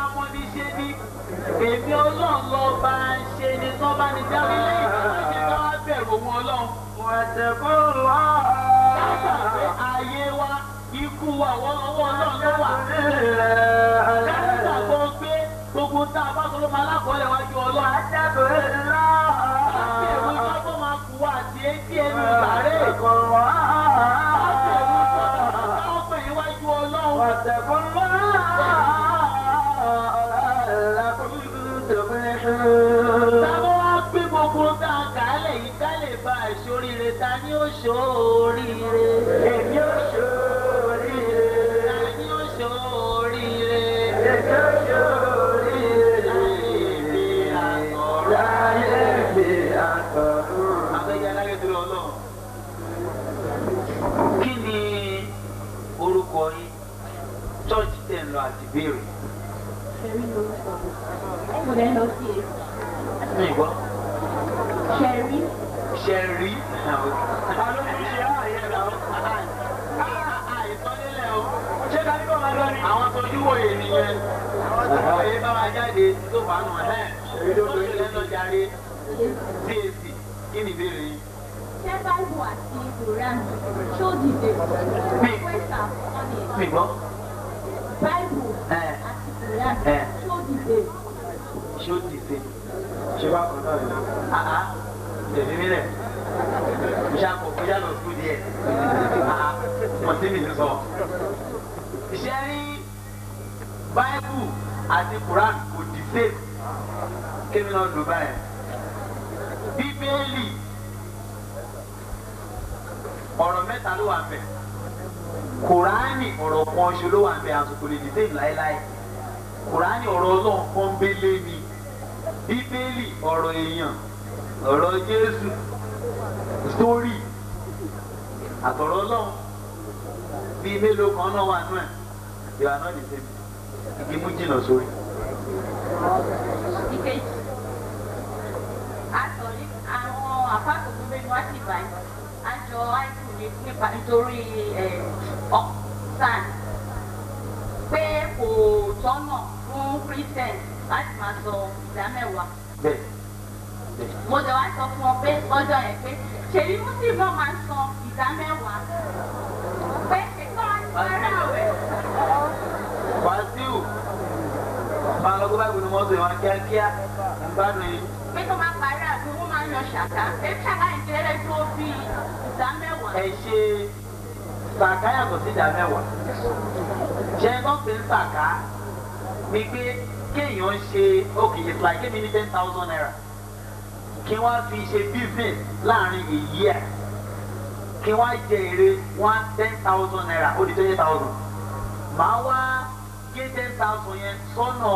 mọ́ ní ṣe ní èmi ọlọ́run lọ bá ń ṣe ní tán bá ní dáwí lẹ́yìn tó bá ṣe ká wá bẹ̀rù òun ọlọ́run. واتقوا الله Dábàá pé ayé wa ikú wa ọwọ́ ọwọ́ ọlọ́run ló wà. Dábàá gbọ́ pé gbogbo tá a bá sọ ló máa lákọọ́lẹ̀ wájú ọlọ́run. واتقوا الله Láti ẹ̀rù iná tó máa kú wa àti etí ẹnu ìbàrẹ̀. واتقوا الله Láti ẹ̀rù iná tó máa pè níwájú ọlọ́run. واتقوا الله لعلكم تفلحون Tábọ́ wá gbé gbogbo tá a kà á lẹ̀ yìí ká lè ba ìṣoríire ta ni ó ṣoríire. èmi ò ṣoríire Ta ni ó ṣoríire. èmi ò ṣoríire Láyé mi àtọ̀rọ̀. láyé mi àtọ̀run. Abẹ́yẹ aláyé dúró ọlọ́run. Kí ni orúkọ yín? Chọ́ọ̀chì tẹ̀ ń lọ àti béèrè. Ṣẹ̀rí lórúkọ mi. Mo lẹ́ lọ sí èsì. Mi gbọ́. Ṣẹ̀rí. Ṣẹ rí. ta ló fi ṣe ààyè náà? Àìsọ́nílẹ̀ o. ṣé ká ní kó máa lọ ni? Àwọn tójú wòye nìyẹn. Òye bá wa jáde tó bá nù ẹ̀. Tó ṣe lẹ́nu jàre. CAC kí ni ìbéèrè yín? Ṣé Báíbù àti Quran ṣó dìde? Mi. Wẹ́sà ọ̀nì. Mi gbọ́. Báíbù Ẹ àti Quran Ẹ. ṣó dìde? ṣé ó ti ṣe? ṣé bá kan náà ni? Àhá tẹ̀lé mi rẹ̀. Mo ṣá kọ̀ kó yálò sùkúl díẹ̀. Àhá mọ̀ sí mi ní sọ. Ṣé rí Báíbù àti Quran kò di sèé? Kémi náà lò báyìí. Bíbélì ọ̀rọ̀ mẹ́ta ló wà ń bẹ̀. Kùránì ọ̀rọ̀ kan ṣe ló wà ń bẹ̀ àsìkò lè dìde láéláé. Kùránì ọ̀rọ̀ ọlọ́run pọ́nbélé ni. Bíbélì ọ̀rọ̀ èèyàn ọ̀rọ̀ Jésù sítórì àtọ̀rọ̀ ọlọ́run bíi mélòó kan náà wà nú ẹ̀. Ìwà náà lè ṣe igi mú jìnnà sórí. Ìkejì. A sọ ní àwọn àpáàtò tó gbé wá sí ìbàyẹn. A jọ àìsàn ní nípa nítorí ọ̀sán pé kò tọ́nà fún Christian láti máa sọ ìdá mẹ́wàá. Bẹ́ẹ̀ bẹ́ẹ̀. mo jọ wá sọ fún ọ pé lọ́jọ́ yẹn pé ṣèlú muslim náà máa ń san ìdá mẹ́wàá pé ìtọ́ ara rẹ̀ Wàsíù máa lọ gbọ́ báyìí ní mọ́tò ìwọ̀n kíákíá ìgbádùn yìí. pé tó máa parí àbí wọ́n máa ń yan ṣàkà pé ṣàkà ìdílé tó bí ìdá mẹ́wàá. ẹ ṣe sàká yàtọ̀ sí ìdá mẹ́wàá. ṣé tó fi ń sàká ni pé kéèyàn ṣe okay it's like give me ten thousand naira kí wọ́n fi ṣe business láàrin a year kí wọ́n jẹ èrè one ten thousand naira ó di twenty thousand màá wá gé ten thousand yẹn sọ́nà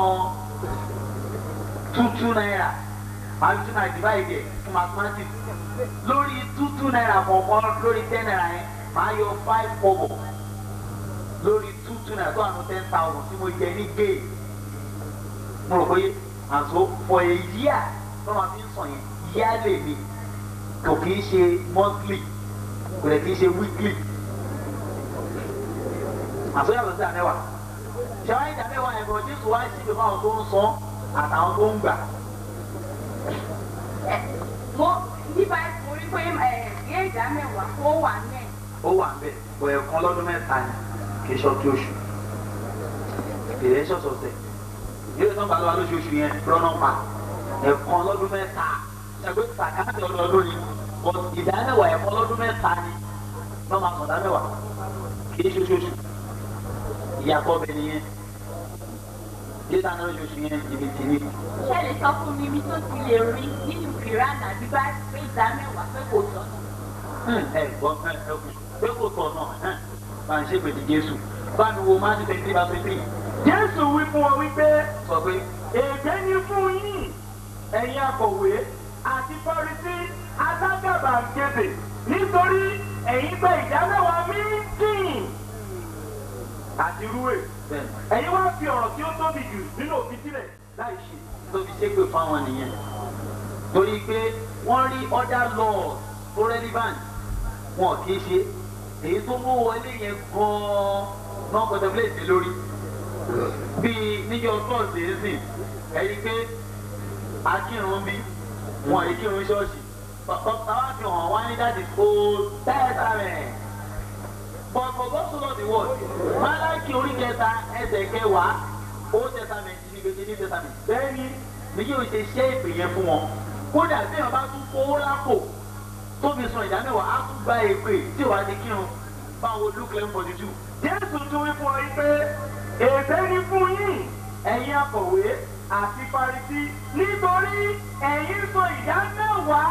two two naira màá fi two naira divide ẹ̀ fún mathematics lórí two two naira kọ̀ọ̀kan lórí ten naira yẹn màá yọ five kobo lórí two two naira tó àná ten thousand tí mo jẹ ní géè mo rò pé àtò for a year tó máa fi ń sàn yẹn yearly ni kò kì í ṣe monthly kò lè kì í ṣe weekly àtò yàtọ̀ sí àmẹ́wàá ṣẹ́wáyé ìdámẹ́wàá yẹn kò jésù wá sí ìgbẹ́ fáwọn tó ń san àtàwọn tó ń gbà. Ẹ, mo nípa mo rí pé ẹ gé ìdá mẹ́wàá ó wà ní ẹ̀. ó wà ń bẹ̀ bọ̀ ẹ̀kan lọ́dún mẹ́ta ni kì í ṣọ́tí oṣù ìrẹ́ ń ṣọ̀ṣọ̀ṣẹ̀ yóò tán bá lọ́wọ́ lóṣooṣù yẹn rọ́nà pa ẹ̀kan lọ́dún mẹ́ta ẹgbẹ́ sàkáàtì ọlọ́dún ni but ìdámẹ́wàá ẹ̀kan lọ́dún mẹ́ta ni wọ́n máa sọ̀dá mẹ́wàá kì í ṣoṣooṣù ìyàtọ̀ bẹ̀ nìyẹn yíta náà lóṣooṣù yẹn jìbìtì ni ṣé lè sọ fún mi mi tó ti lè rí nínú Quran àbí bá pé ìdá mẹ́wàá pé kò tọ́nà. ẹ gbọ́ ẹ ẹ kù pé kò tọ̀ náà bá ń ṣe pèsè Jésù bá mi wo máa ń tẹ̀lé bá fi pè Jésù wí fún ọ wípé sọ pé ègbé ni fún yín ẹ̀yin akọ̀wé àti Farisí alágàbàgebè nítorí ẹ̀yin gba ìdámẹ́wàá mílíọ̀nù àti rúwè bẹ́ẹ̀ ẹ̀yin wá fi ọ̀rọ̀ tí ó tóbi jù nínú òfin sílẹ̀ láì ṣe. tó fi ṣépè fáwọn nìyẹn torí pé wọ́n rí other laws tó relevant wọn kì í ṣe èyí tó mú wọlé yẹn gan-an náà contemplate lórí bíi níjọ tọ́ọ̀sì ẹ̀sìn ẹ̀yí pé akírun bí wọn èyí kírun ṣọ́ọ̀ṣì bàbá fi hàn wá ní dáàdì old testament but for God so loved the world Málákì orí kẹta ẹsẹ̀ kẹwàá old testament ní gbèsè new testament bẹ́ẹ̀ni ní yóò ṣe ṣe ìpè yẹn fún wọn kódà bí wọn bá tún fowó lápò tó fi san ìdá mẹ́wàá á tún gba èpè tí ò bá ti kírun báwo luke eleven forty two jésù tún wí fún ọ yí pé èbé ni fún yín ẹ̀yin akọ̀wé àti farisí nítorí ẹ̀yin sọ ìdá mẹ́wàá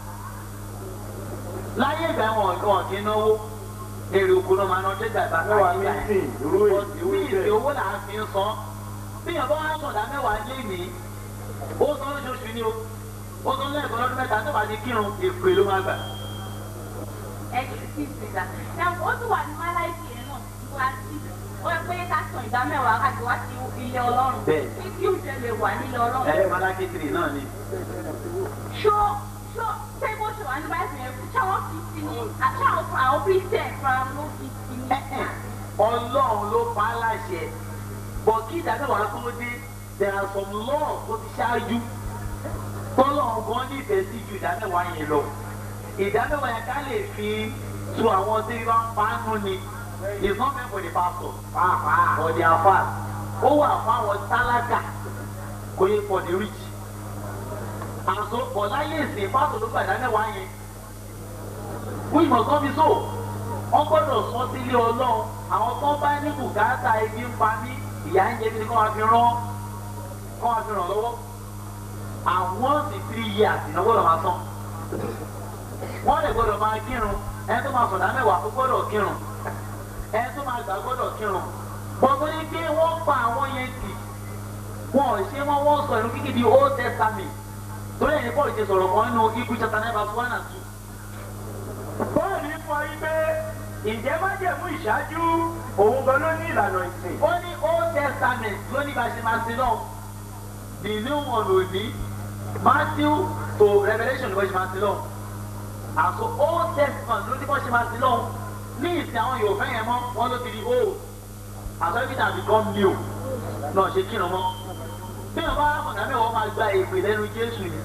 láyé ìgbà wọn wọn kì í náwó èrè oko náà máa ná dẹ́gbà ìbá Mẹ́wàá káyé ní sìn, irú èyí, irú bí bẹ́ẹ̀. ìsìn owó là ń fi ń san bí ìyàbọ̀ wá sọ̀dá mẹ́wàá lé ní ó san lóṣooṣù ni o ó san lẹ́ẹ̀kan lọ́dún mẹ́ta tó bá ti kírun èpè ló máa gbà. ẹ̀jẹ̀ sí ìgbà. ó tún wà ní máláìkì yẹn náà wá sí ó yẹ pé ká san ìdá mẹ́wàá káàkiri wá sí ilé ọlọ́run. Bẹ́ẹ̀. kí kí oúnjẹ lè wà nílé ọlọ́run. ẹ malaki tiri náà ni. ṣó ṣó ṣé bó ṣe wà ní báyìí yẹn ṣé wọ́n fi sí ní àṣà àwọn àwọn christian fúnra ló fi sí ní. ọlọ́run ló pa á láṣẹ bọ̀ kí ìdámẹ́wàá tó dé there are some laws tó ti ṣáájú tọ́lọ́run gan nífẹ̀ẹ́ sí ju ìdámẹ́wàá yẹn lọ ìdámẹ́wàá yẹn ká lè fi tu àwọn tí wọ́n pa á nù ni it's not meant for the pastor pàápàá or the afa ó wà fún àwọn tálákà kò yẹ for the rich àṣọ ọ̀láyé ìsìn pásọ̀ ló gbà ìdámẹ́wàá yẹn fún ìmọ̀sán mi so wọ́n gbọ́dọ̀ sọ sílé ọlọ́run àwọn tó bá ní bùkátà ebi ń pa mí ìyá ń jẹ mí ni kọ́ máa fi rán kọ́ máa fi ràn lọ́wọ́ àwọn sì three years ìnáwó gbọ́dọ̀ máa san wọ́n lè gbọ́dọ̀ máa kírun ẹni tó máa sọ̀dá mẹ́wàá kó gbọ́dọ̀ kírun ẹni tó máa gbà gbọ́dọ̀ kírun gbọ́dọ̀ ní pé wọ́n pa àwọn yẹn tì wọn ò ṣe wọ́n wọ́n sọ ìlú kíkì di old testament torí ẹni Paul ṣe sọ̀rọ̀ kan nínú ibu chapter nine verse one and two bọ́ọ̀lù fún ọ yí pé ǹjẹ́ májẹ̀mú ìṣáájú òun gan ló ní ìlànà ìsìn. ó ní old testament ló ní bá ṣe máa sin náà the new one ò ní matthew to revelation ló ṣe máa sin náà àṣọ old testament ló ní bá ṣe máa sin náà ní ìsìn àwọn yorùbá yẹn mọ́ wọ́n ló ti di old àṣọ everything has become new náà ṣe kírun mọ́ bí wọn bá mọ̀nà mẹ́wàá máa gba èpè lẹ́nu jésù ni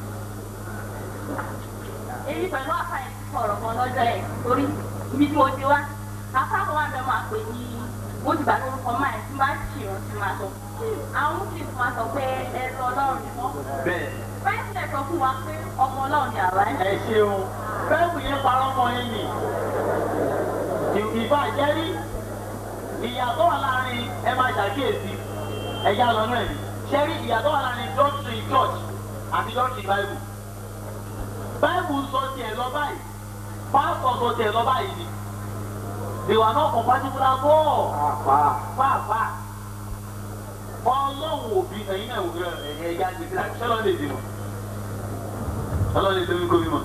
èyí pẹ̀lú àfàyè sọ̀rọ̀ kan lọ́jọ́ ẹ̀ torí ibi tí mo ti wá afáàkọ́ wa bẹ máa pè ní ó ti gbà lórúkọ máa ẹ̀ tí máa ń ṣèrán tí máa sọ àwọn muslims máa sọ pé ẹrú ọlọ́run ni wọ́n bẹ́ẹ̀ báyìí sílẹ̀ sọ fún wa pé ọmọ ọlọ́run ni àwa ẹ̀ ẹ ṣeun bẹ́ẹ̀kù yẹn parọ́ mọ́ yín ni ìbá jẹ́rí ìyàtọ̀ wà láàrin ẹ máa ṣàkíyèsí ẹ̀yà lọ́nà ẹ̀ ṣẹ́rí ìyàtọ̀ wà láàrin doctrine church àti doctrine bible bible sọ tiẹ̀ lọ báyìí pastor sọ tiẹ̀ lọ báyìí ni they were not compatible at all pàápàá pàápàá ọlọ́run òbí ẹ̀yin náà wò ẹ̀yẹ ẹ̀yà gbèsè láti ṣẹlẹ̀ lè dìbò ọlọ́run lè lórí gómìnà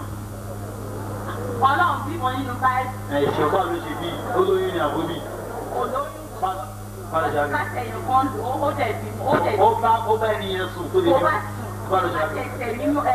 ọlọ́run bímọ nínú báyìí ẹ̀ ṣe ọba ló ṣe bí olóyún ni àbóbí olóyún bára ṣe àbí láti ẹ̀yìn kan lò ó dẹ̀ bímọ ó dẹ̀ ó bá ó bá ẹni yẹn sùn tó lè tó bí bá bára sùn ṣe àbí ẹsẹ̀ mímọ́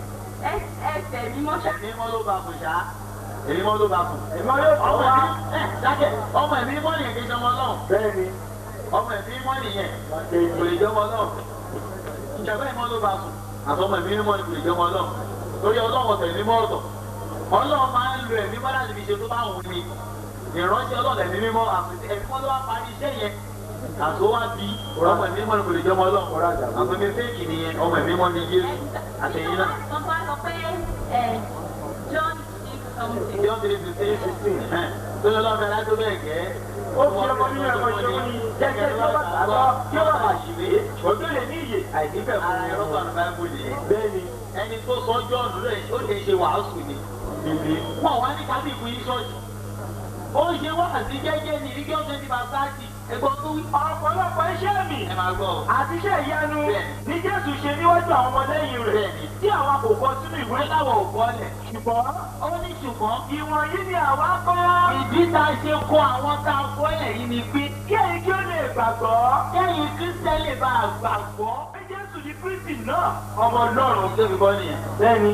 ẹsẹ̀ mímọ́ ṣá ẹ̀mí mọ́ ló bá kù ṣá èmi mọ́ ló bá kù ìmọ̀ yóò tó ọmọ wá ẹ̀mí ẹ̀ dákẹ́ ọmọ ẹ̀mí mọ́ nìyẹn kì í ṣe ọmọ náà bẹ́ẹ̀ ni ọmọ ẹ̀mí mọ́ nìyẹn kò lè jẹ́ ọmọ náà ìjọba ìmọ̀ ló bá sùn àtọmọ ẹ̀mí mímọ́ ni kò lè jẹ́ ọmọ náà torí ọlọ́wọ́ tẹ̀lé mọ́ ọ̀tọ̀ ọlọ́run máa ń lo ẹ̀mí mọ́ láti fi ṣe tó bá wù ní ìránṣẹ́ ọlọ́run ẹ̀mí mímọ́ àti ẹ̀mí mọ́ ló wá parí iṣẹ́ yẹn àti ó wá bí ọmọ ẹ̀mí mímọ́ ni kò lè jẹ́ ọmọ ọlọ́run àti omi fẹ́ẹ̀kì nìyẹn ọmọ ẹ̀mí mímọ́ ni Jésù àtẹ̀yìn náà wọ́n bá sọ pé ẹ̀ John six something. John three fifteen sixteen tó lọ lọ́ọ́ fẹ́rẹ́ tó bẹ́ẹ̀ gẹ́ ó fi ọmọ nínú ẹ̀kọ́ ṣe wọ́n ní jẹ́jẹ́ tí ó bá gbàgbọ́ tí ó bá bà ṣìwé òjò lè ní iyè àìdíbẹ̀ fún ara ẹ̀rọ kan bá ń bò nìyẹn bẹ́ẹ̀ ni ẹni tó sọ John rẹ̀ ó lè ṣe wàásù ni bìbí wọn wá ní kábí ìpín ṣọ́ọ̀ṣì ó ń ṣe wáàsí jẹ́jẹ́ ní ìdíjọ́ twenty by thirty ẹgbọ́n tó wí. ọ̀pọ̀lọpọ̀ iṣẹ́ mi ẹ máa gbọ́ ọ. àti iṣẹ́ ìyanu Bẹ́ẹ̀ni. ní Jésù ṣe níwájú àwọn ọmọlẹ́yìn rẹ̀ Bẹ́ẹ̀ni. tí àwọn kò kọ sínú ìwé ìwé láwọ̀ ò kọ́lẹ̀. ṣùgbọ́n ó ní ṣùgbọ́n ìwọ̀nyí ni àwa kọ́ ìdí tá a ṣe kó àwọn tá a kọ́lẹ̀ yìí ni pé kí èyí kí ó lè gbàgbọ́ kẹ́yìn kírísítẹ́ lè bá a gbàgbọ́. pé Jésù ní Kristi náà ọmọ Ọlọ́run tó fi kọ́ nìyẹn. bẹ́ẹ̀ni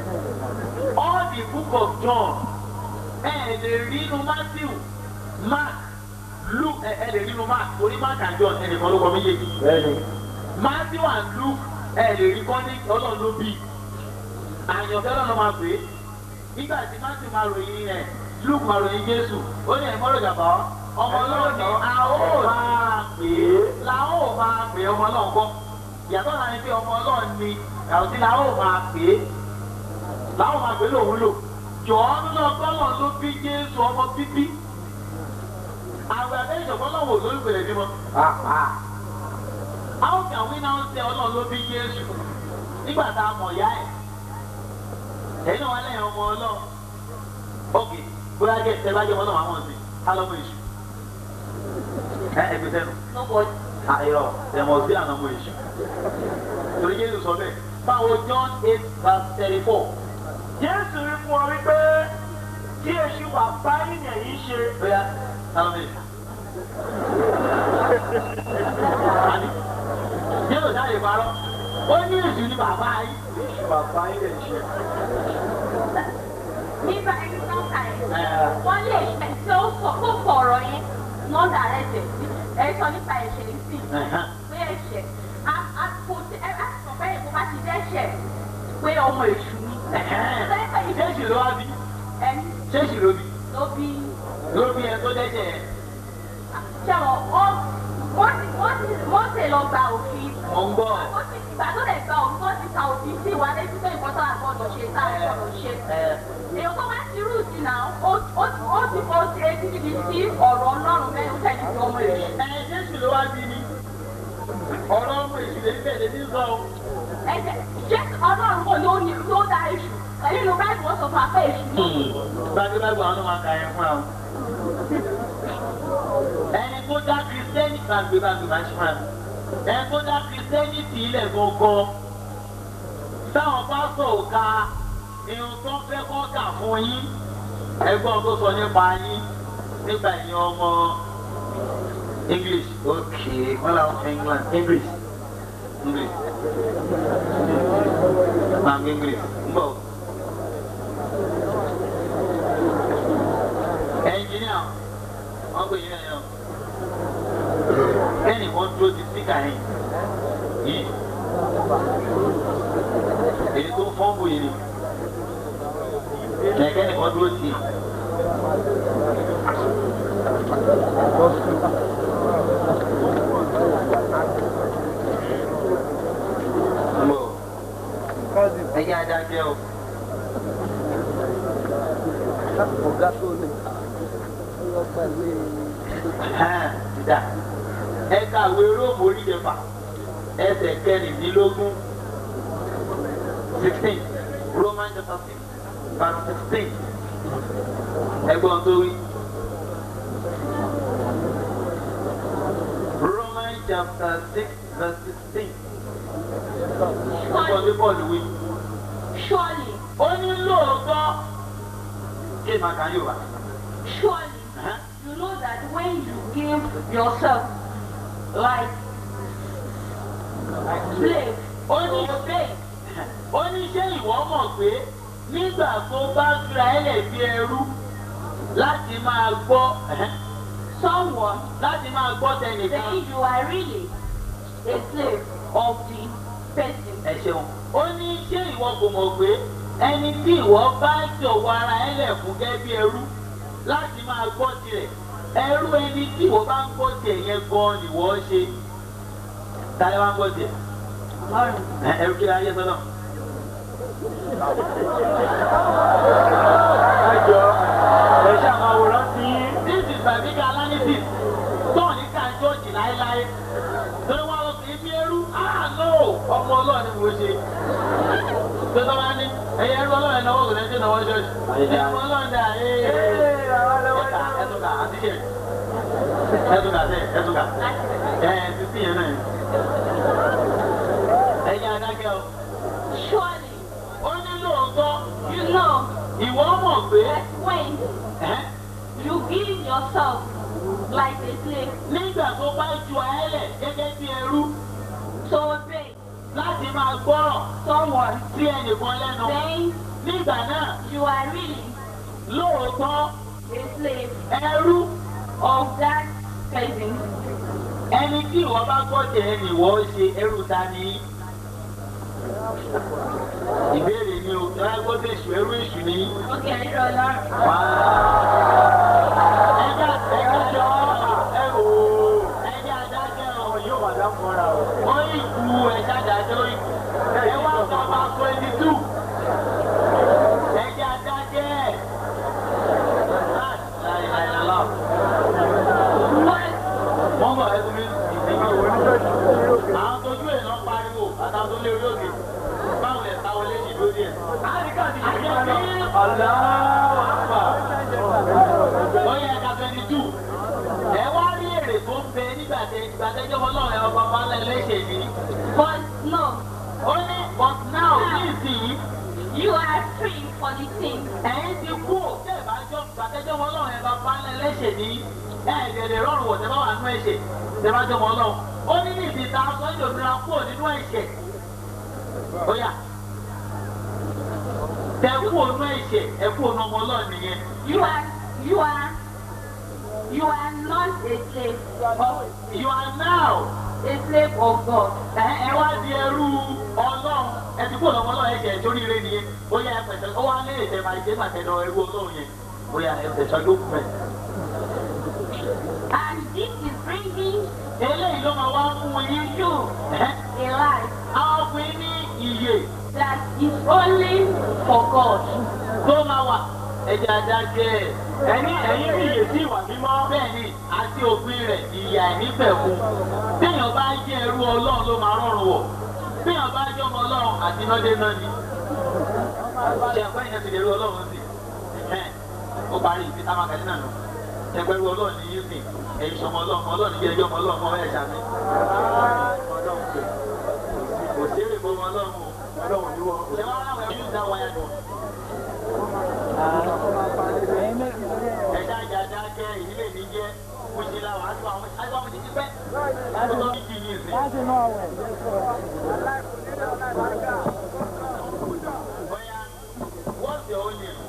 all the book of John ẹ lè rí inú Matthew Mark luke ẹ ẹ lè nínú mark orí mark and john ẹnìkan ló kọ méjèèjì bẹ́ẹ̀ni matthew and luke ẹ lè rí kọ́ ní ọlọ́run ló bí àyànfẹ́ lọ́nà máa pè é nígbà tí matthew máa ròyìn ẹ luke máa ròyìn jésù ó ní ẹ̀mọ́ rògbà bá ọmọ ọlọ́run ni a ó máa pè é la ó máa pè é ọmọ ọlọ́run kọ́ ìyàtọ̀ náà ni pé ọmọ ọlọ́run ni àwòtí la ó máa pè é la ó máa pè é lòun lò jọ̀ọ́ nínú ọgbọ́n ló bí jésù ọmọ bíbí àwọn abẹ́rẹ́ ìjọ̀gbọ́n náà wò lórí ìpìlẹ̀ bímọ. pàápàá How can we now say ọlọ́run ló bí Jésù nígbà tá a mọ̀ ìyá ẹ̀? Ẹ̀yin náà wá lẹ́yìn ọmọ ọlọ́run. Ok, bóyá jẹ́ ìṣẹ́ bá jẹ́ ọmọ náà wà wọ́n sí. Ká lọ́mọ èṣù. Ẹ ẹ gbèsè nù. Nobody. Àìrọ̀ ẹ̀mọ̀ sí àná ọmọ èṣù. Torí Jésù sọ bẹ́ẹ̀. Báwo John eight verse thirty four. jésù wí fún ọ wípé kí èṣù bàbá ènìyàn yìí ṣe Bóyá ká lọ́mọ èṣù. Àní, Jésù jáde parọ́. Ó ní èṣù ní bàbá yìí. èṣù bàbá ènìyàn ṣe. Nígbà ẹni tó ń ka ẹ̀. Ẹ̀ Wọ́n lè ṣe tí ó sọ tó sọ̀rọ̀ yẹn lọ́dà rẹ̀ tẹ̀. Ẹ sọ nípa ẹ̀ṣẹ̀ yìí sí. ẹ̀hán. Pé ẹ̀ṣẹ̀ a a kò tí ẹ bá sọ bẹ́ẹ̀ kó bá ti dẹ́ṣẹ̀ pé ọmọ èṣù ni. Ṣéṣì ló wá bí? Ẹni Ṣéṣì ló bí? ló bí Ló bí ẹ tó dẹ́ṣẹ̀ ẹ̀. ṣẹ́wọ̀n wọ́n wọ́n ti wọ́n ti wọ́n ti lọ gba òfin. Mo ń gbọ́. Ó ti ìgbà tó lè gba òfin wọ́n ti ka òfin sí wa létí pé nǹkan tó àgbọ̀dọ̀ ṣe tá àgbọ̀dọ̀ ṣe. Ẹ èèyàn tó bá ti rú sí náà ó ó ó ti kọ́ sí etí níbi tí ọ̀rọ̀ ọlọ́run mẹ́rin tẹ̀lé sí ọmọ èṣù. ẹ Ṣéṣì ló wá bí ni. Ọ̀rọ̀ ọmọ èṣù lè bẹ̀rẹ̀ ní sọ. ẹ̀jẹ̀ jẹ́ ọlọ́run kò ló ní ló dá èṣù nínú báyìí wọ́n sọ fún apẹ́ èṣù ní. Gbàgbégbàgbọ́ àwọn máa ka yẹn fúnra wọn. Ẹni tó dá Kristẹni gbàgbégbàgbé máa ṣe fúnra. Ẹni tó dá Kristẹni tì í lẹ̀ gangan. Táwọn pásọ̀ ò ka irun tó fẹ́ kọ́ kà fún yín. Ẹgbọ́n tó sọ nípa yín nígbà yín ọmọ English. Okay, wọ́n làwọn fẹ́ England. English. English. Máa ń gbé English. Ń bọ̀. ẹnjìníà wọn gbé yín ẹyọ kẹ́ni kan dúró ti síkà yẹn yìí èyí tó fọ́nbù yìí ni kẹ́ni kan dúró ti. Mbọ̀ ẹ̀yà adájẹ́ o. Ẹ̀hán, ẹ kàwé róòmù orí kẹfà ẹsẹ̀ kẹrìndínlógún sixteen roman chapter six verse sixteen ẹgbọ́n tó wí. roman chapter six verse sixteen ẹgbọ́n tó bọ́ọ̀lù wí. surely ó ní lóòótọ́ kí màá kà yóò bá. surely Ẹ̀hán. you know that when you give yourself like slave ó ní obey ó ní ṣé ìwọ mọ̀ pé nígbà tó bá fira ẹlẹ̀ bí ẹrú láti máa gbọ́ someone láti máa gbọ́ tẹnìkan. saying you are really a slave of the person. ẹ ṣeun ó ní ṣé ìwọ kò mọ̀ pé ẹni tí ìwọ bá jọ̀wọ́ ara ẹlẹ̀ fún gẹ́gẹ́ bí ẹrú láti máa gbọ́ tirẹ̀ ẹrú ẹni tí ìwọ bá ń gbọ́ tiẹ̀ yẹn gan-an ni wọ́n ṣe. táyé wá ń gbọ́ tiẹ̀ Ọlọ́run. ẹ ẹrú kí ayé sọ́nà. ẹjọ ẹ ṣe àwọn àwòrán tí This is biblical analysis. Tọ́ọ̀ ní ká jọ́ọ̀jì láéláé. Torí wọn lọ sí ibi ẹrú. Ah no! Ọmọ ọlọ́run ni mo ṣe. Tó tọ́ bá ní ẹ̀yẹ ẹrú ọlọ́run náà wọ́n kò lẹ́sẹ̀ náà wọ́n ṣọ́ọ̀ṣì. Ẹ̀yẹ ọmọ ọlọ́run dà ee. ee àwọn ẹlẹ́wọ̀n Ẹ̀ka ẹ̀tùkà àti ṣe. Ẹ̀tùkà sẹ́ ẹ̀tùkà. Ẹ̀ ti sí yẹn náà. Ẹ̀yẹ adákẹ́ o. Surely Ó ní lóòótọ́ you know ìwọ mọ̀ pé that when ẹ́ you give yourself like a slave nígbà tó bá ju ayẹ́lẹ̀ gẹ́gẹ́ bí ẹrú to obey láti máa gbọ́rọ̀ someone sí ẹnìkan lẹ́nu. then Nígbà náà, you are really lóòótọ́ a slave ẹrú of that person. ẹni tí ìwọ bá gbọ́ jẹ́ ẹni ìwọ ṣe ẹrú ta ni ìbéèrè ni o ẹ gbọ́dọ̀ èṣù ẹrú èṣù ni. Okay, ẹ̀rọ ọlọ́run. wá ẹja ẹja jọ ẹ wò ó ẹja adájọ́ ọ̀hún yóò wà dáfọ́ra o. ó ìkú ẹja adájọ́ ìkú ẹ wá sọ ma twenty two ẹja adájọ́ ẹ̀ láì láì lọ́la wọ́n bọ̀ ẹ́ tóbi ìdíje àwọn tójú ẹ̀ lọ pariwo àtàwọn tó lé orí òkè báwo lẹ̀ ta wọlé yìí lórí ẹ̀. Áríkà ti ṣe àjẹ́ kí bí ọ̀la. ọ̀làwọ̀ àpà ó yẹ ká twenty two ẹ wá rí èrè tó ń bẹ nígbà tẹ ìgbà tẹjọ́ ọlọ́run ẹ̀ ọba bá lẹ̀ lẹ́sẹ̀ ni. But no, ó ní but now ní ìsìn you are free for the thing. ẹ̀yin ti kú ò tẹ́ ẹ̀ bá jọ ìgbà tẹjọ́ ọlọ́run ẹ̀ bá bá lẹ̀ lẹ́sẹ̀ ni ẹ̀ ẹ̀ lè rọrùn wọ̀ tẹ́ bá wà nínú ẹ̀ṣẹ̀ tẹ́ bá jọ mọ́ ọlọ́run ó ní ní ìsìn ta sọ ìdòmìnira kúrò nínú ẹ̀ṣẹ̀ ó yà tẹ kú ònú ẹ̀ṣẹ̀ ẹ kú ònú ọmọ ọlọ́run nìyẹn. You are, you are, you are not a slave, you are now a slave of God. ẹ ẹ wá di ẹrú ọlọ́run ẹ ti kú ònú ọmọ ọlọ́run ẹ̀ṣẹ̀ ìjórí rẹ nìyẹn ó yà ẹ pẹ̀sẹ̀ ó wá lé ẹ̀ṣẹ̀ máa ṣe máa tẹ̀lé ẹrú ọlọ́run yẹn ó yà ẹ pẹ̀sẹ̀ ló kù mẹ́. And this is bringing eléyìí ló máa wá fún yín you ẹ́ a life àwọn fún yín ní ìyè that is only for God. tó máa wà ẹ̀jẹ̀ adájẹ́ ẹ̀. Ẹni ẹ̀yin rí iye sí ìwà mímọ́. bẹ́ẹ̀ni àti òfin rẹ̀ ìyà ìnípẹ̀kun téèyàn bá jẹ́ ẹrú ọlọ́run ló máa rọrùn wọ̀ téèyàn bá jẹ́ ọmọ ọlọ́run àti ináde náà ni ṣe ẹ̀fọ́ ìyẹn ti lè rú ọlọ́run sí ẹ̀hẹ́n ó parí ìfi táwọn akẹ́lẹ́ náà nù ẹgbẹ́ rú ọlọ́run ní yín sìn ẹ̀yin sọmọ ọlọ́run ọlọ́run jẹ́ ẹjọ́ ọmọ ọlọ́run mọ́ ẹ̀ ṣàmì kò sí èrè fọmọ ọlọ́run o Ọlọ́run ni wọ́n. ṣé wọ́n ráwọ̀ ẹ̀yìn ìdá wáyà nù ẹ̀dá ìjàdá jẹ́ ìdílé mi jẹ́ mo ṣe la wàá tó àwọn ṣáájú àwọn títí pẹ́ láti tó ní kí ní ìsìn. Bóyá what's your own name?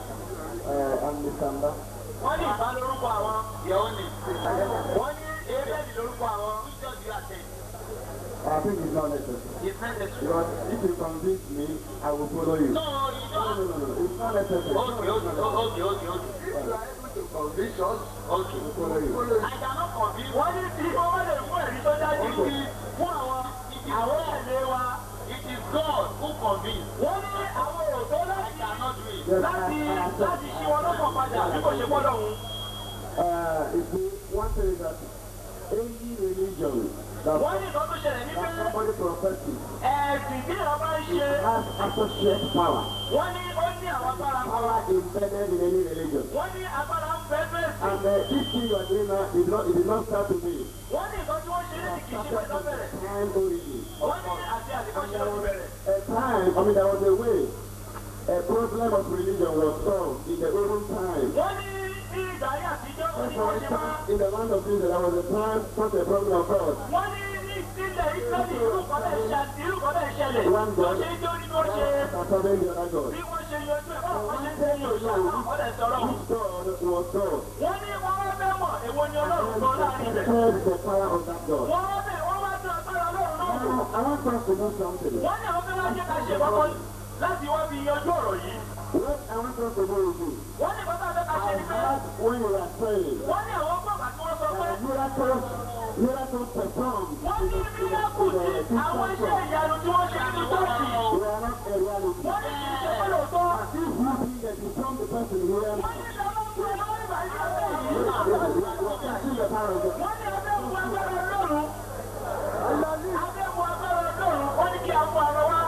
Wọ́n ní ìbá lórúkọ àwọn your own name. Wọ́n ní Abel lórúkọ àwọn which church you attend? I think it's not necessary. It's necessary. Because if you convince me, I will follow you. No, you No, no, don't. no, no. It's not necessary. Okay, okay, okay, okay, okay. If you are able to convince us, Okay. we will follow you. I cannot convince Wọ́n ní tí wọ́n bá lè fún ẹ̀rí tó dájú It is fún àwọn it is àwọn ẹ̀lẹ́ wa. it is God who convince. Wọ́n ní àwọn òótọ́ I láti cannot do it. láti láti ṣí wọn lọ́kàn padà bí kò ṣe gbọ́dọ̀ hun. Uh, you see, one thing is that any religion that Wọ́n ní nǹkan tó ṣẹlẹ̀ ní pé that somebody professes ẹ̀sìn tí ìran bá ń ṣe has associate power. wọ́n ní ó ní àwọn agbára kan. Power embedded in any religion. Wọ́n ní agbára ń fẹ́ fẹ́ sí. And uh, this thing you are doing now did not, it did not start today. Wọ́n ní nǹkan tí wọ́n ṣe ní kìí ṣe pẹ̀lú bẹ̀rẹ̀. Time origin. Wọ́n ní àti àtìkọ́ṣe ló ti bẹ̀rẹ̀. A time, I mean, there was a way a problem of religion was solved in the olden time. Wọ́n ní ní ìgbà ayé àtijọ́ ó ní For wọ́n ṣe máa. instance, in the land of Israel, there was a time such a problem of God. Wọ́n ní ní ìpínlẹ̀ Ísírẹ́lì irú kan náà ṣe irú kan náà ṣẹlẹ̀. One Tó God ṣe ń jó ní bó ṣe according to the other God. bí wọ́n ṣe yanjú ẹ̀ báwọn kan ṣe ń tẹ̀lé òṣà náà wọ́n lẹ̀ sọ̀rọ̀. Which God was God? Wọ́n ní wọ́n wá fẹ́ mọ̀ èwo ni Ọlọ́run gan láàrin rẹ̀. Test the power of that God. Wọ́n wá bẹ̀ wọ́n wá tún agbára Ọlọ́run náà wò. Now, I want us to do something. Wọ́n ní àwọn fẹ́ wá jẹ́ ká ṣe kọ́kọ́ láti wá fi yanjú ọ̀rọ̀ yìí. What I want us to do is this. Wọ́n ní bàbá fẹ́ ká ṣe I ni pé heard when you were praying wọ́n ní àwọn gbọ́gbà tí wọ́n sọ pé that miracles, miracles performed wọ́n ní in the, in mílíọ̀kù the, tí in the àwọn iṣẹ́ Christian ìyanu tí wọ́n ṣe nínú chọ́ọ̀chì. church. They are not a reality. Wọ́n ní kì í ṣe pé lóòótọ́. If you think that you come the person here, Wọ́n ní ìjọba fún ẹ lọ́wọ́ ìgbà yìí lọ́wọ́ yìí. we are see the power of God. Wọ́n ní abẹ́ fún agbára Ọlọ́run. Abẹ́ fún agbára Ọlọ́run. Wọ́n ní kí a fún ara wa.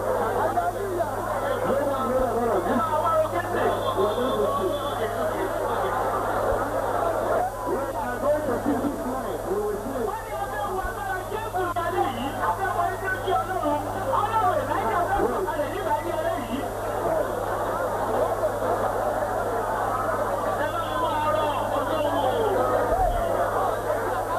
Ẹ máa wá o kéde. Wọ́n ní abẹ́ fún agbára Jésù ìyálé yìí. Abẹ́ fún ẹgbẹ́ kí Ọlọ́run. Ọlọ́run ìdájọ́ abẹ́ fún ọ̀kalẹ̀ nígbà yí ẹlẹ́ yìí. Ẹ máa wá arọ ọjọ́ wo.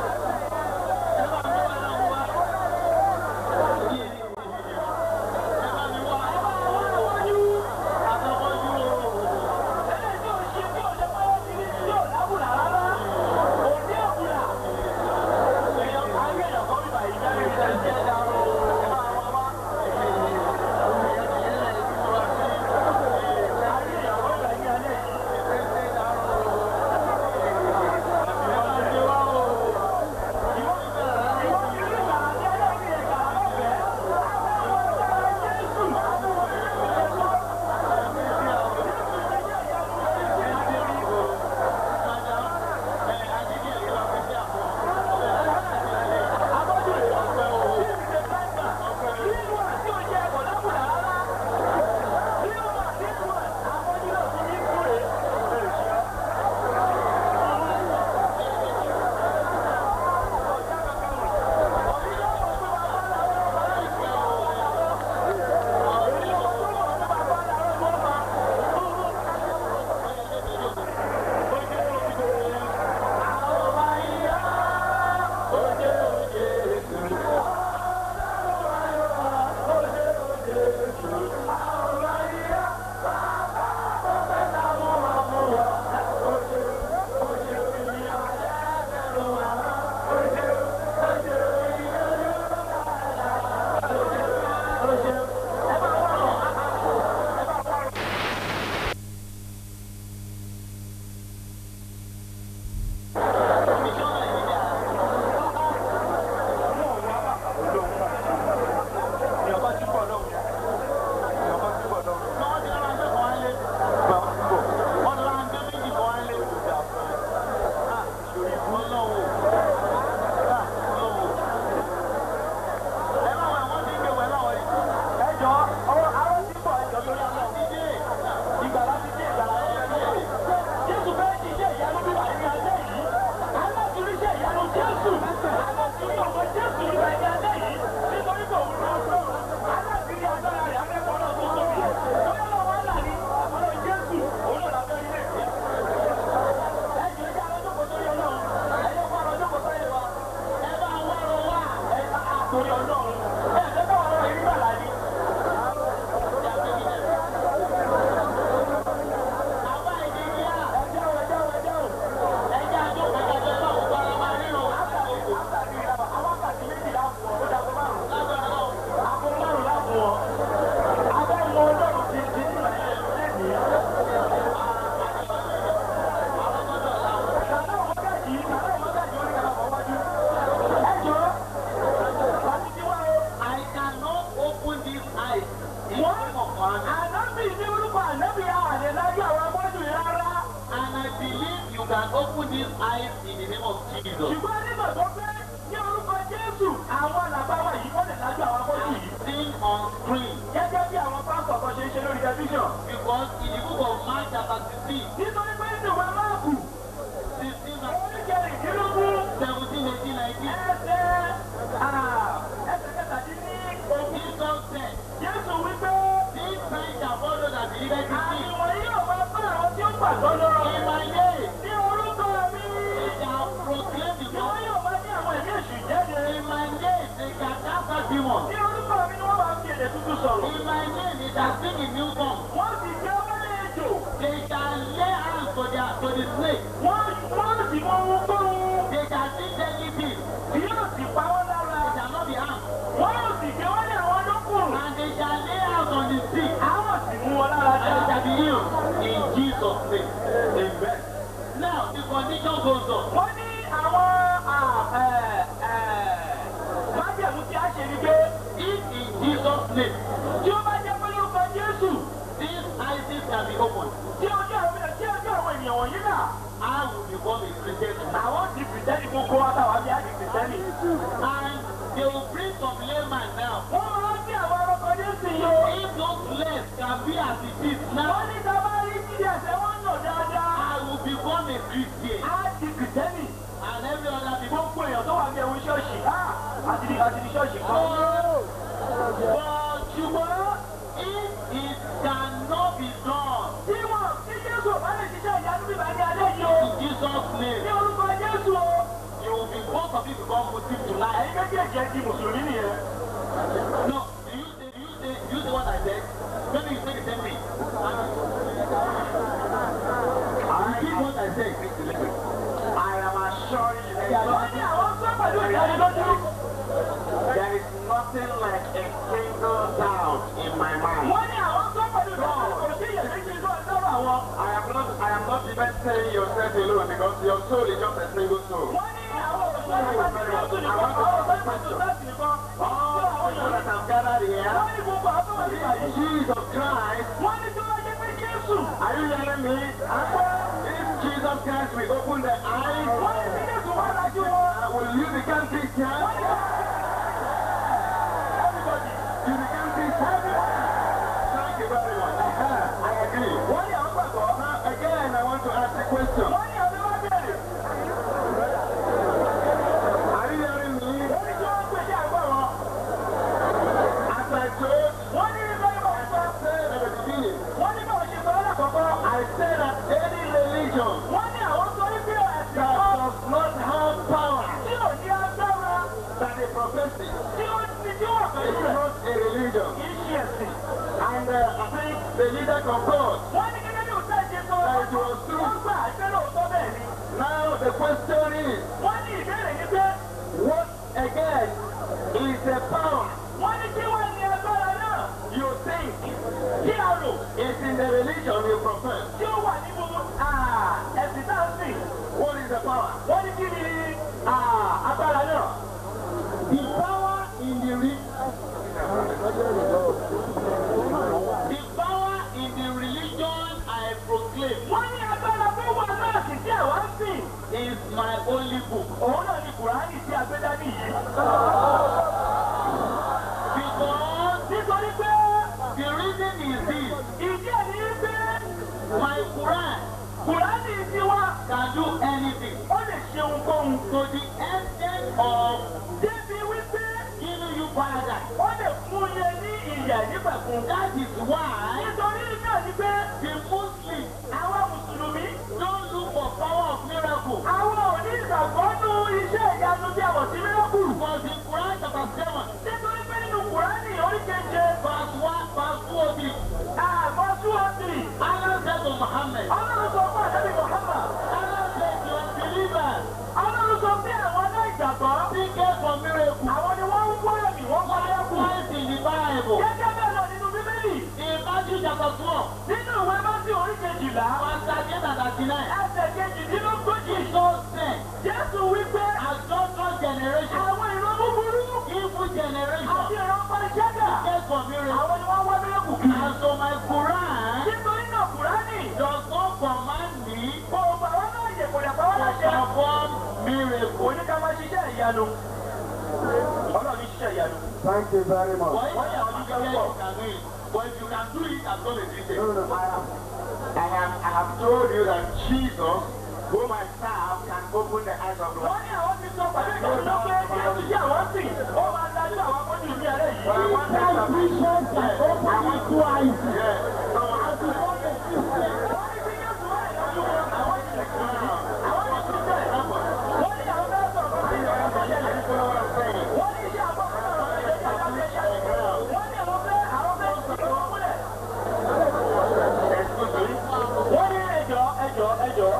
can open these eyes in the name of Jesus. ṣùgbọ́n nígbàgbọ́ pé ní orúkọ Jésù àwọn àlàbá wa yìí wọ́n lè lájú àwọn afọ́jú yìí. Seen on screen gẹ́gẹ́ bí àwọn pásítọ̀ kan ṣe ń ṣe lórí tẹlifíṣàn. because in the book of Mark chapter 16, nítorí pé nínú ìwé máàkù 16 and oríkèrèdínlógún 17, 18, 19, ẹsẹ̀ ah, ẹsẹ̀ kẹtàdínní ogún. Jesus said, Jésù wípé These signs shall follow that believers in àmì me. wọ̀nyí yóò máa bá àwọn tí ó gbàgbọ́ lọ́rọ̀. In my name, ní orúkọ mi they shall proclaim the ni wọ́n gospel. yóò máa ní àwọn ẹ̀mí èṣù jáde. In my name, they shall cast out demons. ní orúkọ mi ni wọ́n máa fi èdè tuntun sọ̀rọ̀. In my name, they shall sing in new tongues. wọ́n sì jẹ́ wọlé ejò. They shall lay hands to, their, to the snake. wọ́n wọ́n sì mọ ohun tó ń They shall see deadly things. tí yóò sì pa wọ́n lára. They shall not be harmed. wọ́n yóò sì gbé wọ́n ní àwọn lókùn. And they shall lay hands on the sick. àwọn sì mú wọn lára And they dá. shall be healed. In Jesus' name. Amen. Now, the condition goes on. wọ́n ní àwọn ah, eh, eh, májẹ̀mú tí a ṣe ni pé If in Jesus' name, tí ó bá jẹ́ pé lórúkọ Jésù these eyes shall be opened, tí ojú àwọn tí ojú àwọn ènìyàn wọ̀nyí náà I will become a Christian. àwọn di kìrìtẹ́nì gbogbo àtàwọn àbí àdì kìrìtẹ́nì. And they will bring some layman now. wọ́n máa ń bí àwọn ọkọ̀ Jésù yìí o. If those legs can be as it is now, wọ́n ní sábà rí jíjẹ ẹsẹ̀ wọn nà dáadáa. I will become a Christian. á di kìrìtẹ́nì. And every other people. gbogbo èèyàn tó wà ní ẹ̀wọ̀n ṣọ́ọ̀ṣì ah, àti di àti di ṣọ́ọ̀ṣì kan. But ṣùgbọ́n if it cannot be done tí wọn tí Jésù ò bá lè ṣiṣẹ́ ìyanu bíbá ní alẹ́ yìí o. in Jesus' ní name, orúkọ Jésù o. you will be both of you become Muslim tonight. ẹ̀yin méjèèjì ẹ di mùsùlùmí nìyẹn. No, do you say, do you say, do you say what I said? Maybe you say the same thing. Repeat what I said. I am assuring you there is wọ́n ní àwọn sọ pẹ̀lú ìdánilójú. there is nothing like a single doubt in my mind. wọ́n ní àwọn sọ pẹ̀lú ìdánilójú. kò sí iyèméjì ló ń sọ̀rọ̀ àwọn. I am not I am not even saying yourself alone because your soul is just a single soul. wọ́n ní àwọn òṣìṣẹ́ nípa ti Jésù nìkan. àwọn òṣìṣẹ́ nípa ti Jésù nìkan. All the people that have gathered here, wọ́n ní gbogbo àwọn tó wà nípa yìí. Jesus Christ, wọ́n ní tí wọ́n jẹ́ pé Jésù. are you hearing me? If Jesus Christ will open the eyes, wọ́n ní tí Jésù wá lájú wọn. uh, will you become Christian? Everybody. You become Christian? Thank you very much. Uh-huh, I agree. wọ́n ní àwọn gbàgbọ́. Now again, I want to ask a question. wọ́n ní àwọn wá bẹ̀rẹ̀. Are you hearing me? wọ́n ní tí wọ́n pèsè àgbọ̀ wọn. As I told, wọ́n ní nígbà yìí wọ́n sọ. I said at the beginning, wọ́n ní báwọn ṣe sọ lọ́dà kọ̀ọ̀kan. I said that any religion wọ́n ní àwọn sọ wípé ẹ̀sìn that kan does not have power tí ò ní agbára that they profess it tí ó ti tí wọ́n pẹ̀lú is rẹ̀ not a religion. kì í ṣe ẹ̀sìn. And uh, I think the leader concurs. wọ́n ní gẹ́gẹ́ bí òṣèlú ṣe sọ That it was true. wọ́n gbà ẹgbẹ́ lóòótọ́ bẹ́ẹ̀ ni. Now the question is, wọ́n ní ìbéèrè yìí pé what again is the power wọ́n ní kí wọ́n ní agbára náà you think kí a rò is in the religion you profess? tí ó wà nínú ah, ẹ̀sìn náà sìn. What is the power? wọ́n ní kí ni ah, agbára náà. The power in the re- the power in the religion I proclaim wọ́n ní agbára tó wà náà sì tí àwa ń sìn. is my only book. òun náà ni kùránì tí a gbé dání yìí. Because nítorí pé the reason is this, ìdí ẹ̀ ní pé my Quran kùránì tiwa can do anything ó lè ṣe ohunkóhun. to the extent of débi wípé giving you paradise. ó lè fún yẹn ní ìyà nípẹ̀kun. That is why nítorí náà ni pé the Muslims àwọn mùsùlùmí don't look for power of miracle. àwọn ò ní ìgbàgbọ́ nú iṣẹ́ ìyanu tí a mọ̀ sí mírọ́kùlù. Because in Quran chapter 7, nítorí pé nínú kùránì orí keje verse 1, verse 2 of it, àmọ́ túwọ́sì Allah said to Muhammad, ọlọ́run sọ fún àdébí Muhammad Allah said to your believers, ọlọ́run sọ fún àwọn aláìgbàgbọ́ seek for miracle. àwọn ni wọ́n ń wá ẹ̀mí wọ́n wá lẹ́kùn. Likewise in the Bible, gẹ́gẹ́ bẹ́ẹ̀ lọ nínú bíbélì in Matthew chapter 12, nínú ìwé mọ́tì orí kejìlá verse 38 and 39, ẹsẹ̀ kejìdínlógójì Jesus said, jésù wípé adulterous generation, àwọn ìran búburú evil àti generation, ìran pàṣẹ́gà seek for miracle. àwọn ni wọ́n wá lẹ́kùn kiri. And so my Quran nítorí náà kùránì does not command me kò gbà wọ́n náà yẹ kò dà ìyanu ọlọ́run ṣiṣẹ́ ìyanu. Thank you very much. Why you are looking at you can do it, but if you can do it, I'm going to do it. No, no, I have, I have, I have told you that Jesus, whom I serve, can open the eyes of the wọ́n ní àwọn ti sọ pẹ̀lú ìdájọ́ pé jésù tí àwọn sìn ó máa dájú àwọn akọ́jú ní alẹ́ yìí. But I want that to vision can open it twice. Yes. So, As the Lord is wọ́n ní bí jésù wà lọ́jọ́ àwọn ti sìn àwọn ti sìn bẹ́ẹ̀. wọ́n ní àwọn bẹ́ẹ̀ sọ̀rọ̀ fún mi ọ̀rọ̀ tó ṣẹlẹ̀. you know what I'm saying? wọ́n ní iṣẹ́ àbọ̀ fún ọ̀rọ̀ tó ṣẹlẹ̀ wọ́n ní àwọn bẹ́ẹ̀ àwọn bẹ́ẹ̀ sọ̀rọ̀ fún múlẹ̀. Excuse me. wọ́n ní ẹjọ́ ẹjọ́ ẹjọ́.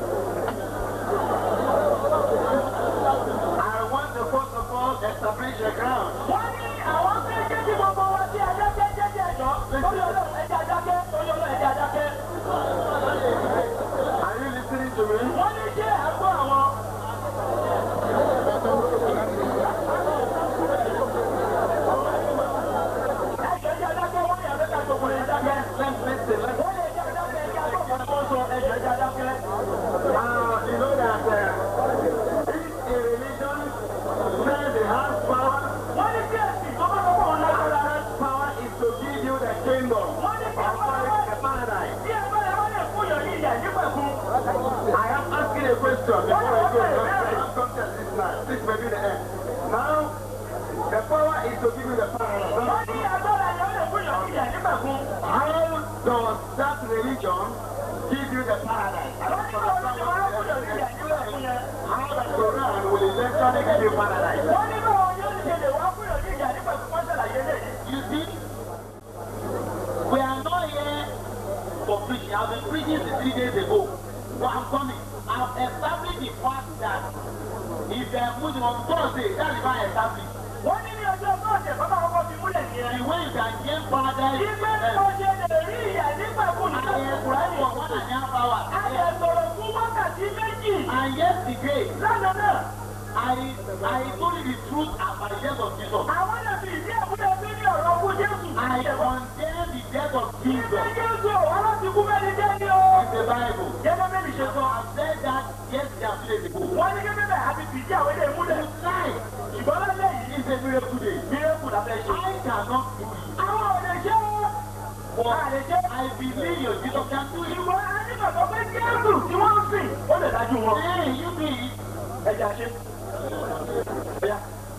I want to first of all establish a ground. wọ́n ní àwọn fẹ́ jẹ́ kí gbogbo wa sí adájẹ́ jẹ́jẹ́ ẹjọ́ lórí ọlọ́run ẹjẹ́ adájẹ́ lórí ọlọ́run ẹjẹ́ adájẹ́. Are you listening to me? wọ́n ní ṣé àgbo àwọn. ẹjọ́ ẹjẹ́ adájẹ́ wọ́n ní àbẹ́ká gbogbo ẹjẹ́ adájẹ́. Let's listen. Let's wọ́n ní ẹjẹ́ adájẹ́ ẹjẹ́ agbóhùn ọmọ sọ ẹjọ́ ẹjẹ́ adájẹ́. Uh, you know that uh, if a religion says they have power, wọ́n ní kí ẹ̀sìn tó bá lọ́wọ́ wọn lágbára. that power is to give you the kingdom wọ́n ní kí or ẹ̀fọ́ call it the paradise. bí ẹ̀fọ́ ẹ̀ wọ́n lè fún yọ̀ ní ìyà nígbàkú. I am asking a question before I go. Let's come to this now. This may be the end. Now, the power is to give you the paradise. wọ́n ní agbára ẹ̀ wọ́n lè fún yọ̀ ní ìyà nígbàkú. How does that religion give you the paradise? I wọ́n don't ní báwo ló ṣe máa ń fún yọ̀ ní ìyà understand. nígbàkú yẹn. How the Quran will eventually give you paradise. wọ́n ní báwo ni ó ti ṣe lè wá fún yọ̀ ní ìyà nígbàkú wọ́n ṣàlàyé lẹ́yìn. You see, we are not here for preaching. I've been preaching since three days ago. But I'm coming. I've established the fact that if they are Muslim on Thursday, that is why I established. wọ́n ní ní ọjọ́ bọ́ọ̀sẹ̀ bàbá ọkọ̀ fi múlẹ̀ The nìyẹn. way you can gain paradise is ìgbẹ́ uh, tó ṣe lè rí ìyà nígbàkú I nìkan. am praying for one and a half hours. a lè sọ̀rọ̀ fún wákàtí méjì. And yesterday, lánàá náà I I told you the truth about the death of Jesus. àwọn náà fi ìdí ẹ̀kúnlẹ̀ sí ní ọ̀rọ̀ fún jésù. I condemn the death of ìgbẹ́ Jesus jésù ọ̀wá láti kú bẹ́ẹ̀ ni jẹ́ ní o. in the Bible. gẹ́gẹ́ bẹ́ẹ̀ mi ṣe sọ. I said that yesterday and two days ago. wọ́n ní gẹ́gẹ́ bẹ́ẹ̀ àti fìdí àwọn ilé ìmúlẹ̀. Tonight ṣùgbọ́n lálẹ́ yìí is a miracle day. mírẹ́kù la fẹ́ ṣe. I cannot do it. àwọn ò lè ṣe o. But a lè ṣe. I believe your Jesus can do it. ṣùgbọ́n a ní bàbá pé jésù tí wọ́n ń sìn ó lè dájú wọn. Hey, you do it. ẹja ṣe. Ẹja.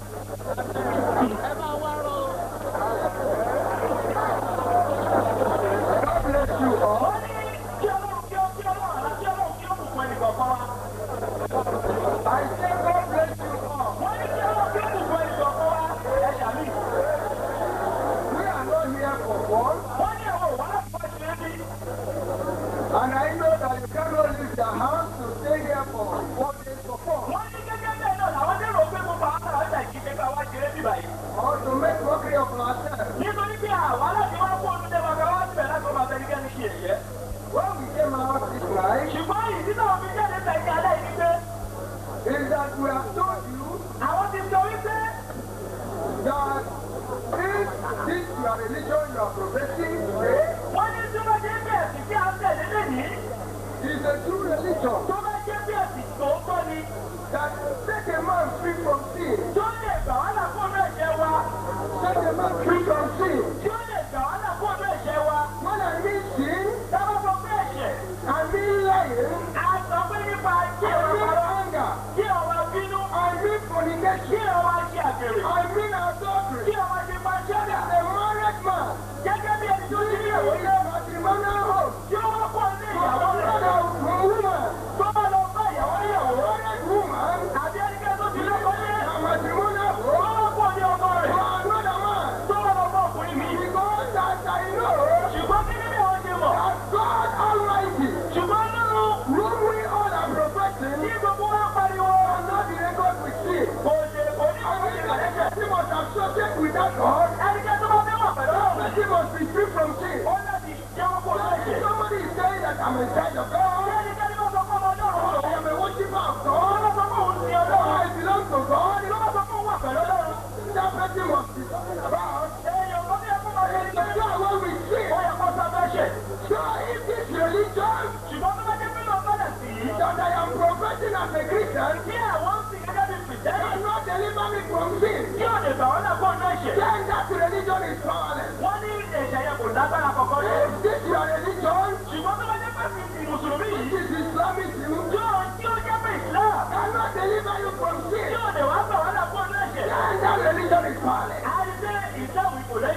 God bless you all. wọ́n ní kí ọlọ́run kí ó kí ọlọ́run àlá kí ọlọ́run kí ó bùkún ẹnì kọ̀ọ̀kan wa. I say God bless you all. wọ́n ní kí ọlọ́run kí ó bùkún ẹnì kọ̀ọ̀kan wa. ẹ ṣàmì. We are not here for fun, wọ́n ní àwọn òwò láti wá ṣe é bí. and I know that you cannot leave your house to stay here for four days for fun, wọ́n ní gẹ́gẹ́ bẹ́ẹ̀ náà làwọn dèrò pé gbogbo àwọn ará ọjà ìkíkẹ bá wá ṣe é bí báyìí. or to make mockery of ourselves. nítorí pé àwa láti wá kó olùdé bàbá wá síbẹ̀ láti wọ́n máa bẹ nígbà ní ṣe ẹ̀yẹ. When we came out this night, ṣùgbọ́n ìdí náà fi jáde tẹ̀lé alẹ́ yìí pé is that we have told you àwọn ti sọ wípé that if this your religion you are professing today wọ́n ní tí wọ́n jẹ́ bí ẹ̀sìn tí a ń tẹ̀lé lẹ́yìn is a true religion tó bá jẹ́ bí ẹ̀sìn tòótọ́ ni that set a man free from sin, tó lè gbà wá là fóònù ẹ̀jẹ̀ wa set a man free from sin. tí ó lè gbà wá là fóònù ẹ̀jẹ̀ wa When I mean sin, táwọn sọ pé ẹ̀ṣẹ̀ I mean lying, a sọ pé nípa kí I ọ̀rọ̀ mean parọ́ anger, kí ọ̀rọ̀ bínú I mean kí fornication, ọ̀rọ̀ ṣe àgbèrè I mean adultery. kí ọ̀rọ̀ ṣe máa ṣẹ́dá A married man gẹ́gẹ́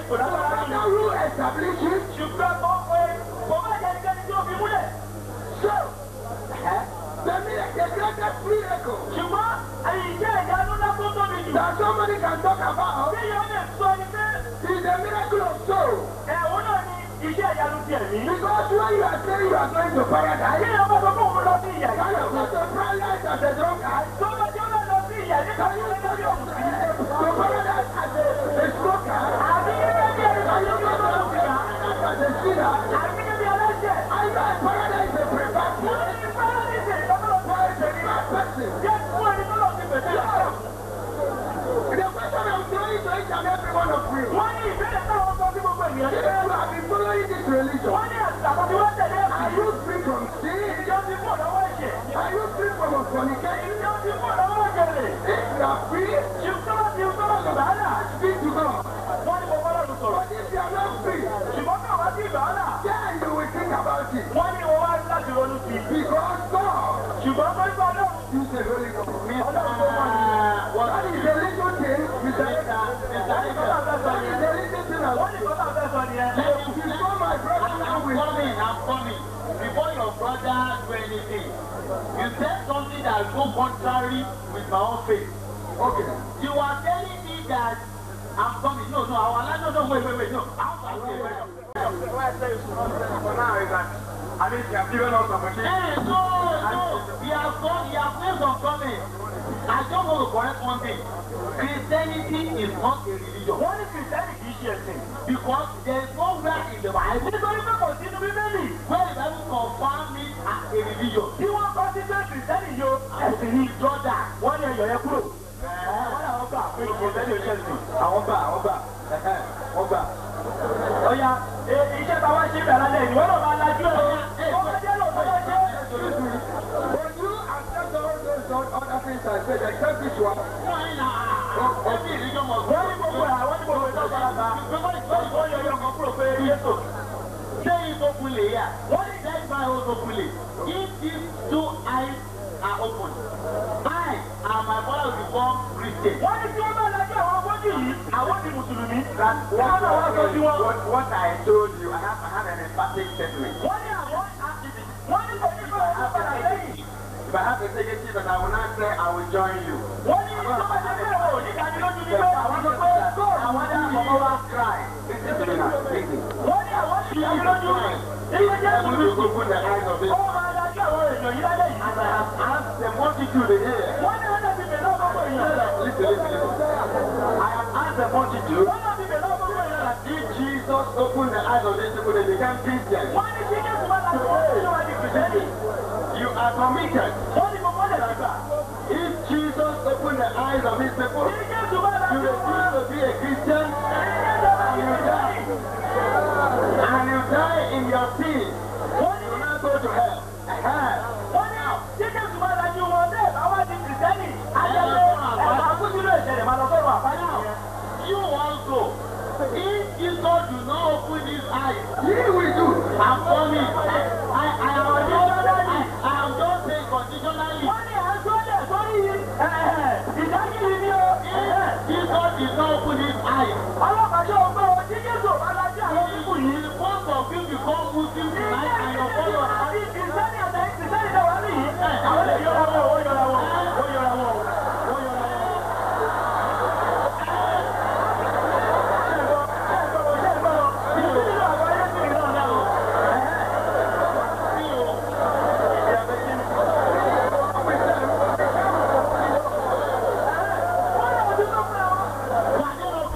kò lágbára No ní. matter who establish it, ṣùgbọ́n kò pé kò má jẹ́ ẹnikẹ́ni tí ó fi múlẹ̀. so the miracle, the greatest miracle ṣùgbọ́n iṣẹ́ ìyanu ńlá tó tóbi jù. that somebody can talk about bí yóò lè sọ ni pé is the miracle of soul. ẹ̀hún náà ni iṣẹ́ ìyanu ti ẹ̀mí. Because when you are saying you are going to bí paradise, yóò bá sọ fún òun lọ sí ìyà can yìí. you go to paradise as a drunkard? tó bá tí ó bá lọ sí ìyà nípa tí ó lè lórí òun sí. To paradise as a, a smoker? àbí gẹ́gẹ́ bí ẹni tó Can yẹ you kí go ó to lọ sí ìyà. paradise as a sinner? àbí gẹ́gẹ́ bí ẹlẹ́ṣẹ̀. I know a paradise is a prepared wọ́n place. ní pẹ́rẹ́dìsì ìtọ́kọ̀lọ́ For a prepared person. jẹ́ fún ẹni tó lọ sí pèsè ọ̀rọ̀. The question I'm throwing to each and every one of you. wọ́n ní ìbéèrè táwọn sọ sí gbogbo ènìyàn If ní pé you have been following this religion, wọ́n ní àtàkùn tí wọ́n tẹ̀lé are ẹ̀sìn you free from sin? ìjọ ti kú lọ́wọ́ ẹ̀ṣẹ̀ Are you free from fornication? ìjọ ti kú lọ́wọ́ òjèlè If you are free, ṣùgbọ́n ti ń tọ́lọ̀ ìbáàlà speak to God. wọ́n ní mo bọ́lá lù sọ̀rọ̀ But if you are not free, ṣùgbọ́n náà wá sí ìbáàlà then you will think about it. wọ́n ní wọ́n wá láti ronú sí i Because God ṣùgbọ́n tó ń sọ ọlọ́run is a holy God. ọlọ́run tó mọ̀ ní That is a little thing. Mr. Eka. That is a little thing. I wọ́n want ní you. kọ́tà fẹ́ sọ nìyẹn If you saw my brother now I'm with coming, I'm coming. Before your brother do anything, you said something that go contrary with my own faith. Okay. You are telling me that I'm coming. No, no, our land, no, no, wait, wait, wait, no. I'm coming. What I say is for now is that I mean, you have given us opportunity. Hey, no, no. He has gone, he has made some comments. I just want to correct one thing. Christianity is not a religion. wọ́n ní kìrìsìtẹ́nì kì í ṣe ẹ̀sìn Because there is nowhere in the Bible nítorí pé kò sínú bíbélì where the Bible confirm it as a religion. tí wọ́n kọ́ sí pé kìrìsìtẹ́nì yo ẹ̀sìn ní Jordan. wọ́n ní ẹ̀yọ̀ yẹn kúrò wọ́n ní àwọn gbà pé kìrìsìtẹ́nì ò ṣe ẹ̀sìn Àwọn gbà, àwọn gbà, ẹ̀hẹ́, wọ́n gbà. ọ̀ya e- iṣẹ́ táwa ṣe bẹ̀rẹ̀ lálẹ́ ìwọ́n náà máa lajú ẹ̀ ó bá jẹ́ lóòótọ́ ló ṣe But you accept all those other things I said, except this one. Every religion must wọ́n ní gbogbo ẹ̀ àwọn ní gbogbo ẹ̀ lọ́sọ̀ láta ó yọ yọ kan kúrò pé yéṣù Say it openly here. What is that by us openly? If these two eyes are open, I and my father will become Christian. wọ́n ní tí wọ́n bá lajú àwọn afọ́jú yìí àwọn di mùsùlùmí That's wọ́n náà wá sọ sí wọn. what, what I told you. I have, I have an emphatic statement. wọ́n ní àwọn wọ́n ní kò ní kò ní padà lẹ́yìn If I have a negative, but I will not say I will join you. wọ́n ní tó bá jẹ́ pé ò ní ìdánilójú ní pé àwọn sọ pé I want to come over cry. Listen to me now. Listen. wọ́n ní àwọn ní ìdánilójú iye jẹ́ I will tuntun open the eyes of it. ó máa lajú àwọn èèyàn yìí lálẹ́ yìí. As I have asked the multitude here. wọ́n ní wọ́n dàbí bẹ̀rẹ̀ ọgbọ́gbọ́ èèyàn Listen, listen, listen. I have asked the multitude. wọ́n dàbí bẹ̀rẹ̀ ọgbọ́gbọ́ èèyàn If Jesus opened the eyes of these people, they became Christians. wọ́n ní kí jésù bá lajú wọn sí wọn di kìrìsìtẹ́nì You are committed. wọ́n ní gbogbo ọ̀dẹ̀ lágbà If Jesus opened the eyes of these people, kí jésù bá you lajú wọn refuse to be a Christian kí jésù bá and di you die. kìrìsìtẹ́nì And you die in your sin. wọ́n ní You will not go to hell. Hell. wọ́n ní kí jésù bá lajú wọn bẹ́ẹ̀ bá wá di kìrìsìtẹ́nì ajẹ́lé ẹ̀ka kúndínlẹ̀ ìṣẹ̀lẹ̀ máa lọ sọ́run àfáàní yẹn. You also, if Jesus do not open his eyes, He will do. I'm coming. I, I am conditionally, I am just saying conditionally. wọ́n ní à ń sọ́lẹ̀ sórí ìdágìrì ni o. If Jesus did not open his eyes, ọlọ́pàá ṣe ògbó o tí jésù bá lajú àwọn pípù yìí. the both of you become Muslim tonight and your followers. àti kìrìsìtẹ́nì àti kìrìsìtẹ́nì náà wà níyì. àwọn lè yọra wọn ó yọra wọn ó yọra wọn ó yọra wọn. Why don't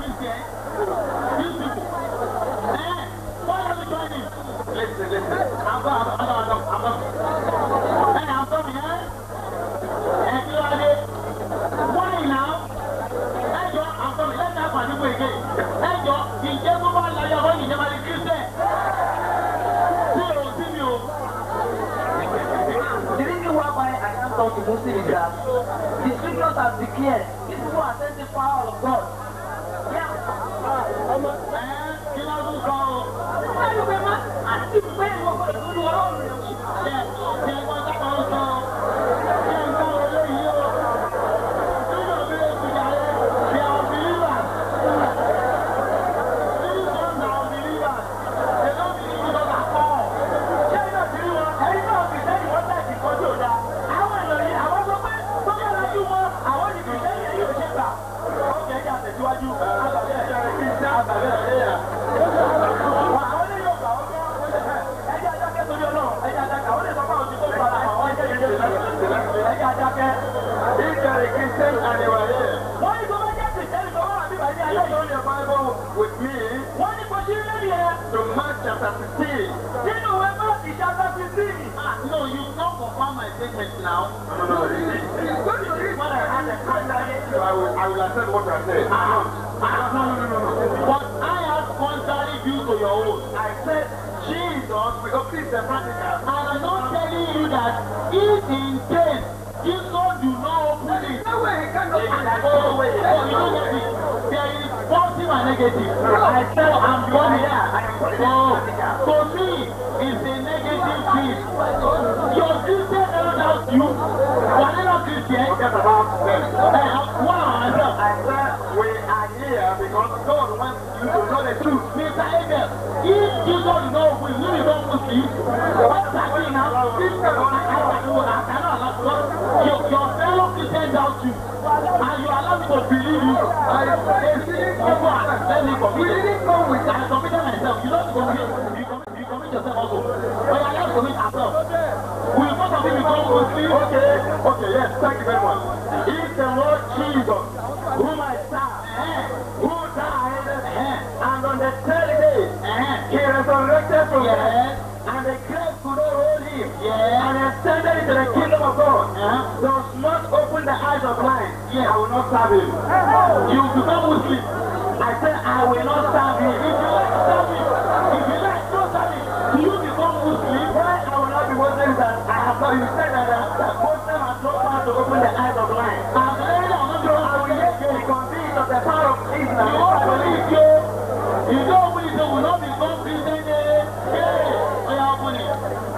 to Mark chapter 16. Nínú ìwé Máàkì chapter fifteen. Ah, no, you don't confirm my statement now. No, no, no. It is, it is going to read. When I had a contrary, So I will, I will accept what you are saying. ah, ah, no, no, no, no, no. But I have contrary view to your own. I said Jesus, because this is the practical. And I'm not telling you that if in case Jesus do not open it, No way, he cannot. Oh, wait, oh, you don't get it. There is positive and negative. I said I'm the one here. So, to me, it's a negative thing. Your Christian never doubt you. But they're not Christian. Forget about them. Hey, wow, myself. I said we are here because God wants you to know the truth. Mr. Abel, if Jesus do not open, you become Muslim. What's happening now? I cannot, I cannot allow because your, your fellow Christian doubt you. And you allow me to believe you. I said, Of what? Let me we commit. didn't come with I committed myself. You don't commit. You commit, you commit yourself also. But I have to commit ourselves. Will both of you become Muslim? Okay, okay, yes, thank you very much. If the Lord Jesus, whom I serve, Eh, who died, eh, and on the third day, eh. he resurrected from the dead, Yes, and the grave could not hold him, yes. and ascended into the kingdom of God, Eh? does not open the eyes of blind, Yes. I will not serve him. You become Muslim. I said, I will not serve him. If you like, serve it. If you like, don't serve it. Do you become Muslim? Why I will not be Muslim that I have not, you said that, that, that Muslim has no power to open the eyes of blind. I'm very long. I'm So not I will yet be convinced of the power of You Islam. won't believe you. You don't believe you will not become Christian. eh? Hey, oh, yeah, open it.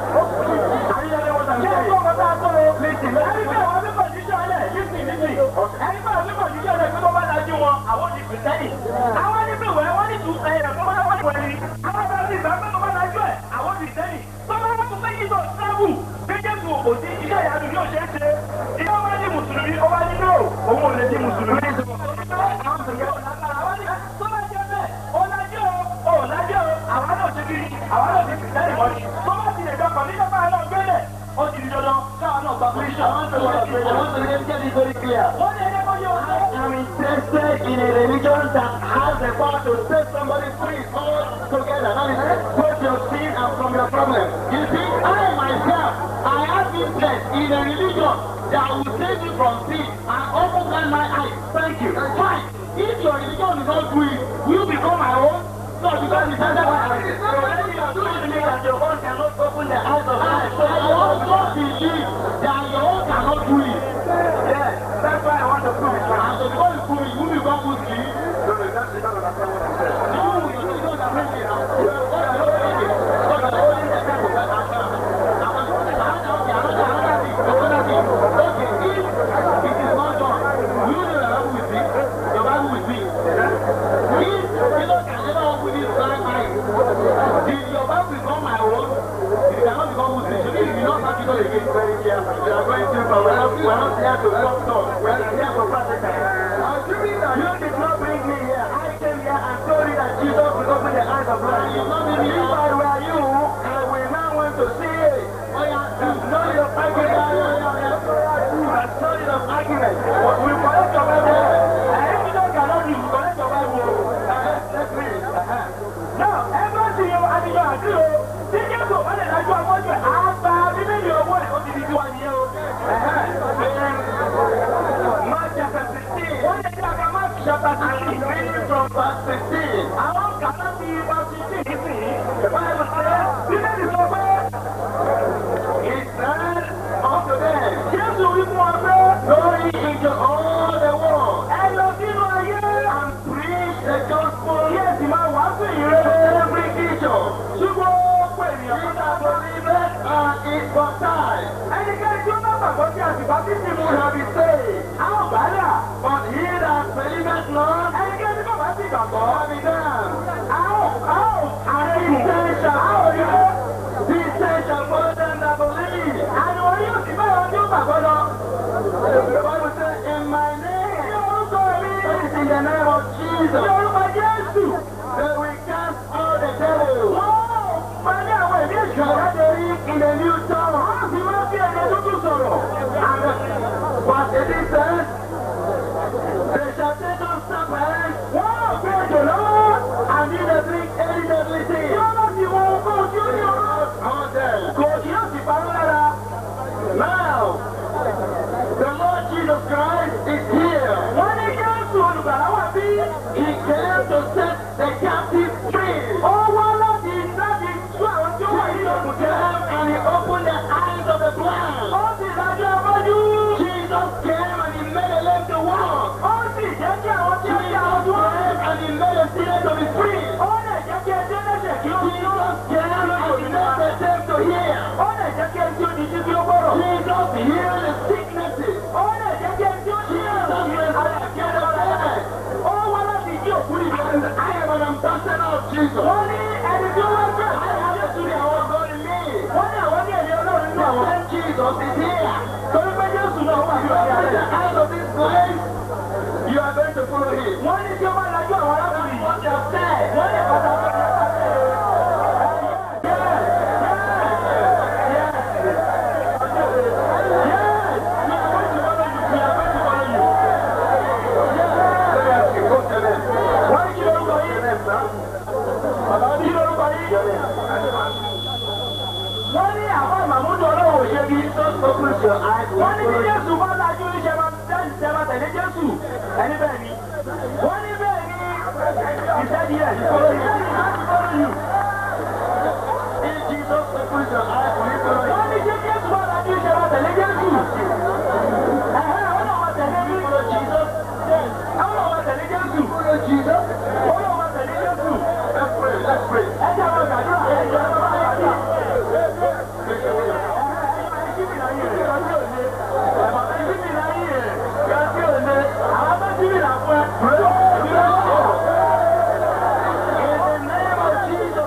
Are you hearing what I'm Ṣé saying? ẹ̀kọ́ ọ̀gá tá a sọ rẹ̀? Listen, Ẹni pé àwọn onímọ̀ jíjọ́ alẹ̀ lísìn lísìn. Ẹni pé àwọn onímọ̀ jíjọ́ alẹ̀ pé tó bá dájú wọn, àwọn di kìrìsìtẹ́nì. Àwọn níbi ìwẹ̀ wọ́n ní tún ẹ̀yẹ̀ tó bá wọ́n wẹ̀ ni. Àwọn bá ti gbà pé tó bá dájú ẹ̀, àwọn di kìrìsìtẹ́nì. Tó bá wọ́n tún fẹ́ yí lọ sábù. Méjèèjì kò sí iṣẹ́ ìyanu yóò ṣe é ṣe. Ìyá wọn di Mùsùlùmí, ó wá ní no, òun ò lè di Mùsùlùmí. Tó bá jẹ́ bẹ́ẹ̀, ó lájẹ́ o, ó lájẹ́ o, àwa náà ṣe kiri, àwa náà ṣe kìrìsìtẹ́nì mọ́ni. Tó bá ti lè dọ́kọ̀ nígbà bá náà gbélé, ó ti di dandan káwa náà gba Christian. I want to get, I want to get, get it very clear. Wọ́n ní ẹni kó yẹ wọ́n sọ. I am interested in a religion that has the power to set somebody free all together. That is, both your sin and from your problem. You see, I myself, I have interest in a religion that will save me from sin and open my eyes. Thank you. Fine. If your religion is not doing, will you become my own? No, because it's under my eyes. So when you are doing me that your own cannot open the eyes of I, eyes. I also believe that your own cannot do it. Yes, that's why I want to prove it. And so because you prove it, you become Muslim. No, no, that's you don't understand what I'm saying. No, you don't understand me now. You are what you are doing. Because you are holding the Bible back and down. Okay, another, another thing, another thing. Okay, if it is not done, will you know your Bible with me? Your Bible with me? If Jesus can never open his blind eyes, did your Bible become my own? It cannot become Muslim. So if you not start Jesus again, Very careful. We are going to, but we're not, we're not here to talk talk. We're here for practical. Assuming that you did not bring me here, I came here and told you that Jesus will open the eyes of blind. you not be If I were you, I will now want to see it. Oh yeah, There's no need of argument. There's no need of argument. We collect your Bible. Ẹ̀yin tí wọ́n kà lọ́dún ìlú kọ́lẹ́ tó bá wù ú. Let's read. Náà ẹ bá ti yan adìyọ àdúró. Tí Jésù bá lè dájú afọ́jú ẹ̀, á gba bíbélì owó ẹ̀ ó ti di tiwa nìyẹn o. Mark chapter 16. Wọ́n lè dí àga Mark chapter I'm sixteen. reading from verse 16. Àwọn kàtà ti bá sixteen nísìnyí. Báyọ̀ sọ bíbélì sọ pé He said unto them, Jésù wí fún wa pé Go ye into all the world ẹ lọ sínú ayé and preach the gospel kí ẹ sì máa wàásù to ìrere. every creature. Ṣùgbọ́n ó pè ènìyàn He fún that dáadọ́. believeth and is baptized Ẹnikẹ́ni tí ó bá gbàgbọ́ sí àsìkò àti ìmú shall be saved. àwọn bàálà. But he that believeth not Ẹnikẹ́ni tí kò bá sí ìgbàgbọ́. shall be damned. Àwọn àwọn ààrẹ He said, shall àwọn follow ìlú. He said, shall follow them that believe. Àwọn orí yóò sì bẹ́ẹ̀ wọn tí ó gbàgbọ́ lọ. The Bible says, In my name, Ní orúkọ mi. that is in the name of Ní Jesus, orúkọ Jésù. that we cast out the devil. Wọ́n máa ní àwọn ìdí èṣù Shall láti they read in a new tongue? wọ́n sì máa fi ẹ̀jẹ̀ tuntun sọ̀rọ̀. And but it is said, they shall take up serpents Wọ́n ò gbé èjò lọ́wọ́. and in the drink any deadly thing. Yóò Jesus. wọ́n ní ẹni tí wọ́n gbé àwọn Jésù ní àwọn God in me. wọ́n ní àwọn ní ẹ̀mí Ọlọ́run nínú àwọn. Then Jesus is here. torí pé Jésù náà wà ní You ọ̀dọ̀ are the rẹ̀. eyes of this place. You are going to follow him. wọ́n ní tí ó bá lajú àwọn arákùnrin yìí. What you have said. wọ́n ní pàtàkì Let me ask you, go tell them. wọ́n ní kí lórúkọ yìí. kí lórúkọ yìí. wọ́n ní àwọn àmàmúdù ọlọ́wọ́ òṣèlú. Just open your eyes. wọ́n ní tí Jésù bá lajú iṣẹ́ máa tẹ́ máa tẹ̀lé Jésù. ẹni bẹ́ẹ̀ ni. wọ́n ní bẹ́ẹ̀ ni ìṣẹ́ni ẹ̀ follow you. follow you. If Jesus opens your eyes, will you follow him? wọ́n ní tí Jésù bá lajú iṣẹ́ máa tẹ̀lé Jésù. ẹ̀hẹ́ àwọn náà máa tẹ̀lé ní. Follow Jesus. àwọn náà máa tẹ̀lé Jésù. Follow Jesus. wọ́n náà máa tẹ̀lé Jésù. Let's pray. Let's pray. ẹ jẹ́ àwọn gbàdúrà ẹ jẹ́ àwọn gbàdúrà. Please, open your eyes. In the name of Jesus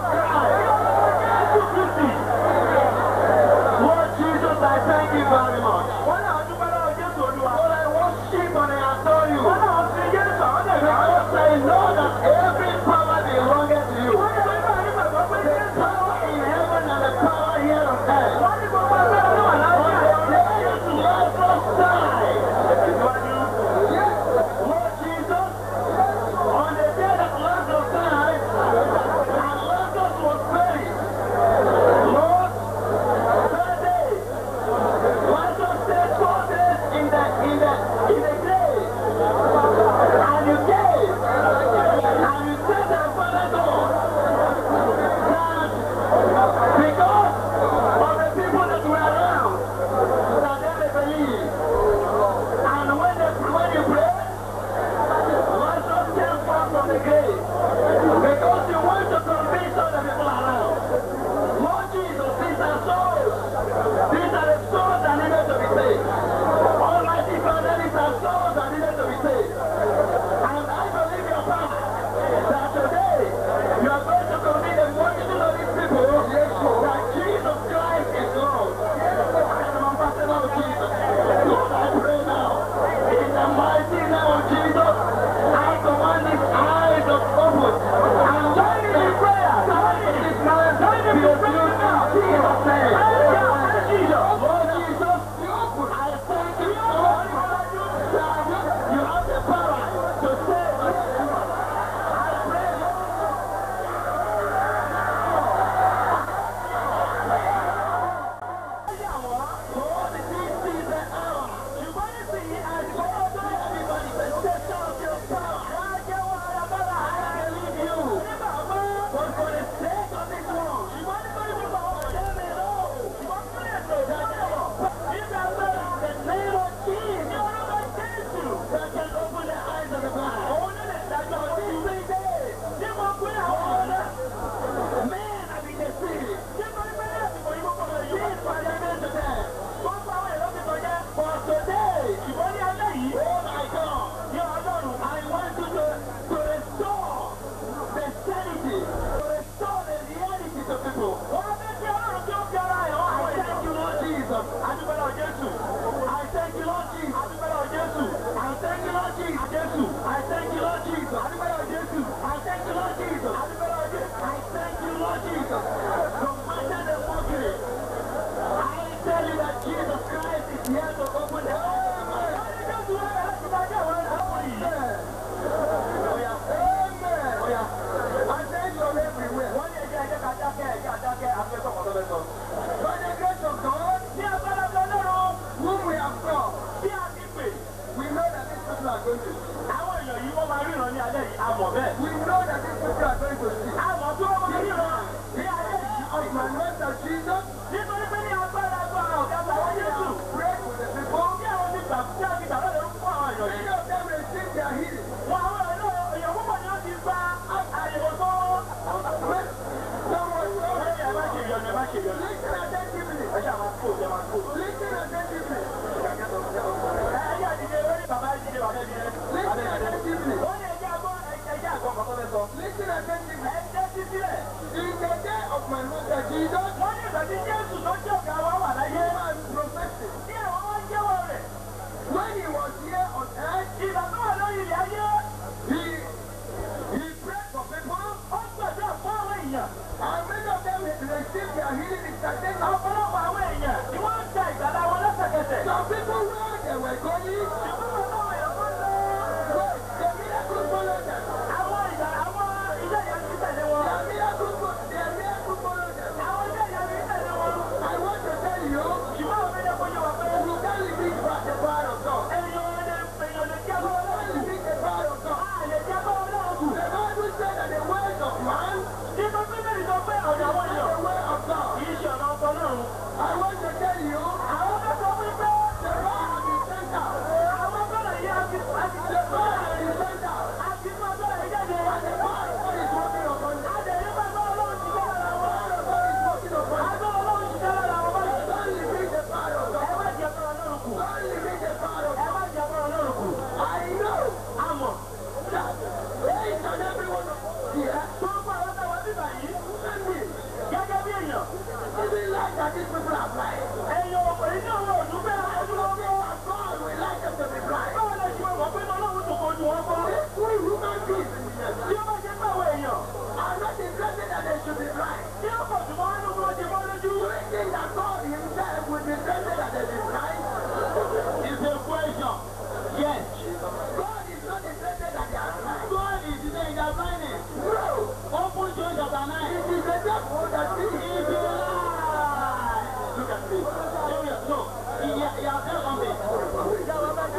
Jesus wọ́n ní ìgbà tí Jésù tó jẹ́ ọ̀gá wa wà láyé. and professing. Tí àwọn wá jẹ́wọ́ rẹ̀. When he was here on earth, Ìgbà tó wà lórí ilẹ̀ ayé. he he prayed for people, Ó gbàdúrà fún àwọn èèyàn. and many of them received their healing instantaneously. Ọ̀pọ̀lọpọ̀ àwọn èèyàn ni wọ́n ń gba ìgbàlá wọn lẹ́sẹ̀kẹsẹ̀. Some people where they were going, Ṣùgbọ́n wọn náà yẹ kó lọ. the miracle followed them. Àwọn ìgbà àwọn ilé ìyá ti tẹ̀lé wọn. Their miracle, fo- their miracle followed them. Àwọn ilé ìyá ti tẹ̀lé wọn. I want to tell you, Ṣùgbọ́n àwọn ilé ìyá wà pé you can't limit by the power of God. èèyàn lè èèyàn lè jẹ́ You kọ́ can't limit the power of God. A lè jẹ́ kọ́ ọlọ́run. The Bible said that the ways of man Nípa bíbélì sọ pé ọ̀dọ̀ àwọn are èèyàn the way of God. kì í ṣe ọ̀nà ọkọ náà. I want to tell you, Àwọn bá sọ wípé the power of the center, àwọn gbọ́dọ̀ yí àti àti the power of the center, àti fún ọgbọ́dọ̀ yí jáde. and the power of God is working upon them. Adẹ̀yẹ́ bá gbọ́ ọlọ́run ti jẹ́ lára wọn. The power of God is working upon them. Agbọ́ ọlọ́run ti jẹ́ lára wọn báyìí. Don't limit the power of Ẹ God. má jẹ́ kọ́ ọlọ́run kù. Don't limit the power of Ẹ má jẹ́ kọ́ ọlọ́run kù. God. I know Àmọ̀ that each and every one of us here, tó ń pa àwọn táwọn bíbà yìí and me, gẹ́gẹ́ bí èèyàn. even like that these people are blind. Èèyàn ọkùnrin náà wọ̀ ọdún bẹ́ẹ̀ ọdún wọn kọ́. And God will like them to be blind. Báwo lè ṣe wọ̀ pé ọlọ́run tó kojú wọn kọ́? We human beings Tí ó bá jẹ́ pé àwọn èèyàn are not interested that they should be blind. tí ó pọ̀ jù mọ́ nínú wọn ti mọ́ lójú. Do you think that God himself will be interested that they be blind? It's a question. Yes. God is not interested that they are blind. God is saying they are blinded. No. Open John chapter 9. It is the devil that It's is a lie. Look at me. Serious. No. He, he, he has said something. I should wait.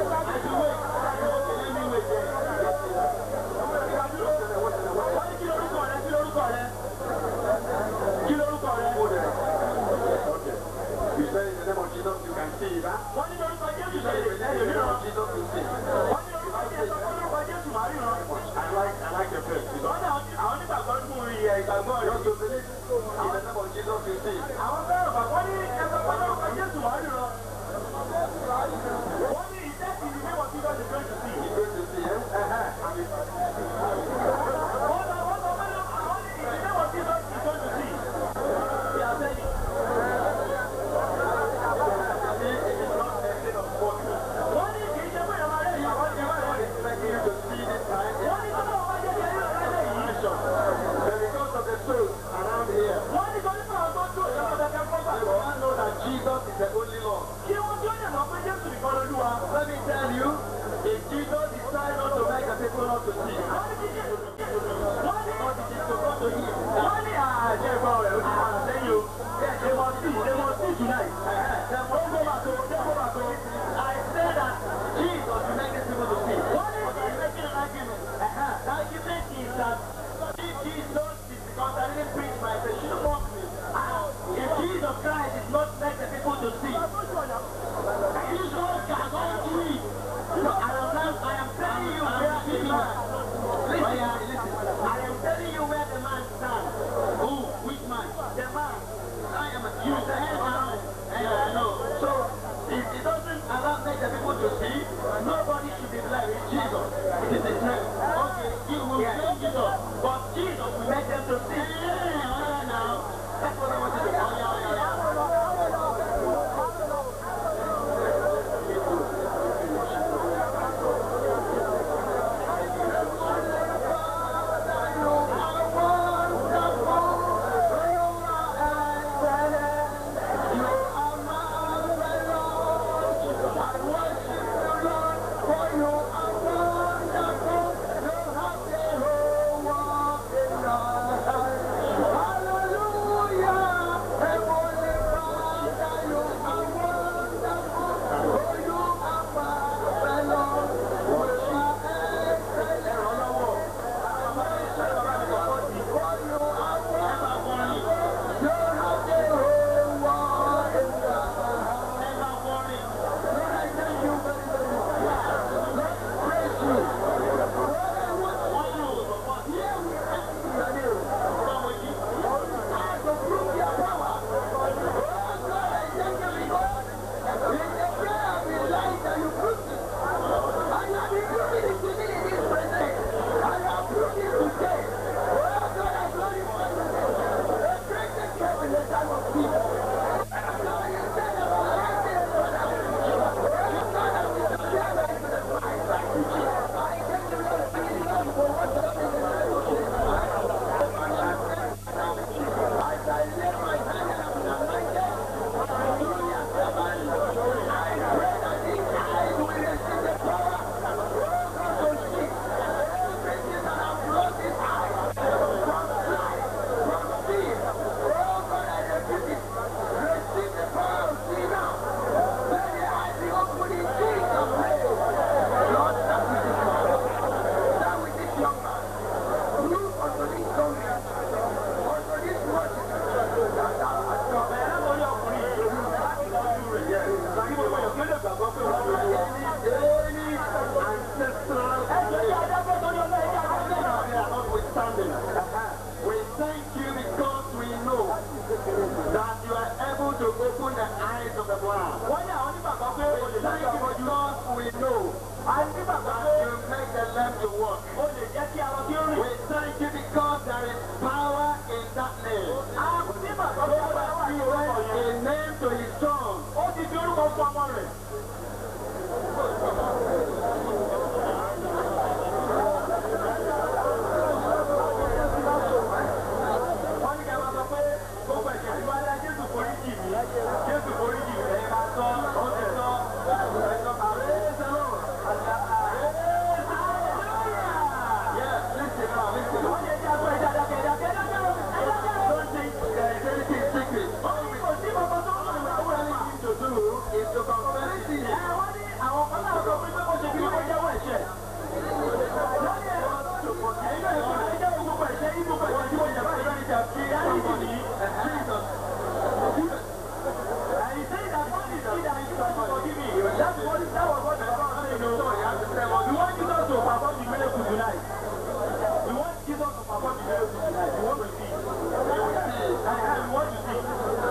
Okay, let me wait there. Wọ́n ní kí lorúkọ rẹ kí lorúkọ rẹ? Kí lorúkọ rẹ? You say in the name of Jesus, you can see that. Wọ́n ní lorúkọ Jésù You ṣe say lè in the lẹ́yìn name ríran. of Jesus, you see. Wọ́n ní lorúkọ Jésù wọ́n ní lorúkọ Jésù máa ríran. I like, I like the faith. You Wọ́n ní àwọn àwọn onígbàgbọ́ nínú ìyẹ̀ ìgbàgbọ́ rẹ̀. Just to believe in the name of Jesus, you see. Àwọn fẹ́ràn bàbá ní ẹgbẹ́ pẹ́ lórúkọ Jésù máa ríran. Wọ́n ní ìtẹ́sí ní níwọ̀n tí lọ́ọ̀dì fẹ́ sí. You're going to see him. Uh-huh. And it's- Wọ́n lọ wọ́n lọ wọ́n lọ àwọn ní ìdíléwọ̀n tí lọ́ọ̀dì fẹ́ sí. Bí a fẹ́ yìí. Wọ́n ní kì í ṣe pé ìyàwó rẹ̀ ìyàwó ti wá rẹ̀. Expecting you to see this time. Wọ́n ní tọ́lọ́ ọba jẹ́ jẹ́ nínú ẹlẹ́ yìí. But because of the souls around here, Wọ́n ní torí pé àwọn tó dúró ìjọba kẹ́kẹ́ fún they gbàgbọ́. will not know that Jesus is the only Lord. Kí wọ́n tí ó lè mọ̀ pé Jésù nìkan lolúwa. that name. Àwọn tí bàbá So bá wà that ní he orúkọ went yẹn. a name to his son. Ó ti fi orúkọ fún ọmọ rẹ̀. Wọ́n ní kí ẹ máa sọ pé gbogbo ẹ̀ṣẹ̀ tí wọ́n dá Jésù forí jì mí. Jésù forí jì mí. Ẹ̀yin máa sọ, ó ti sọ. Ẹ sọ, "Praise the Lord." Yes, listen now, listen. Wọ́n ní ẹja gbọ́ ẹja dákẹ́, dákẹ́, dákẹ́, dákẹ́. Don't think there is anything secret. Wọ́n ní kò sí bàbá tó ń lọ ìyàwó ẹ̀ mà. to do is to confess sin. Ẹ wọ́n ní àwọn kan náà sọ pé kó ṣe kí wọ́n jẹ́wọ́ ẹ̀ṣẹ̀. Wọ́n ní ẹ̀rọ tó pọ̀ sí ẹ̀yìn náà ìfọ̀n ẹ̀ jẹ́wọ́ gbogbo ẹ̀ṣẹ̀ yìí gbogbo ẹ̀ṣẹ̀ tí wọ́n jẹ̀ báyìí lórí ìjà fi dáríjì ní. Ẹ̀yìn sẹ́yìn that God is good and Jesus will forgive me. That's what that was what the Bible say no. You want Jesus to perform the miracle tonight. You want Jesus to perform the miracle tonight. You want to see. You want to see.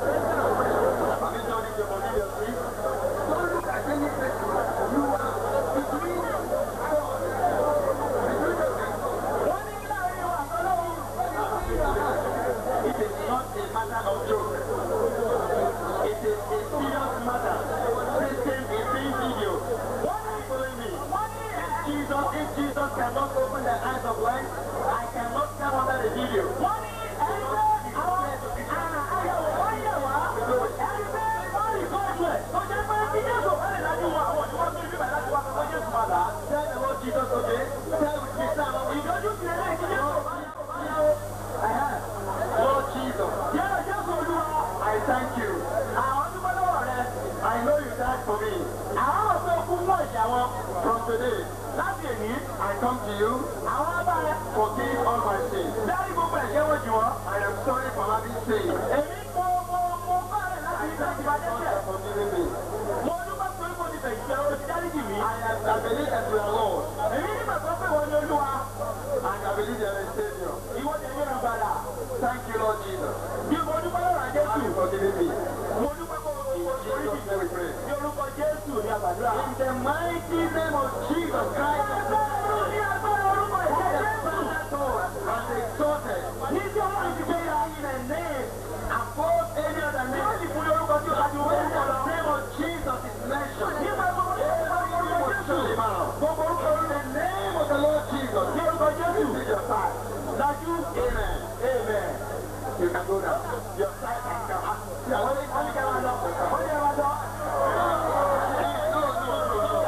Wọ́n ní kí láàrin wa àtọ́lọ́wọ́. It is not a matter of joke. It is a serious matter. Satan is seeing videos. Wọ́n ní Following me. wọ́n ní ẹ̀ Jesus, if Jesus cannot open the eyes of life, I cannot come under the video. wọ́n ní ẹgbẹ́ àwọn àyẹ̀wò wọ́n yẹ̀ wá ẹgbẹ́ wọ́n rí kọ́ọ̀tù ẹ̀ tó jẹ́ pé kí Jésù bá lè dájú wọn àwọn òṣìwọ́n tó ibi bàtà tí wọ́n fẹ́ Jésù máa là á. Tell the Lord Jesus, okay? Tell with me, Sam. Ìdójú ti lè kí Jésù bá yàwó. Lord Jesus, Jẹ́ Jésù Olúwa. I thank you. Àwọn dúpẹ́ lọ́wọ́ rẹ̀. I know you died for me. Àwọn mọ̀ pé okú fún ẹ̀ṣẹ̀ wọn. From today, Láti èní, I come to you. àwọn abá rẹ̀ Forgive all my sins. dárí gbogbo ẹ̀ṣẹ̀ wọn jù wọ́n. I am sorry for having sinned. Èmi mo mo mo bá rẹ̀ láti ìgbà tí wàá God dẹ́ṣẹ̀. has forgiven me. Mo dúpẹ́ pé mo ti bẹ̀rẹ̀ ìṣẹ́ orí dáríjì mi. I, am, I believe that you are Lord. Èmi nígbàgbọ́ pé wọ́n ní Olúwa. And I believe you are a Savior. Ìwọ tẹ̀ ní ìrànpadà. Thank you, Lord Jesus. Bí mo dúpẹ́ lọ́rọ̀ Have Jésù. you forgiven me? Mo dúpẹ́ pé mo In mo forí jì Jesus' name we pray. Ní orúkọ Jésù ní àgbàdúrà. In the mighty name of Jesus Christ, Ní agbára orúkọ ìjẹ́ the Jésù. Father has exalted Ní tí ọlọ́run ti gbé ya in a name above any other ní name. ó sì fún ní orúkọ tí ó bá ti wọ́n When ń bọ̀ lọ. the name of Jesus is mentioned, Nígbà gbogbo tí ó bá ti every orúkọ will Jésù. shut him out. Gbogbo orúkọ In the name of the Lord Jesus, ní orúkọ Jésù. take your side. Dájú. Amen. Amen. You can go now. Your side can come. Yeah, Wọ́n ní wọ́n ní kẹ́ máa lọ. Wọ́n ní ẹ máa lọ. No, no, no, no.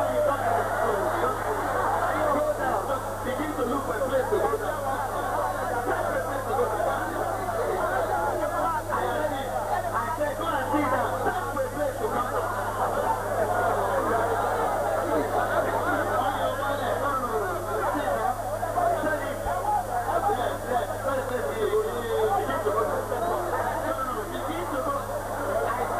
Go down. Just begin to look for a place to go down. I said, go and sit down. Search for a place to come down. I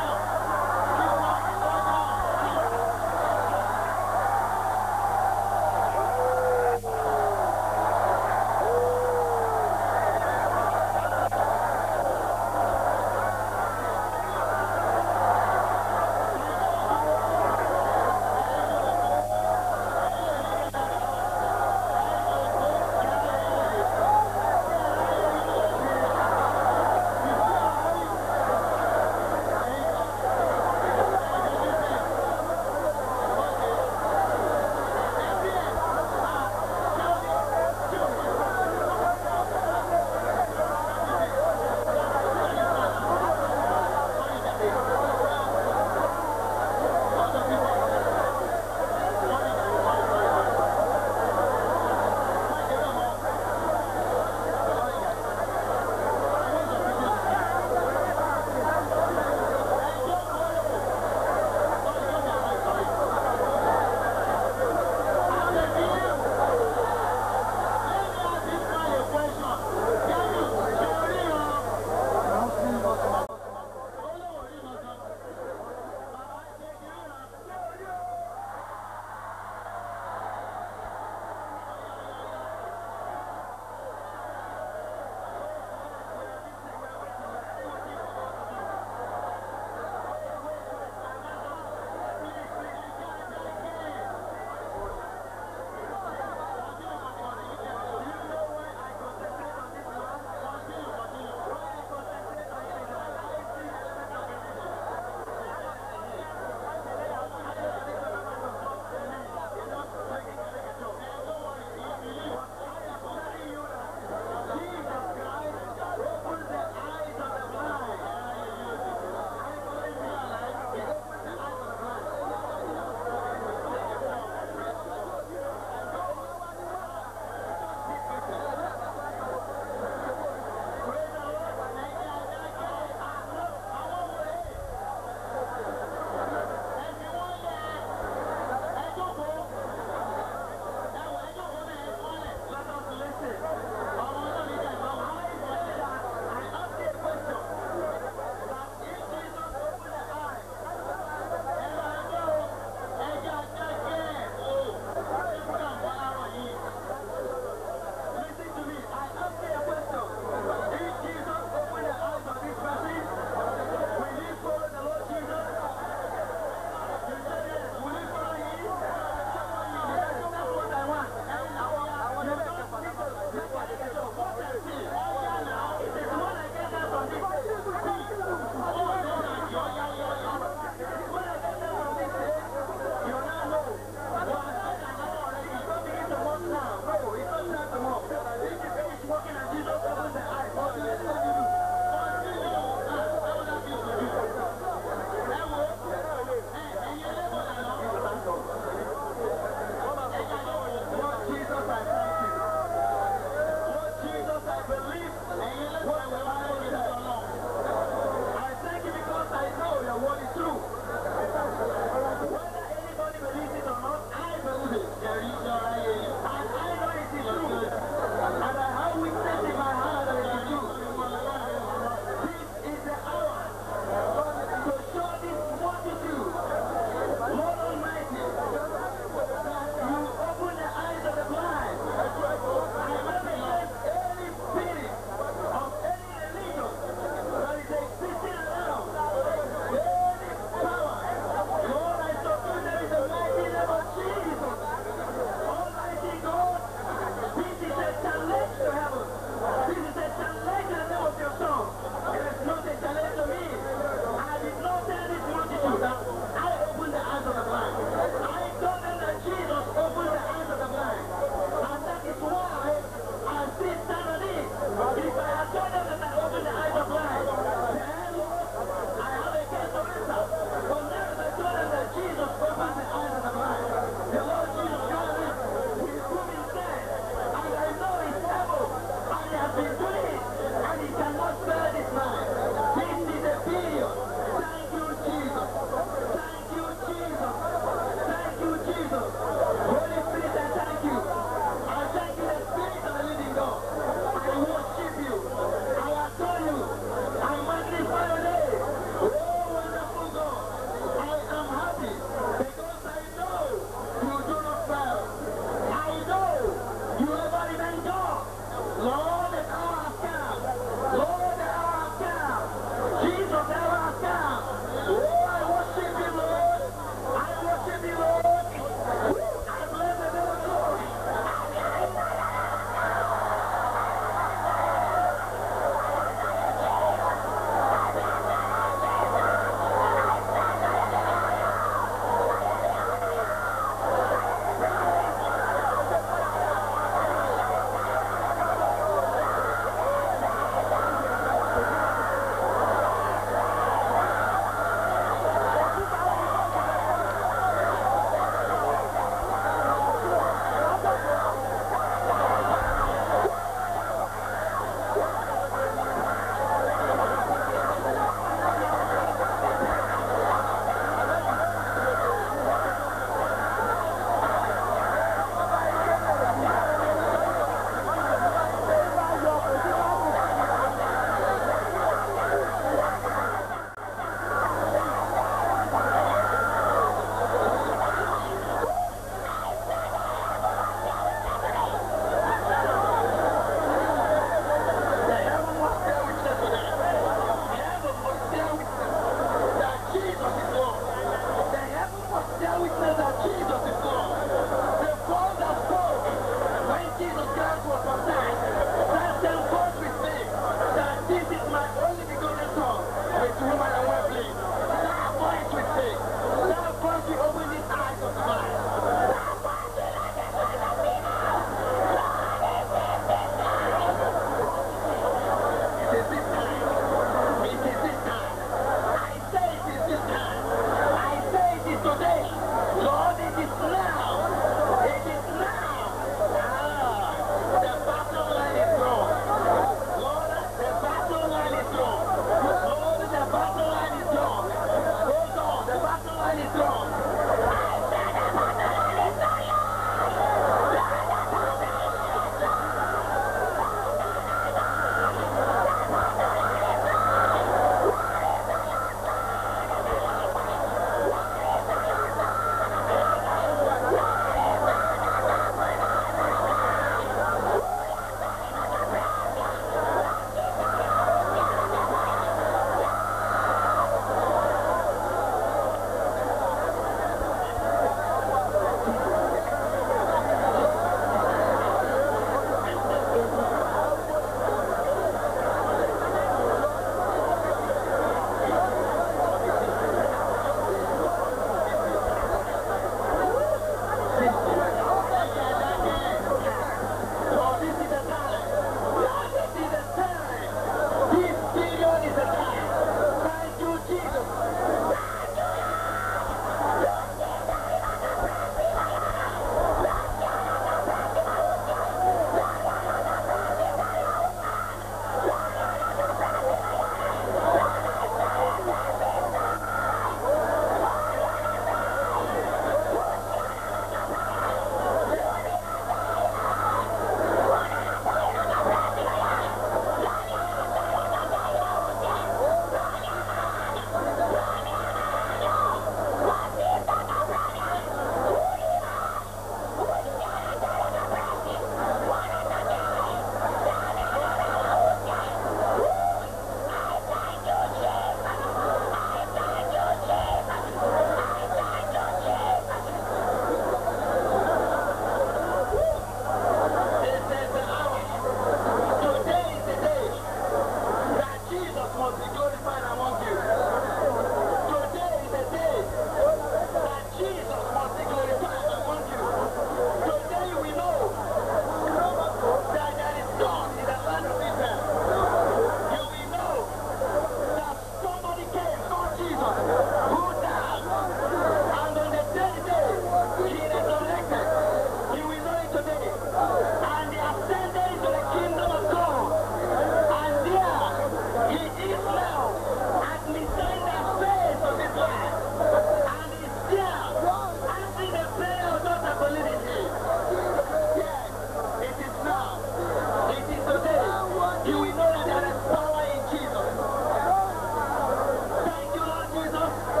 who died, and on the third day he resurrected. You will know it today. And he ascended into the kingdom of God. And there he is now, administering the face of his life. And he's there, answering the prayer of those that believe in him. Yes, it is now. It is today. You will know that there is power in Jesus. Thank you, Lord Jesus.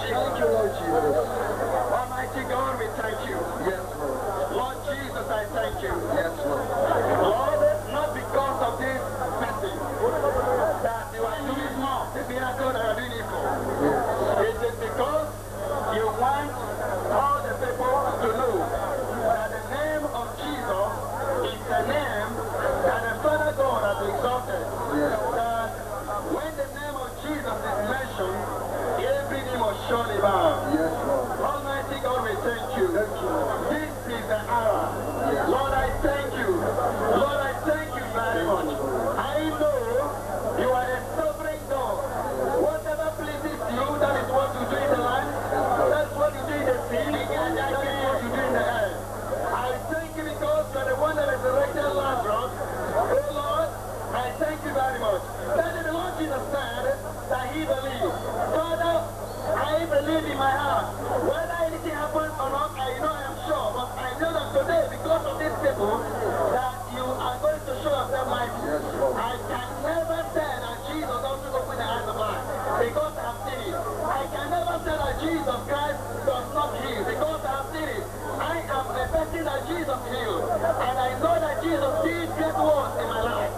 Thank you, Lord Jesus. Almighty God, we thank you. Yes, Lord. Lord Jesus, I thank you. Yes, Lord. Lord, not because of this person that you are doing more, the miracle that you are doing it for. It is because you want all the people to know that the name of Jesus is the name that the Father God has exalted. That when the name of Jesus is mentioned, every knee must surely bow. Yes, Lord. Almighty God, we thank you. Thank you. This is the hour. Lord, I thank you. Lord, I thank you very much. I know you are a sovereign God. Whatever pleases you, that is what you do in the land. That's what you do in the sea. And that is what you do in the air. I thank you because you are the one that resurrected Lazarus. Oh Lord, I thank you very much. That is the Lord Jesus said that he believed. Father, I believe in my heart. Whether anything happens or not, I know I am sure. But I know that today, because of these people, that you are going to show yourself mighty. I can never say that Jesus doesn't open the eyes of blind because I have seen it. I can never say that Jesus Christ does not heal because I have seen it. I am a person that Jesus healed. And I know that Jesus did great works in my life.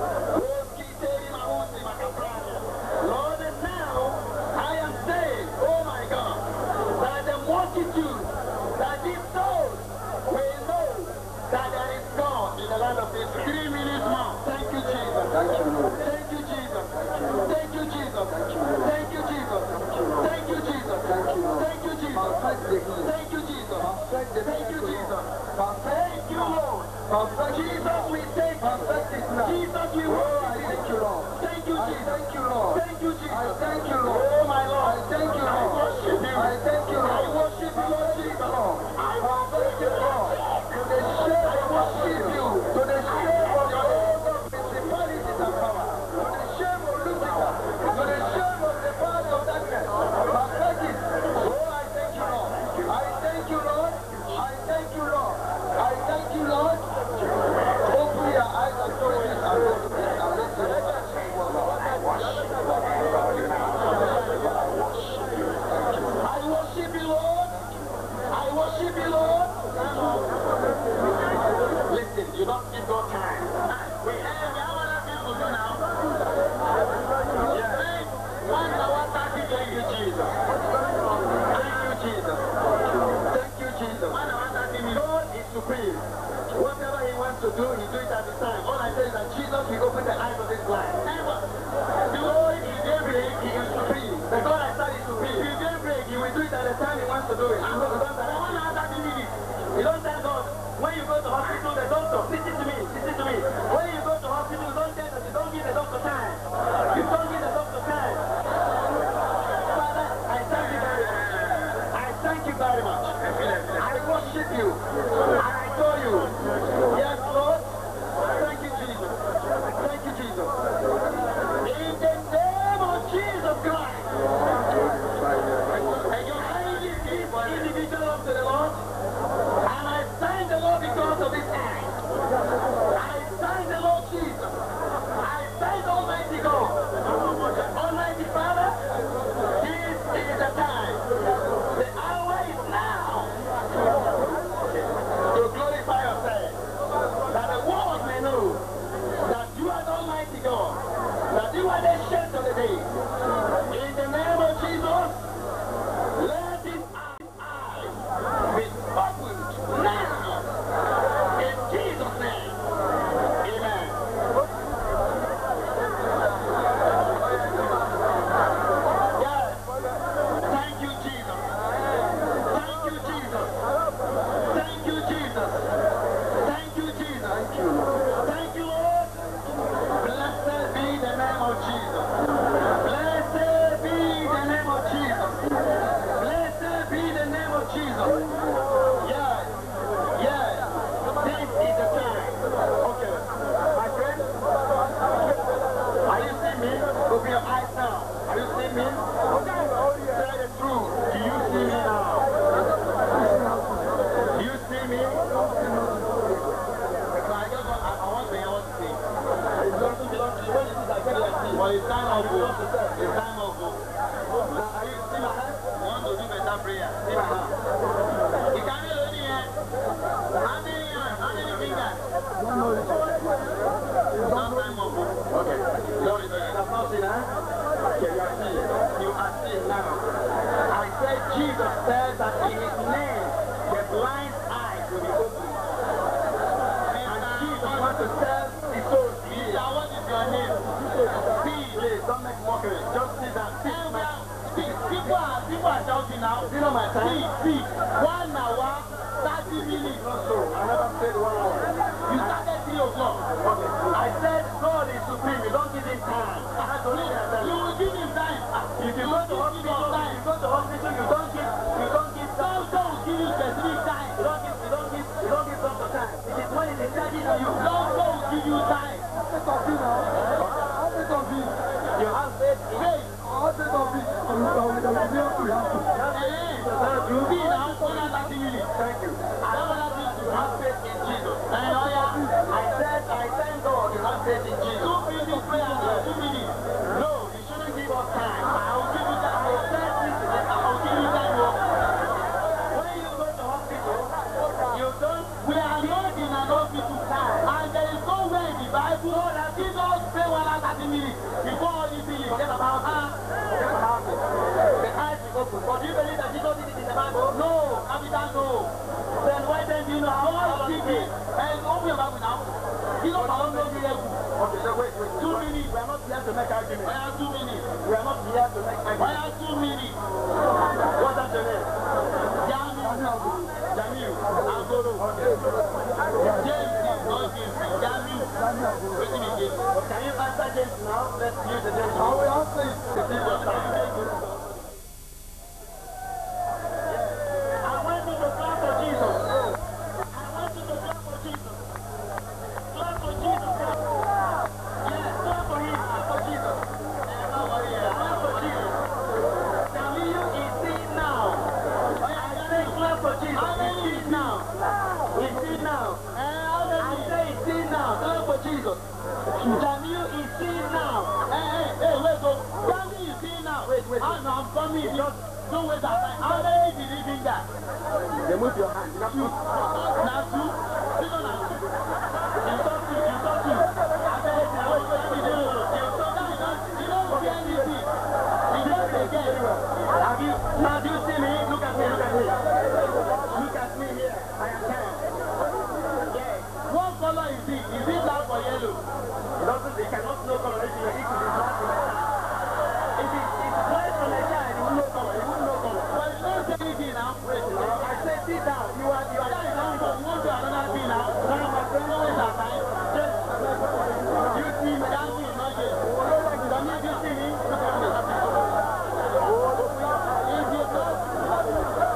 Lord, and now I am saying, oh my God, that the multitude, that these souls will know that there is God in the land of Israel. Three minutes more. Thank you, Jesus. Thank you, Lord. Thank you, Jesus. Thank you, Jesus. Thank you, Jesus. Thank you, Jesus. Thank you, Lord. Thank you, Jesus. Thank you, Jesus. Thank you, Jesus. Thank you, Lord. Jesus, we thank you. Jesus, we worship you. Thank you, Jesus. Thank you, Lord. Thank you, Jesus. Thank you, Lord. Oh, my Lord. Thank you, Lord. I worship you. I thank you, Lord. I worship you, Lord Jesus. I worship you, Lord. To the shame, I worship you. To the shame of your own principalities and power. To the shame of Lucifer. To the shame of the father of darkness. Perfected. Oh, I thank you, Lord. I thank you, Lord. I thank you, Lord. I thank you, Lord. Open your eyes and show this and look at this and let the I worship you, Lord. I worship you, Lord. Listen, you don't give God time. We have we have other things to do now. Yes. One hour, thirty, thank you, Jesus. Thank you, Jesus. Thank you, Jesus. One hour, thirty minutes. God is supreme. Whatever he wants to do, he do it at the time. All I say is that Jesus will open the eyes of this blind. Never. The Lord is daybreak, he is supreme. The God I serve is supreme. He is daybreak, he will do it at the time he wants to do it. And God don't tell one hour, thirty minutes. You don't tell God. When you go to hospital, the doctor, listen to me, listen to me. When you go to hospital, you don't tell them, you don't give the doctor time. You don't give the doctor time. Father, I thank you very much. I thank you very much. I worship you. And I adore you. Yes, Lord. Thank you, Jesus. Thank you, Jesus. In the name of Jesus Christ. And your hand is this individual unto the Lord. And I thank the Lord because of his hand. I thank the Lord Jesus. I thank Almighty God. Almighty Father, this is the time. The hour is now. that prayer. See my hand. Ìka mélòó nìyẹn? How many hands? How many fingers? Not time of Okay. Sorry, sorry. You have not seen, huh? Okay, you are seeing. You are seeing now. I said Jesus said that in his name the blind eyes will be opened. And Jesus wants to tell the soul, Peter, what is your name? Please, don't make mockery. Just sit down. Sit my People are, people are shouting now. You know my time? See, see. One hour, 30 minutes. Not so. I never said one hour. You started 3 o'clock. Okay. I said God is supreme. You don't give him time. I had to leave that. You will give him time. If you go to hospital, time. you go to hospital, you don't give, you don't give, don't, don't give you specific time. You don't give, you don't give, you don't give doctor time. It is when it is charging on you. Don't, don't give you time. You have faith in faith. You be now under that minute. Thank you. I don't want you to have faith in Jesus. And oh yeah, I said, I thank God you have faith in Jesus. Two minutes prayer now, two minutes. No, you shouldn't give us time. I will give you time. I will tell you, I will give you time. oh. When you go to hospital, you don't, we are not in an hospital. And there is nowhere in the Bible that Jesus pray one hour 30 minutes before all these things. Forget about her. Forget about it. The eyes is open. But do you believe that Jesus did it in the Bible? No. Capital no. Then why then do you know how all speaking? And open your Bible now. Jesus alone knows the level. Okay, so wait, wait. Two minutes. We are not here to make argument. Why are two minutes? We are not here to make argument. Why are two minutes? What's that your name? Jamiu. Jamiu. Agoro. Okay. James is not James. Jamiu. Waiting again. Can you answer James now? Let's use the James. How will answer it? It is your time. I want you to clap for Jesus. I want you to clap for Jesus. Clap for Jesus. Yes, clap for him. Clap for Jesus. Eh, don't worry, eh, Clap for Jesus. Jamiu is seen now. I say clap for Jesus. How many is now? Is seen now. I say is seen now. Clap for Jesus. Jamiu is seen now. Hey, hey, hey, wait, go. Jamiu is seen now. Wait, wait. I know I'm coming. Just don't waste our time. How many believe in that? Remove your hand. Now two. Now two. You know now two. You talk to. You talk to. I tell you, now wait, wait, wait, wait. You talk to. You don't. You don't see anything. You don't again. Have you? Now do you see me? Look at me. Look at me. Look at me here. I am tired. Yeah. What color is it? Is it black or yellow? It doesn't. It cannot know coloration. It is black or yellow. If it is white on the side, it will no color. It will no color. But you don't say anything now. Wait, now. I say sit down. You are you are down down. You want to another thing now. No, no, my friend, don't waste our time. Just you see me down here, not here. Don't you you see me? Look at me. If you don't.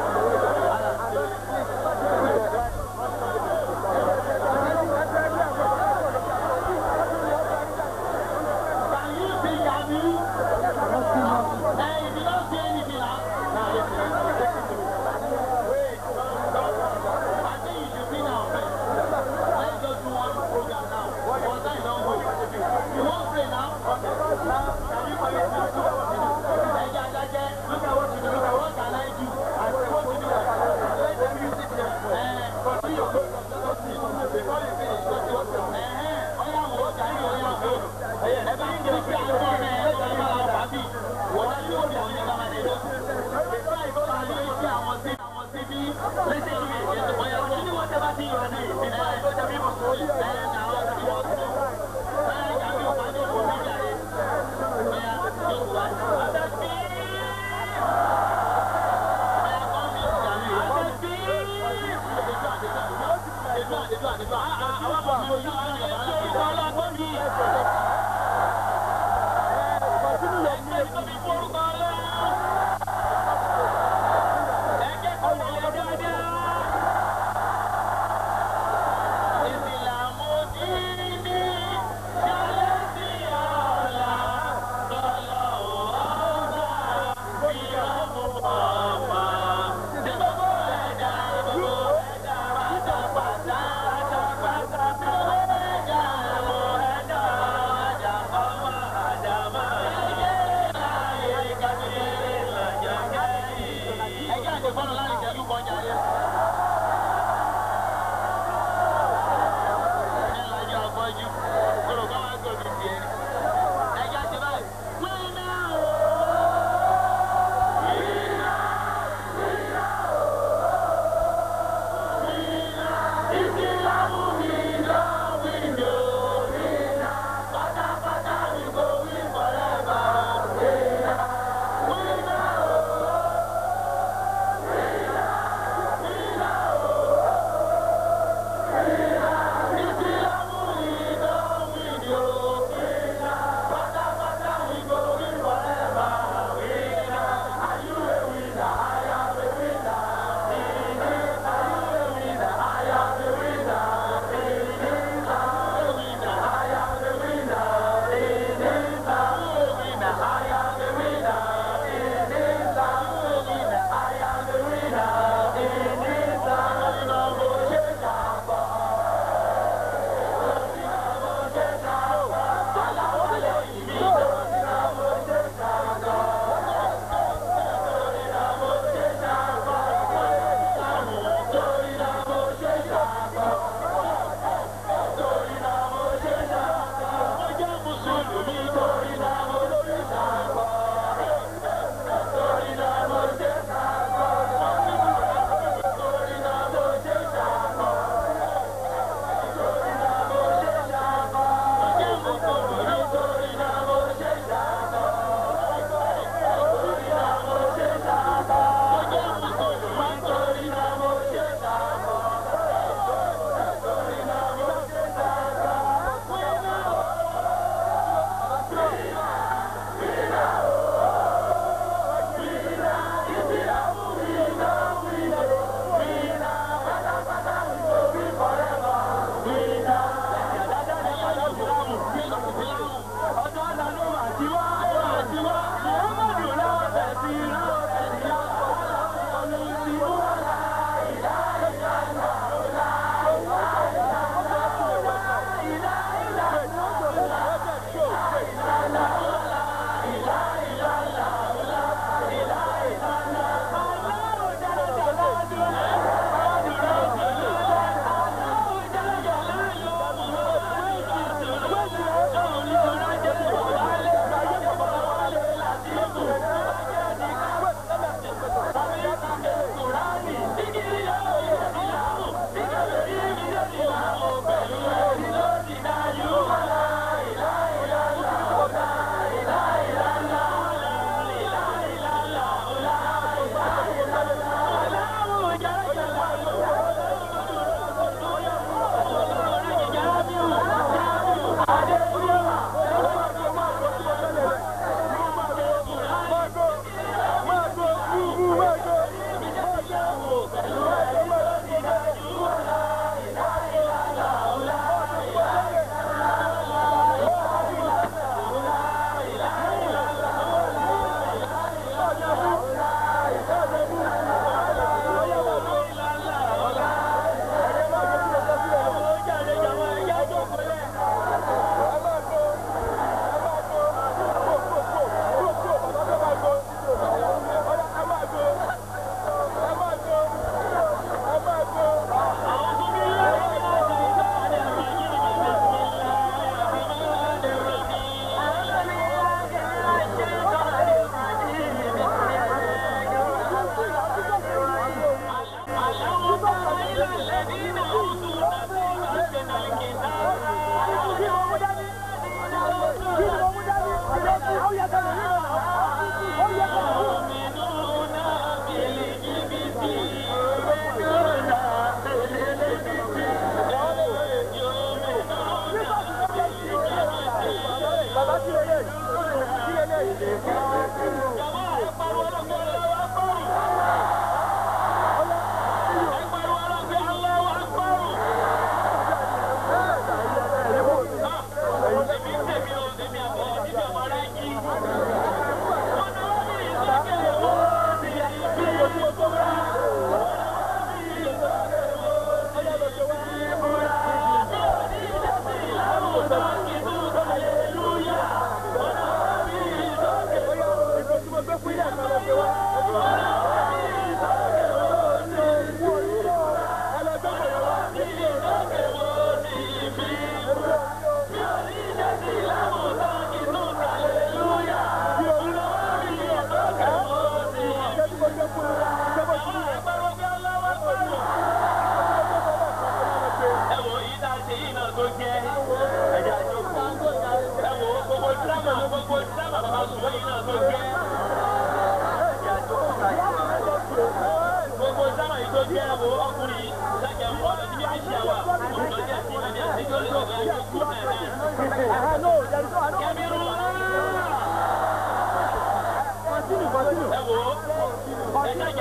Can you see Gabi? Hey, if you don't see anything now, now listen, listen to me. Wait, don't, don't. I think you should be now first. Let's just do one program now. One time don't go. You won't pray now? Okay. Now, can you permit me to do what you do? Hey, yeah, yeah, yeah. Look at what you do. Look at what can I do? I say what you do. Let them use it there. Eh, continue your program. Let us see. Before you finish, let's see what's going on. Eh, eh. Oya wo, Jai, oya wo. Ẹ bá ń jẹ́ pé àwọn ọmọ ẹ̀ lọ́jọ́ ní máa bá bí. Wọ́n dá yóò bí àwọn ẹ̀ka máa dé lọ. Ìgbà ìgbọ́ra ní iṣẹ́ àwọn sí àwọn sí bí lẹ́sẹ̀ tó yẹ kí ẹ̀ ọ̀yà wọ́n ní wọ́n tẹ́ bá ti yọ̀ ní ìgbà ìgbọ́jà bí mo sọ yìí. Ẹ ẹ̀ nà ọ́ sí wọ́n sí. Ẹ ẹ̀ yà mí ò bá ní òkú mi jà yẹ. Ọ̀yà yóò wá. Àtẹ̀sí. Ọ̀yà kọ́ mi jà mí. Àtẹ̀sí. Ètò àdètò àdètò àwọn ọmọ mi ò yí àwọn ọmọ ọlọ́gbọ́n mi. Thank you.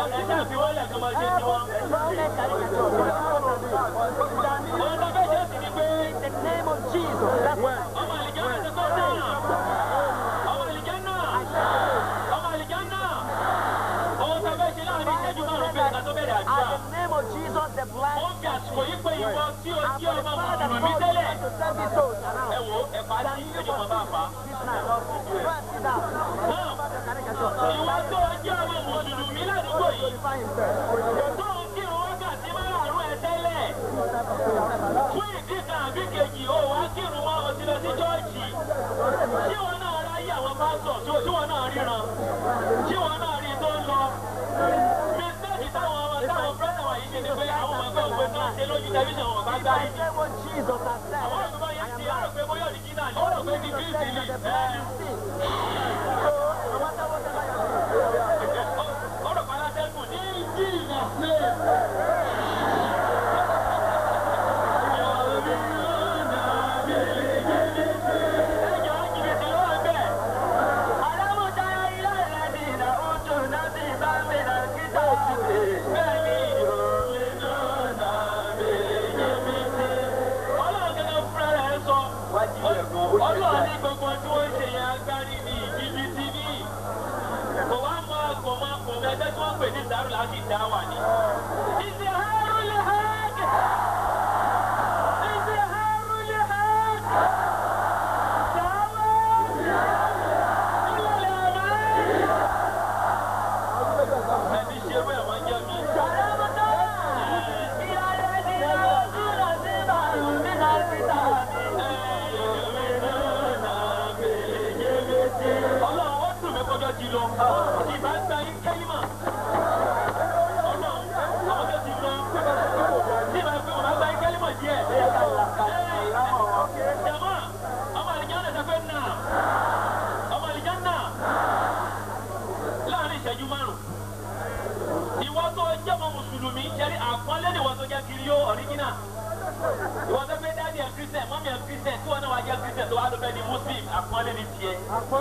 ẹ̀ṣẹ́ àfi wọ́n lẹ̀ kọ́ máa ṣe tiwọn. Wọ́n tó fẹ́ ṣe sì ni pé ọmọ àlìjẹ́ náà ti kọ́ náà. Ọmọ àlìjẹ́ náà. Ọmọ àlìjẹ́ náà. Ohun tó fẹ́ ṣe láàrin ìṣẹ́jú márùn-ún bẹ́ẹ̀ ká tó bẹ̀rẹ̀ àdúrà. Ó fi àsìkò yí pé ìwọ tí o jẹ́ ọmọ mùsùlùmí tẹ́lẹ̀. Ẹ wo ẹ̀fà tí ìṣẹ́jú kan bá fà á. Ìwọ tó jẹ́ ọmọ mùsùlùmí ládùúgbò yìí. Tó ń kírun wákàtí márùn-ún ẹ tẹ́lẹ̀. Fún ìdí kan àbí kejì, ó wá kírun wọn o ti lọ sí chọ́ọ̀chì. Ṣé wọn náà ráyè àwọn pásítọ̀ tí tí wọn náà ríran? Ṣé wọn náà rí tó ń lọ? Mistake táwọn ọmọ táwọn brọ́dà wà yìí ṣe ni pé àwọn ọmọ ẹgbẹ́ òwe náà ṣe lójú tẹlifíṣàn wọn bá gbá yìí. Àwọn olùkọ́ yẹn ti rò pé bóyá òrìjínà ni, ó rò pé ti Kristi ni. Ó rò pé alátẹ́gùn ní jìnnà sílẹ̀. Ẹjọ́ jìbìtì ló wà bẹ́ẹ̀. Bẹ́ẹ̀ni Ọlọ́run gẹ́gẹ́ fúnra rẹ̀ sọ. Ọlọ́run ní gbogbo tí wọ́n ṣe yẹn agbárí ní jìbìtì ní. Kò wá mọ kò mọ kò mọ ẹgbẹ́ tí wọ́n pè ní ìdárò láti dá wà ní. Ìsì àárú lè hàgì. Ìsì àárú lè hàgì. Sáwọ́. Ilé ọ̀rẹ́. Ẹni ṣe wẹ̀ wọ́n jẹ́ mi. Ọlọ́run ó dùn mí kọjọ́ ti lọ. Ìbá gba yín kẹ́límà. Ọlọ́run àwọn tó ti lọ. Tí ìbá gbé wọn bá gba yín kẹ́límà díẹ̀. Jàmá, ọmọ àlìjá náà sọ pé nà. Ọmọ àlìjá náà. Láàárín ìṣẹ́jú márùn-ún. Ìwọ tó jẹ́ ọmọ Mùsùlùmí, ṣẹ́rí àpọ́nlé ni ìwọ tó jẹ́ kiri yó ọ̀ríjínà. Ìwọ tó gbé dáàdì ẹ̀ kírísítẹ̀, mọ́mí ẹ̀ kírísítẹ̀, tí wọ́n náà wá jẹ́ kírísítẹ̀ tó wá ló fẹ́ di Muslim, àpọ́nlé ni tiẹ̀.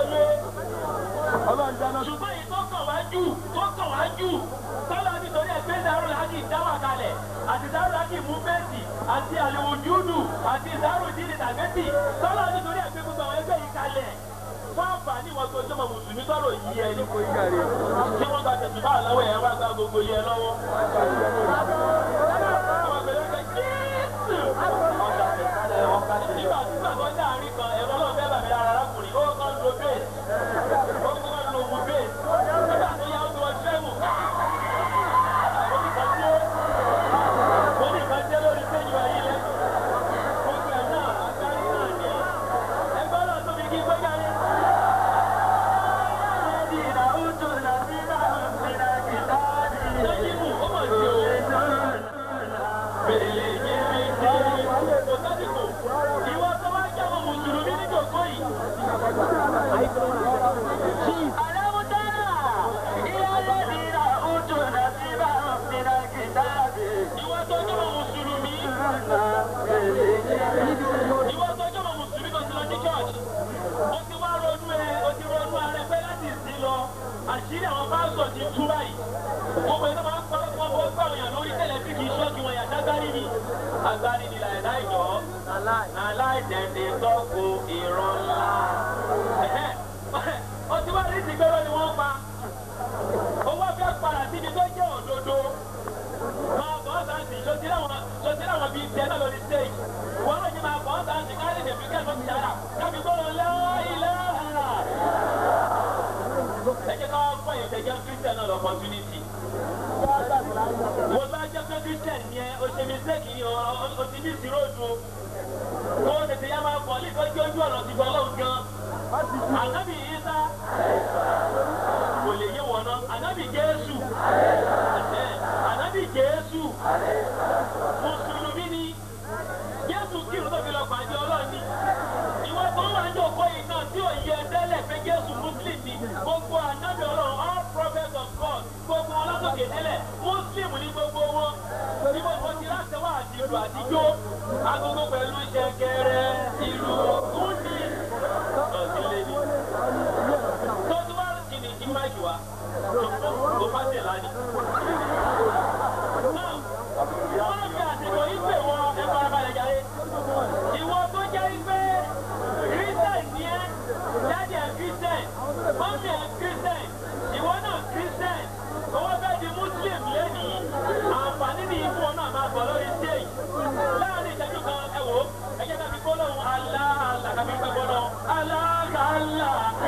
ṣùgbọ́n èyí tó kàn wá jù tó kàn wá jù tọ́lá nítorí ẹgbẹ́ dàrú láti dáwà kalẹ̀ àti dàrú láti mú bẹ́ẹ̀sì àti àlèwò júùdù àti dàrú dídì tàgẹ́tì tọ́lá nítorí ẹgbẹ́ gbogbo àwọn ẹgbẹ́ yìí kalẹ̀ fún àǹfààní wọn tó jọmọ mùsùlùmí tọrọ yìí ẹ ní. tí wọ́n gba tẹ̀sùn báà lọ́wọ́ ẹ̀ wá gba gbogbo yẹ lọ́wọ́. Àwọn àgbẹ̀rẹ̀ ẹgbẹ́ Jésù. Nígbà nígbà tó ń dáàrin kan ẹ̀rọ náà fẹ́ bàmí lára arákùnrin ó kàn lo bẹ́ẹ̀sì ó kàn lo òwú bẹ́ẹ̀sì nígbà tó yá ó ti wọ́n tẹ́wù. Oníkan jẹ́ lórí péjì wa yìí lẹ́nu. Gbogbo ẹ̀ náà agbárí náà ni. Ẹgbẹ́ náà tóbi kí gbé jáde. Lọ́jímù, ó mọ̀ sí o. Bèlè yé mi dé. Kò sásìkò. Ìwọ tó wá jẹ́ ọmọ Mùsùlùmí ní jòkó yìí. Ìwọ tó jẹ́ ọmọ Mùsùlùmí. Ìwọ tó jẹ́ ọmọ Mùsùlùmí tó ti lọ sí church. Ó ti wá ronú ẹ, ó ti ronú ara ẹ pé láti ìsín lọ. Àṣírí àwọn pásítọ̀ ti tú báyìí. Gbogbo ẹ̀ tó máa ń pa ọkọ̀ ọkọ̀ ọgbà òyìn lórí tẹ̀lẹ̀ bí kì í ṣọ́ọ̀kì wọn yàtá gbárí ni. Agbárí ni làyẹ̀dá ìjọ. Aláìdẹ̀ẹ̀dẹ̀ tọ́kù ìran ńlá. Ó ti wá rí ìsìgbẹ́rọ ni wọ́n pa. Owó fẹ́ padà síbi tó jẹ́ òdodo. Máa bọ́ sáǹsì, ṣòtí láwọn bíi tiẹ̀ náà lórí stage. Wọ́n lóye máa bọ́ sáǹsì káàdì ìdèbí kẹ́kọ̀ọ́ ti yára. Kábí gbọ́dọ̀ láìlẹ́ ẹ jẹ́ ká wá fún ẹ̀yìn tẹ̀jẹ́ christian náà l'opportunity. Wọ́n bá jẹ́ pé christian yẹn o ṣe mistake yìí o ti ní ìṣirò ojú. Kó o tètè yá máa bọ̀ ní ìtọ́jú ojú ọ̀nà ti gbọ́ lọ́wọ́ gan. Ànábì Isa kò lè yé wọn náà. Ànábì Jésù. Ànábì Jésù. Mùsùlùmí ni. Jésù kírun tó fi lọ pàdé Ọlọ́run ni. Ìwọ tó wà ní òkú yìí náà tí ò yẹ tẹ́lẹ̀ pé Jésù Muslim ni. Gbogbo ànábì Ọlọ́run all prophets of God gbogbo wọn lọ́sọ̀kè tẹ́lẹ̀ Muslim ní gbogbo wọn. Níbo ni wọ́n ti láti wá àti ìlú àtijọ́? Agogo pẹ̀lú ṣẹ̀kẹ̀rẹ̀ ìlú kúndì. Ọ̀sílẹ̀ ni. Tó tí wàá kìnnì kí máìkì wá. kò bá tẹ̀ láni. náà wọ́n fi àsìkò yìí pè wọ́n ẹ fara balẹ̀ jáde. ìwọ tó jẹ́ pé christian ni ẹ́ jáde ẹ̀ christian mọ́mí ẹ̀ christian ìwọ náà christian owó fẹ́ di muslim lẹ́nìí àǹfààní ní ikú ọ̀nà máa bọ̀ lórí stage láàrin ìṣẹ́jú kan ẹ wò ó ẹ jẹ́ ká fi gbólóhùn aláàlá ká fi gbẹ́ gbólóhùn aláàlá.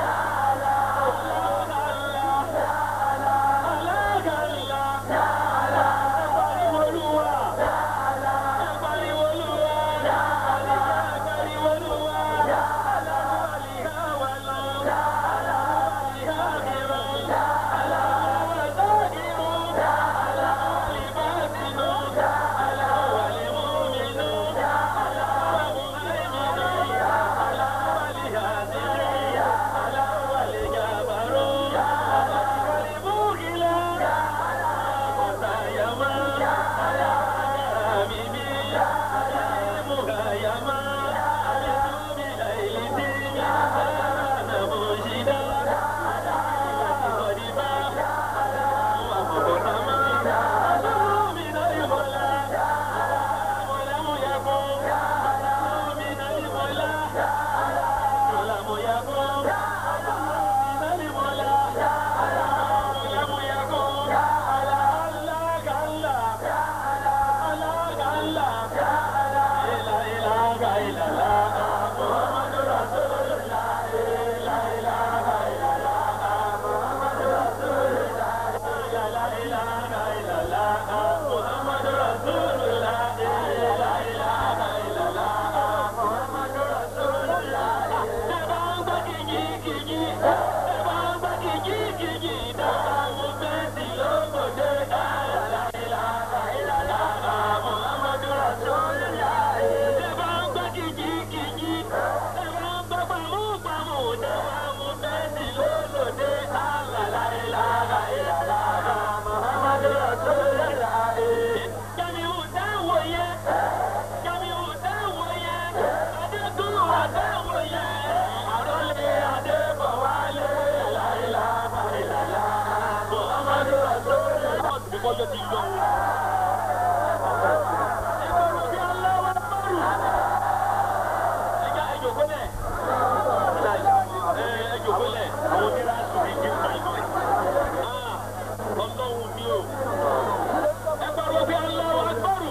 Ọjọ́ ti lọ. Ẹja ẹjọ gbọ́lẹ̀. Ẹjọ gbọ́lẹ̀. Àwọn onírà sùn ní kí n fa ìlú ẹ̀. Ọlọ́run mi o. Ẹ pariwo bí aláwọ̀ agbọ́rù.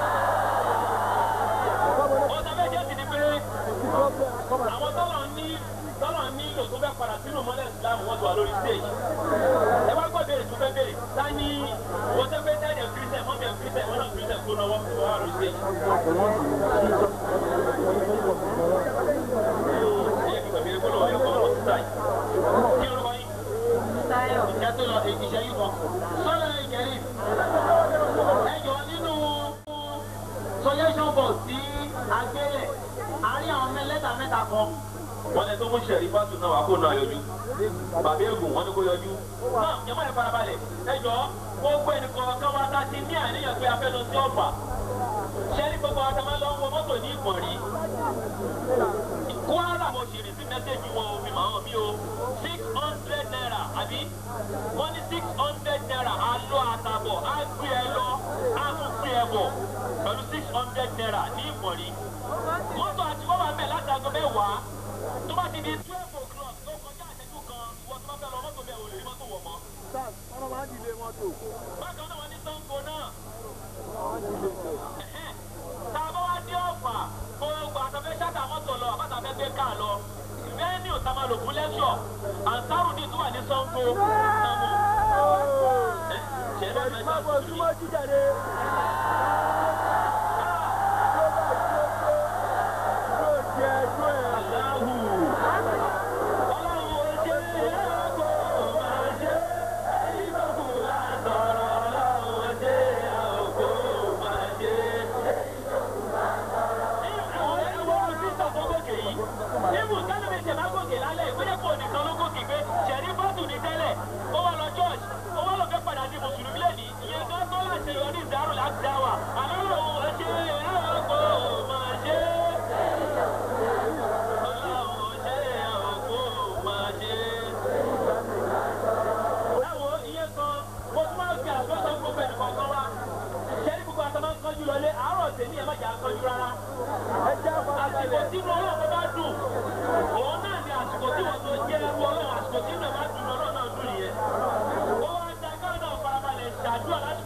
Ọ̀sán méjì ti di pé àwọn tọ́lọ̀ ní tọ́lọ̀ ní ìlò tó fẹ́ padà sínú mọ́lẹ̀ ìsìlámù wọ́n ti wà lórí stage. Ẹ wá gbọ́ béèrè tó fẹ́ béèrè. Ta ni wọ́n tẹ́ fẹ́ dáìdẹ̀ kírísẹ̀ mọ́mí ẹ̀ kírísẹ̀ wọ́n náà kírísẹ̀ kó náwó tó wà lórí stage. Ẹ yẹ kí bàbá yẹn kó lọ́wọ́ yẹn kọ́ ọmọ sísá yìí. Kí lorúkọ yín? Ìjà tó lọ ìṣẹ́ yìí kan. Sọ́lá ìjẹ́rì. Ẹ jọ nínú sọyẹ́sọ̀n bọ̀ sí agbélẹ̀ àárín àwọn mẹ́lẹ́ta mẹ́ta kan. wọ́n lẹ tó mú sẹ̀rí fásitì náà wá kó náà yọjú bàbá ègùn wọ́n ní kó yọjú. náà jẹ́mọ́ ẹ̀ farabalẹ̀ ẹ jọ gbogbo ẹnìkan kan wá tá a ti ní àníyàn pé a fẹ́ lọ sí ọ̀fà. sẹ́ni gbogbo àwọn àtàwọn lọ ń wọ mọ́tò ní ìpọ̀nrí. kwara mo sì rí sí mẹ́sẹ̀gì wọn omi màá hàn mí o six hundred naira àbí wọ́n ní six hundred naira á lọ àtàbọ̀ á gbé ẹ lọ á tún gbé ẹ bọ̀ pẹ̀lú six hundred naira ní ìpọ̀nrí. mọ́tò àti wọ́n wà mẹ́ láti aago mẹ́wàá tó bá ti di twelve o'clock tó kọjá àṣẹjú kan ìwọ tó bá fẹ́ lọ mọ́tò bẹ́ẹ̀ ò lè rí mọ́tò wọ̀ mọ́. bákan náà wọ́n ní sango náà. tá a bá wá dé ọ̀fà gbogbo àtàfẹ́ ṣáàtà mọ́tò lọ àbátàfẹ́ gbé káà lọ venue tá a máa lò fún lẹ́ṣọ̀ àǹtárù ní tó wà ní sango sango. ṣe é bá mẹ́ta sí i. Àlọ́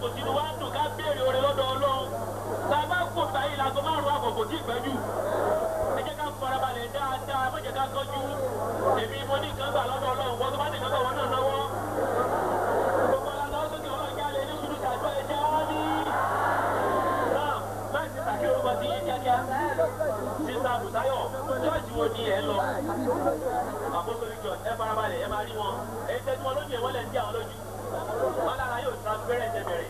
jókòó sínú wa dùn ká béèrè oore lọ́dọ̀ ọlọ́run tá a bá kó báyìí láago márùn-ún àbọ̀ kò tí ì pẹ́jù ẹ jẹ́ ká farabalẹ̀ dáadáa má jẹ́ ká kọjú èmi mo ní nǹkan gbà lọ́dọ̀ ọlọ́run wọ́n tó bá ní nǹkan gbà wọ́n náà náwó gbogbo ọ̀la lọ́wọ́ sókè ọlọ́run jáde ní sùúrù ṣàjọ ẹ̀jẹ̀ wá ní. náà báyìí ti sàkí orúkọ ti yé kíákíá sísá bùsáyọ̀ ṣọ́ọ̀ṣì wo ni ẹ lọ àpótólì jọ ẹ farabalẹ̀ ẹ máa rí wọn èyí tẹ́tí wọn lójú ẹ̀ wọ́n lẹ̀ ń dí àwọn lójú wọn lára yóò transparent ẹ bẹ̀rẹ̀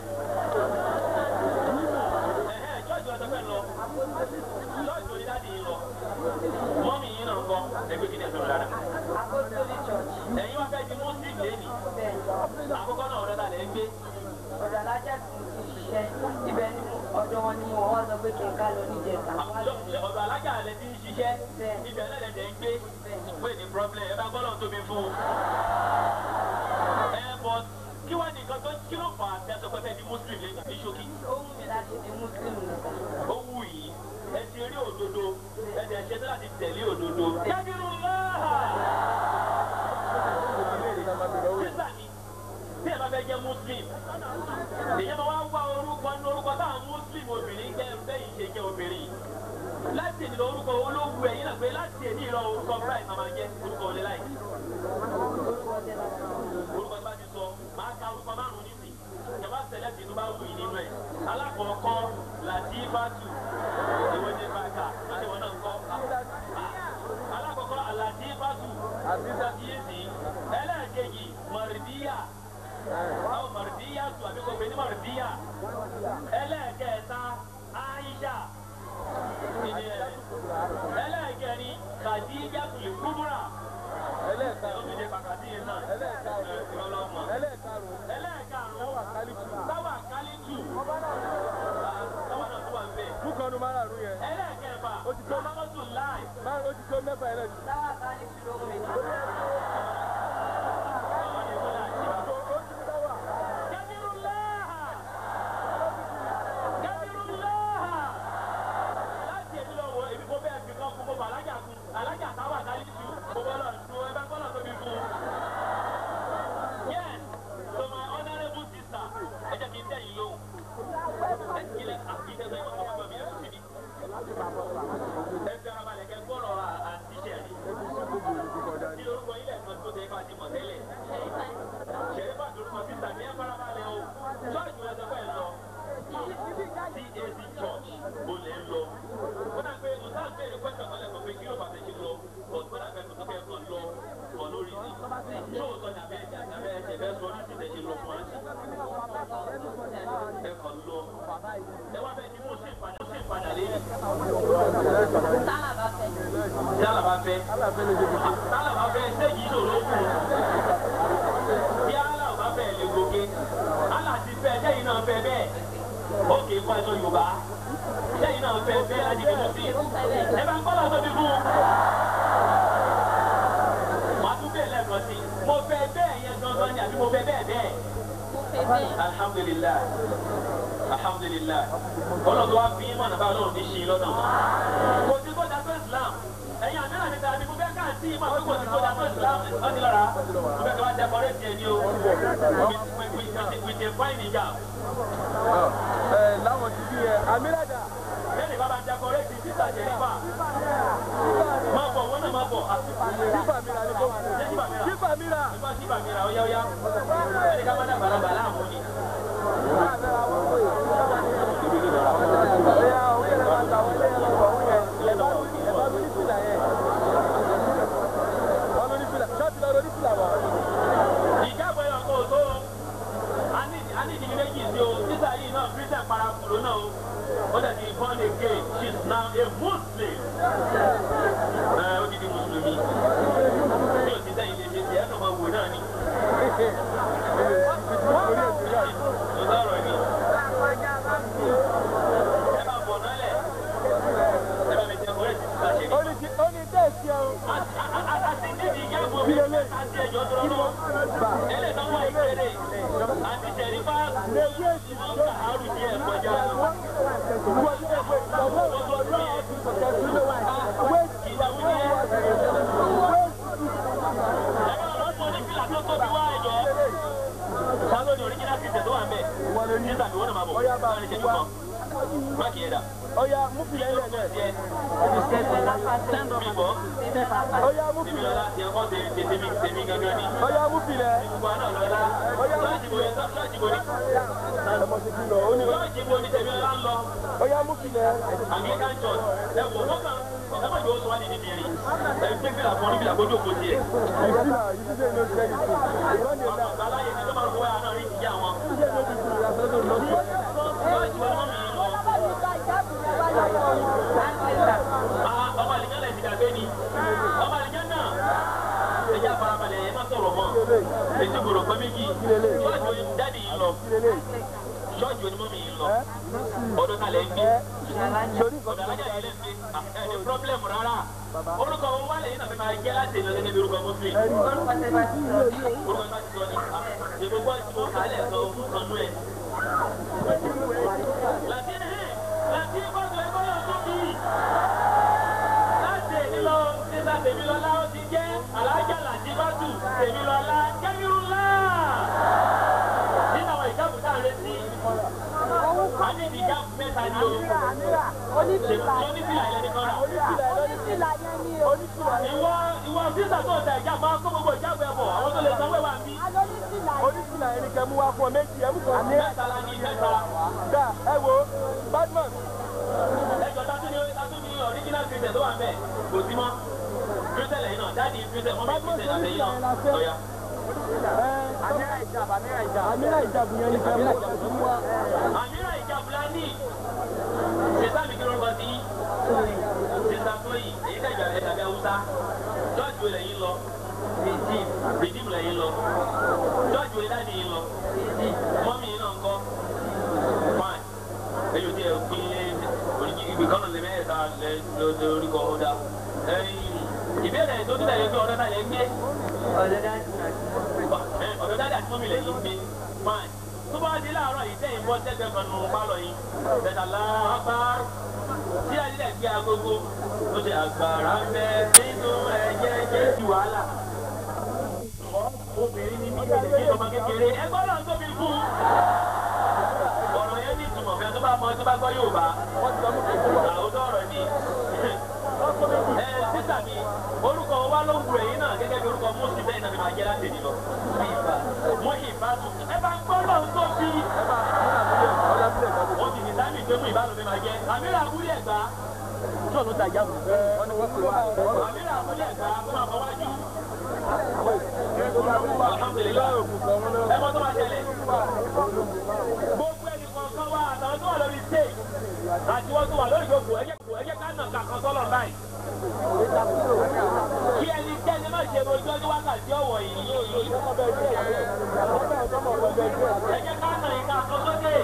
ẹ̀hẹ́ ṣọ́ọ̀ṣì wọn sọ pé lọ ṣọ́ọ̀ṣì onídàájì yìí lọ mọ́mì yìí náà ń kọ́ ẹgbẹ́ kìíní ẹ̀sọ́ rárá Apostolic Church. ẹ̀yin wá fẹ́ di muslim lẹ́nìí àkọ́kọ́ náà ọ̀rẹ́ ta lẹ́ ń gbé Ọ̀dọ̀ alájà tí mo ti ṣiṣẹ́. Ibẹ̀ ni mo- ọ̀dọ̀ wọn ni mo wá sọ pé kí n ká lọ níjẹta. Wá lọ Ṣé ọ̀dọ̀ alájà rẹ ti ń ṣiṣẹ́ Bẹ́ẹ̀. ibẹ̀ náà lẹ́dẹ̀ ń gbé pé ní problem ẹ bá gbọ́dọ̀ tóbi fún un. ẹ bọ kí wàá ní nǹkan tó kí ló fà á tẹ sọ pé fẹ́ di muslim lẹ́yìn ní ṣókí. ó wù mí láti di Muslim nìkan. ó wù yìí ẹ ti rí òdodo ẹ dẹ̀ ṣe tó láti tẹ̀lé òdodo. jábìrún láhà. sísà ni bí ẹ bá fẹ́ jẹ́ muslim èyí máa wá wá orúkọ ní orúkọ táwọn muslim obìnrin jẹ́ bẹ́ẹ̀ ṣe jẹ́ obìnrin láti èdè orúkọ olówó ẹ̀yìn náà pé láti èdè ìrọ̀ orúkọ bright máa jẹ́ orúkọ olè láì Orúkọ tẹ bá wà. orúkọ tí bá ti sọ máa ka orúkọ márùn nísì ìjọba sẹlẹ̀ tí inú bá wù yìí nínú ẹ̀ alákọ̀ọ́kọ́ latifatu ìwé ní bàkà láti wọn náà ń kọ́ alákọ̀ọ́kọ́ latifatu àbísàkíyèsí ẹlẹ́ẹ̀kejì mọ̀rìdíyà àwọn mọ̀rìdíyà tù àbí kò pé ní mọ̀rìdíyà ẹlẹ́ẹ̀kẹta aisha ìdí ẹ̀ ẹlẹ́ẹ̀kẹrin khadija tùlù kúbúrà ẹlẹ́ẹ̀kẹrin pàkàtí yẹn náà ẹlẹ́ẹ̀kẹrin ẹlẹ́ẹ̀karùn-ún táwà kálítù táwà náà tó wà ń bẹ̀ Búkọ̀nù márààrún yẹn. ẹlẹ́ẹ̀kẹfà Ó ti tó. mọ́tò láì. Márùn ó ti tó mẹ́fà yẹn lẹ́nu. Táwa ká ní ṣùgbọ́n mi. Kí lorúkọ ilẹ̀ kan tó tẹ́ bá ti mọ̀ tẹ́lẹ̀? ṣẹ̀rífà lórúkọ sísà ní ẹ̀fọ́nrabalẹ̀ o ṣọ́ọ̀ṣì wọn sọ pé ẹ lọ CAC church ó lè lọ ó dà pé ọ̀tá béèrè pẹ́sẹ̀ kan lẹ́kọ̀ọ́ pé kí ló bàtẹ́ ṣe lọ ọ̀tún náà fẹ́ẹ́ tó kẹ́ kàn lọ kàn lórí sí ṣó o sọ ní abẹ́ ẹ̀jẹ̀ abẹ́ ẹ̀jẹ̀ fẹ́ sọ ní ti tẹ̀ ṣe lọ fún wa sí ẹ kàn lọ ẹ wá bẹ́ẹ̀ ni mo sì padà sí ìpadà lẹ́yìn Tálà bá fẹ́. yálà bá fẹ́ yálà bá fẹ́ ṣéjì ìṣòro kù bí yálà bá fẹ́ lè gòkè yálà ti fẹ́ sẹ́yìn náà fẹ́ bẹ́ẹ̀ ó kì í kọ́ ẹ̀sọ́ Yorùbá sẹ́yìn náà fẹ́ bẹ́ẹ̀ láti fi mú sí ẹ bá ń kọ́ lọ́sọ́ bí fún un. màá tún bẹ́ẹ̀ lẹ́ẹ̀kan sí mo fẹ́ bẹ́ẹ̀ yẹn gangan ni àbí mo fẹ́ bẹ́ẹ̀ bẹ́ẹ̀ Mo fẹ́ bẹ́ẹ̀. alhamdulillah alhamdulillah ọlọ́dún wa fi mọ̀nà bá ọlọ́run ní ṣe lọ́nà kò sí kó dàgbé islam ẹ̀yin àmìlà mi tàbí mo fẹ́ káàntì ìmọ̀ pé kò sí kó dàgbé islam ọ̀dí lọ́ra mo fẹ́ kí wọ́n decorate ẹni o with with with with a fine hijab Ẹ láwọn ti bí ẹ. Amílàdà. lẹ́yìn bá bá decorate sísà jẹ́ nípa máa bọ̀ wọ́n náà máa bọ̀ Kífà mi ra ni kò fún. ṣé síbà mi rà Kífà mi ra. ẹgbẹ́ síbà mi rà ó yá ó yá ẹni ká má dàgbà lágbà láàmú ni. Bóyá òun yẹn lè máa ta wọlé ẹ lọ́wọ́ òun yẹn. Ẹ bá mi ẹ bá mi ní fìlà yẹn. Wọ́n ló ní fìlà. Ṣọ́ọ̀tì lọ lórí fìlà wa. ìjábọ̀ ẹ̀yọ̀ kò tó a ní ìdílé méjì sí o títà yìí náà christian parakùlù náà o ó dẹ̀ ti born again she is now a muslim ẹ ó ti di mùsùlùmí bí o ti sẹ́yìn lè ṣe ti ẹ̀ kàn máa wò náà ni Orí ètò yà. o sọ̀rọ̀ ni ẹ bá bọ̀ nálẹ̀ ẹ bá mi tẹ ọ̀rẹ́ ti títà ṣe Ó ní. ní kí ó ní tẹ̀sí ẹ o. a ti ní ìjábọ̀ mi àti ẹ̀jọ̀ tó lọ́wọ́ ẹlẹ́dọ̀wọ́ ìkéré àti ṣẹ̀rífà Lèwé èsì wọ́n kà á rù díẹ̀ kọjá. Nígbà sísà mi wọ́n náà máa bọ̀ Ọya bá láàrin ìṣẹ́jú wá. kan máàkì yẹn dà. Ọya mú filẹ̀ ilẹ̀ lẹ̀. tiẹ̀ mi bọ̀ Ọya mú tèmi filẹ̀. lọ́la tiẹ̀ kọ́ tèmi tèmi tèmi gángan ni. Ọya mú filẹ̀. gbogbo àná lọ́la ṣọ́ọ̀ṣì bo ṣọ́ọ̀ṣì bo ni Ọmọ ti fi lọ. Ó ní ṣọ́ọ̀ṣì bo ni tèmi lọ́la ń lọ ọya mú filẹ̀. Anglican church ẹ wò wọ́n kàn ẹ má jẹ́ oṣù wa ní ìdí mìíràn ẹ gbé fìlà fún oníbìlà kó jókòó tiẹ̀. Ìsìlà yìí ti dé ní oṣù kẹ́yìn sí. Ìrọ́lẹ̀ àwọn náà. àgbà aláyé ni tó máa ń fọwọ́ àná rí ìyá wọn. Ṣé ló ti fi ìyàsọ́dọ̀ lọ́sọ̀? ṣọ́ọ̀ṣì wa mọ́ mi lọ. Ah, ọmọ àlìkán lẹ̀ ti dàgbé ni ọmọ àlìkán náà ẹ jẹ́ àfarabalẹ̀ ẹ má sọ̀rọ̀ mọ́ ètò ìgbòrò pẹ́ méjì ṣọ́ọ̀ṣì wo dáàdì yìí lọ ṣọ́ọ̀ṣì wo ni mọ́mì yìí lọ ọdún kalẹ̀ ń gbé Sori ọ̀dọ̀ alájà yìí lẹ́ ń gbé ẹ̀ ní pírọ́blẹ̀mù rárá orúkọ wọn wálé yìí náà fẹ́ máa jẹ́ láti ìlú gẹ́gẹ́ bí orúkọ muslim orúkọ tó bá ti sọ ni ìgbogbo tí mo kà á lẹ̀ sọ kan nú ẹ̀. láti láti gbọ́dọ̀ ẹgbẹ́ yóò tó bí láti èmi lọ nígbà tèmi lọ́lá ó ti jẹ́ alájà láti bá tù tèmi lọ́lá kẹ́mírúlá nínú àwọn ìjábù tá à ń retí a ní ìdí ìjábù mẹ́ta ní o ṣèlú onífìlà ilẹ̀ ní kọ́ra ìwọ ìwọ sísà tó ọ̀tà ìjà máa kó gbogbo ìjábù ẹ̀ bọ̀ àwọn tó lè sanwó ẹ̀ wà bí onífìlà ẹni kẹ́ mú wá fún ọ méjì ẹ̀ mú kàn ní. mẹ́ta la ní mẹ́ta Dá ẹ wo Badman ẹjọ́ tátú ni tátú ni original christian tó wà ń bẹ̀ kò sí mọ́ christian lẹ́yìn náà dáàdi christian mọ́mí christian àtẹ̀yìn náà lọ́yà. Amira ìjàbù yẹn ni kẹ́ mú wá. àmìrà ìjàmbá ní ṣètà mi kí lórúkọ sí ṣètà tóyì èyí ká ìjà ẹ̀dàbí haúsá jọ́ọ̀jì wo lẹ́yìn lọ redeem redeem lẹ́yìn lọ jọ́ọ̀jì wo dáàdi yìí lọ mọ́mí yìí náà ń kọ́ fine èyí ò tí ẹ pín ibi kan lè mẹ́ta lè orúkọ ọ̀dà ìbéèrè tó tún tẹ̀lé pé ọ̀dọ́ náà lè gbé ọ̀dọ́ dáadáa tí mọ́mí lẹ́yìn gbé fine tó bá di láàárọ̀ yìí tẹ̀yìn bọ́ tẹ́gbẹ́ kan nù pálọ̀ yìí bẹ̀tà lápá tí adílẹ̀ gbé agogo ó ṣe àgbàrá ń bẹ nínú ẹ̀jẹ̀ jẹ́ ju wàhálà. obìnrin ní bíbélì kí ọmọ kékeré ẹgbẹ́ náà tóbi kú. ọ̀rọ̀ yẹn ní ìtumọ̀ fẹ́ tó bá mọ tó bá gbọ́ yóò bá àwòtọ́ ọ̀rọ̀ ni. ẹ sísà mi orúkọ wa ló wù ẹ̀yìn náà gẹ́gẹ́ bí orúkọ mọ́sí bẹ́ẹ̀ náà ni máa jẹ́ láti nìlọ. mo ìbátu ẹ bá gbọ́ lọ́hùn tó bí wọ́n ti ní sáàmì tó mú ìbálòpé máa jẹ́ àmìlà abúlé ẹ̀gbá tí òun ta ìjáàbù àmìlà abúlé ẹ̀gbá fún àbọ̀wájú. alhamdulilayi ẹ mọ́ tó máa ṣẹlẹ̀ gbogbo ẹni kọ̀ọ̀kan wa àtàwọn tó wà lórí stage àti wọ́n tó wà lórí ìjókòó ẹ jẹ́ ká nà kàkan sọ́lọ̀ báyìí kí ẹni kẹ́ni má ṣe mojú ọdún wákàtí ọ̀wọ̀ yìí ẹ jẹ́ ká nà ìka kan sókè.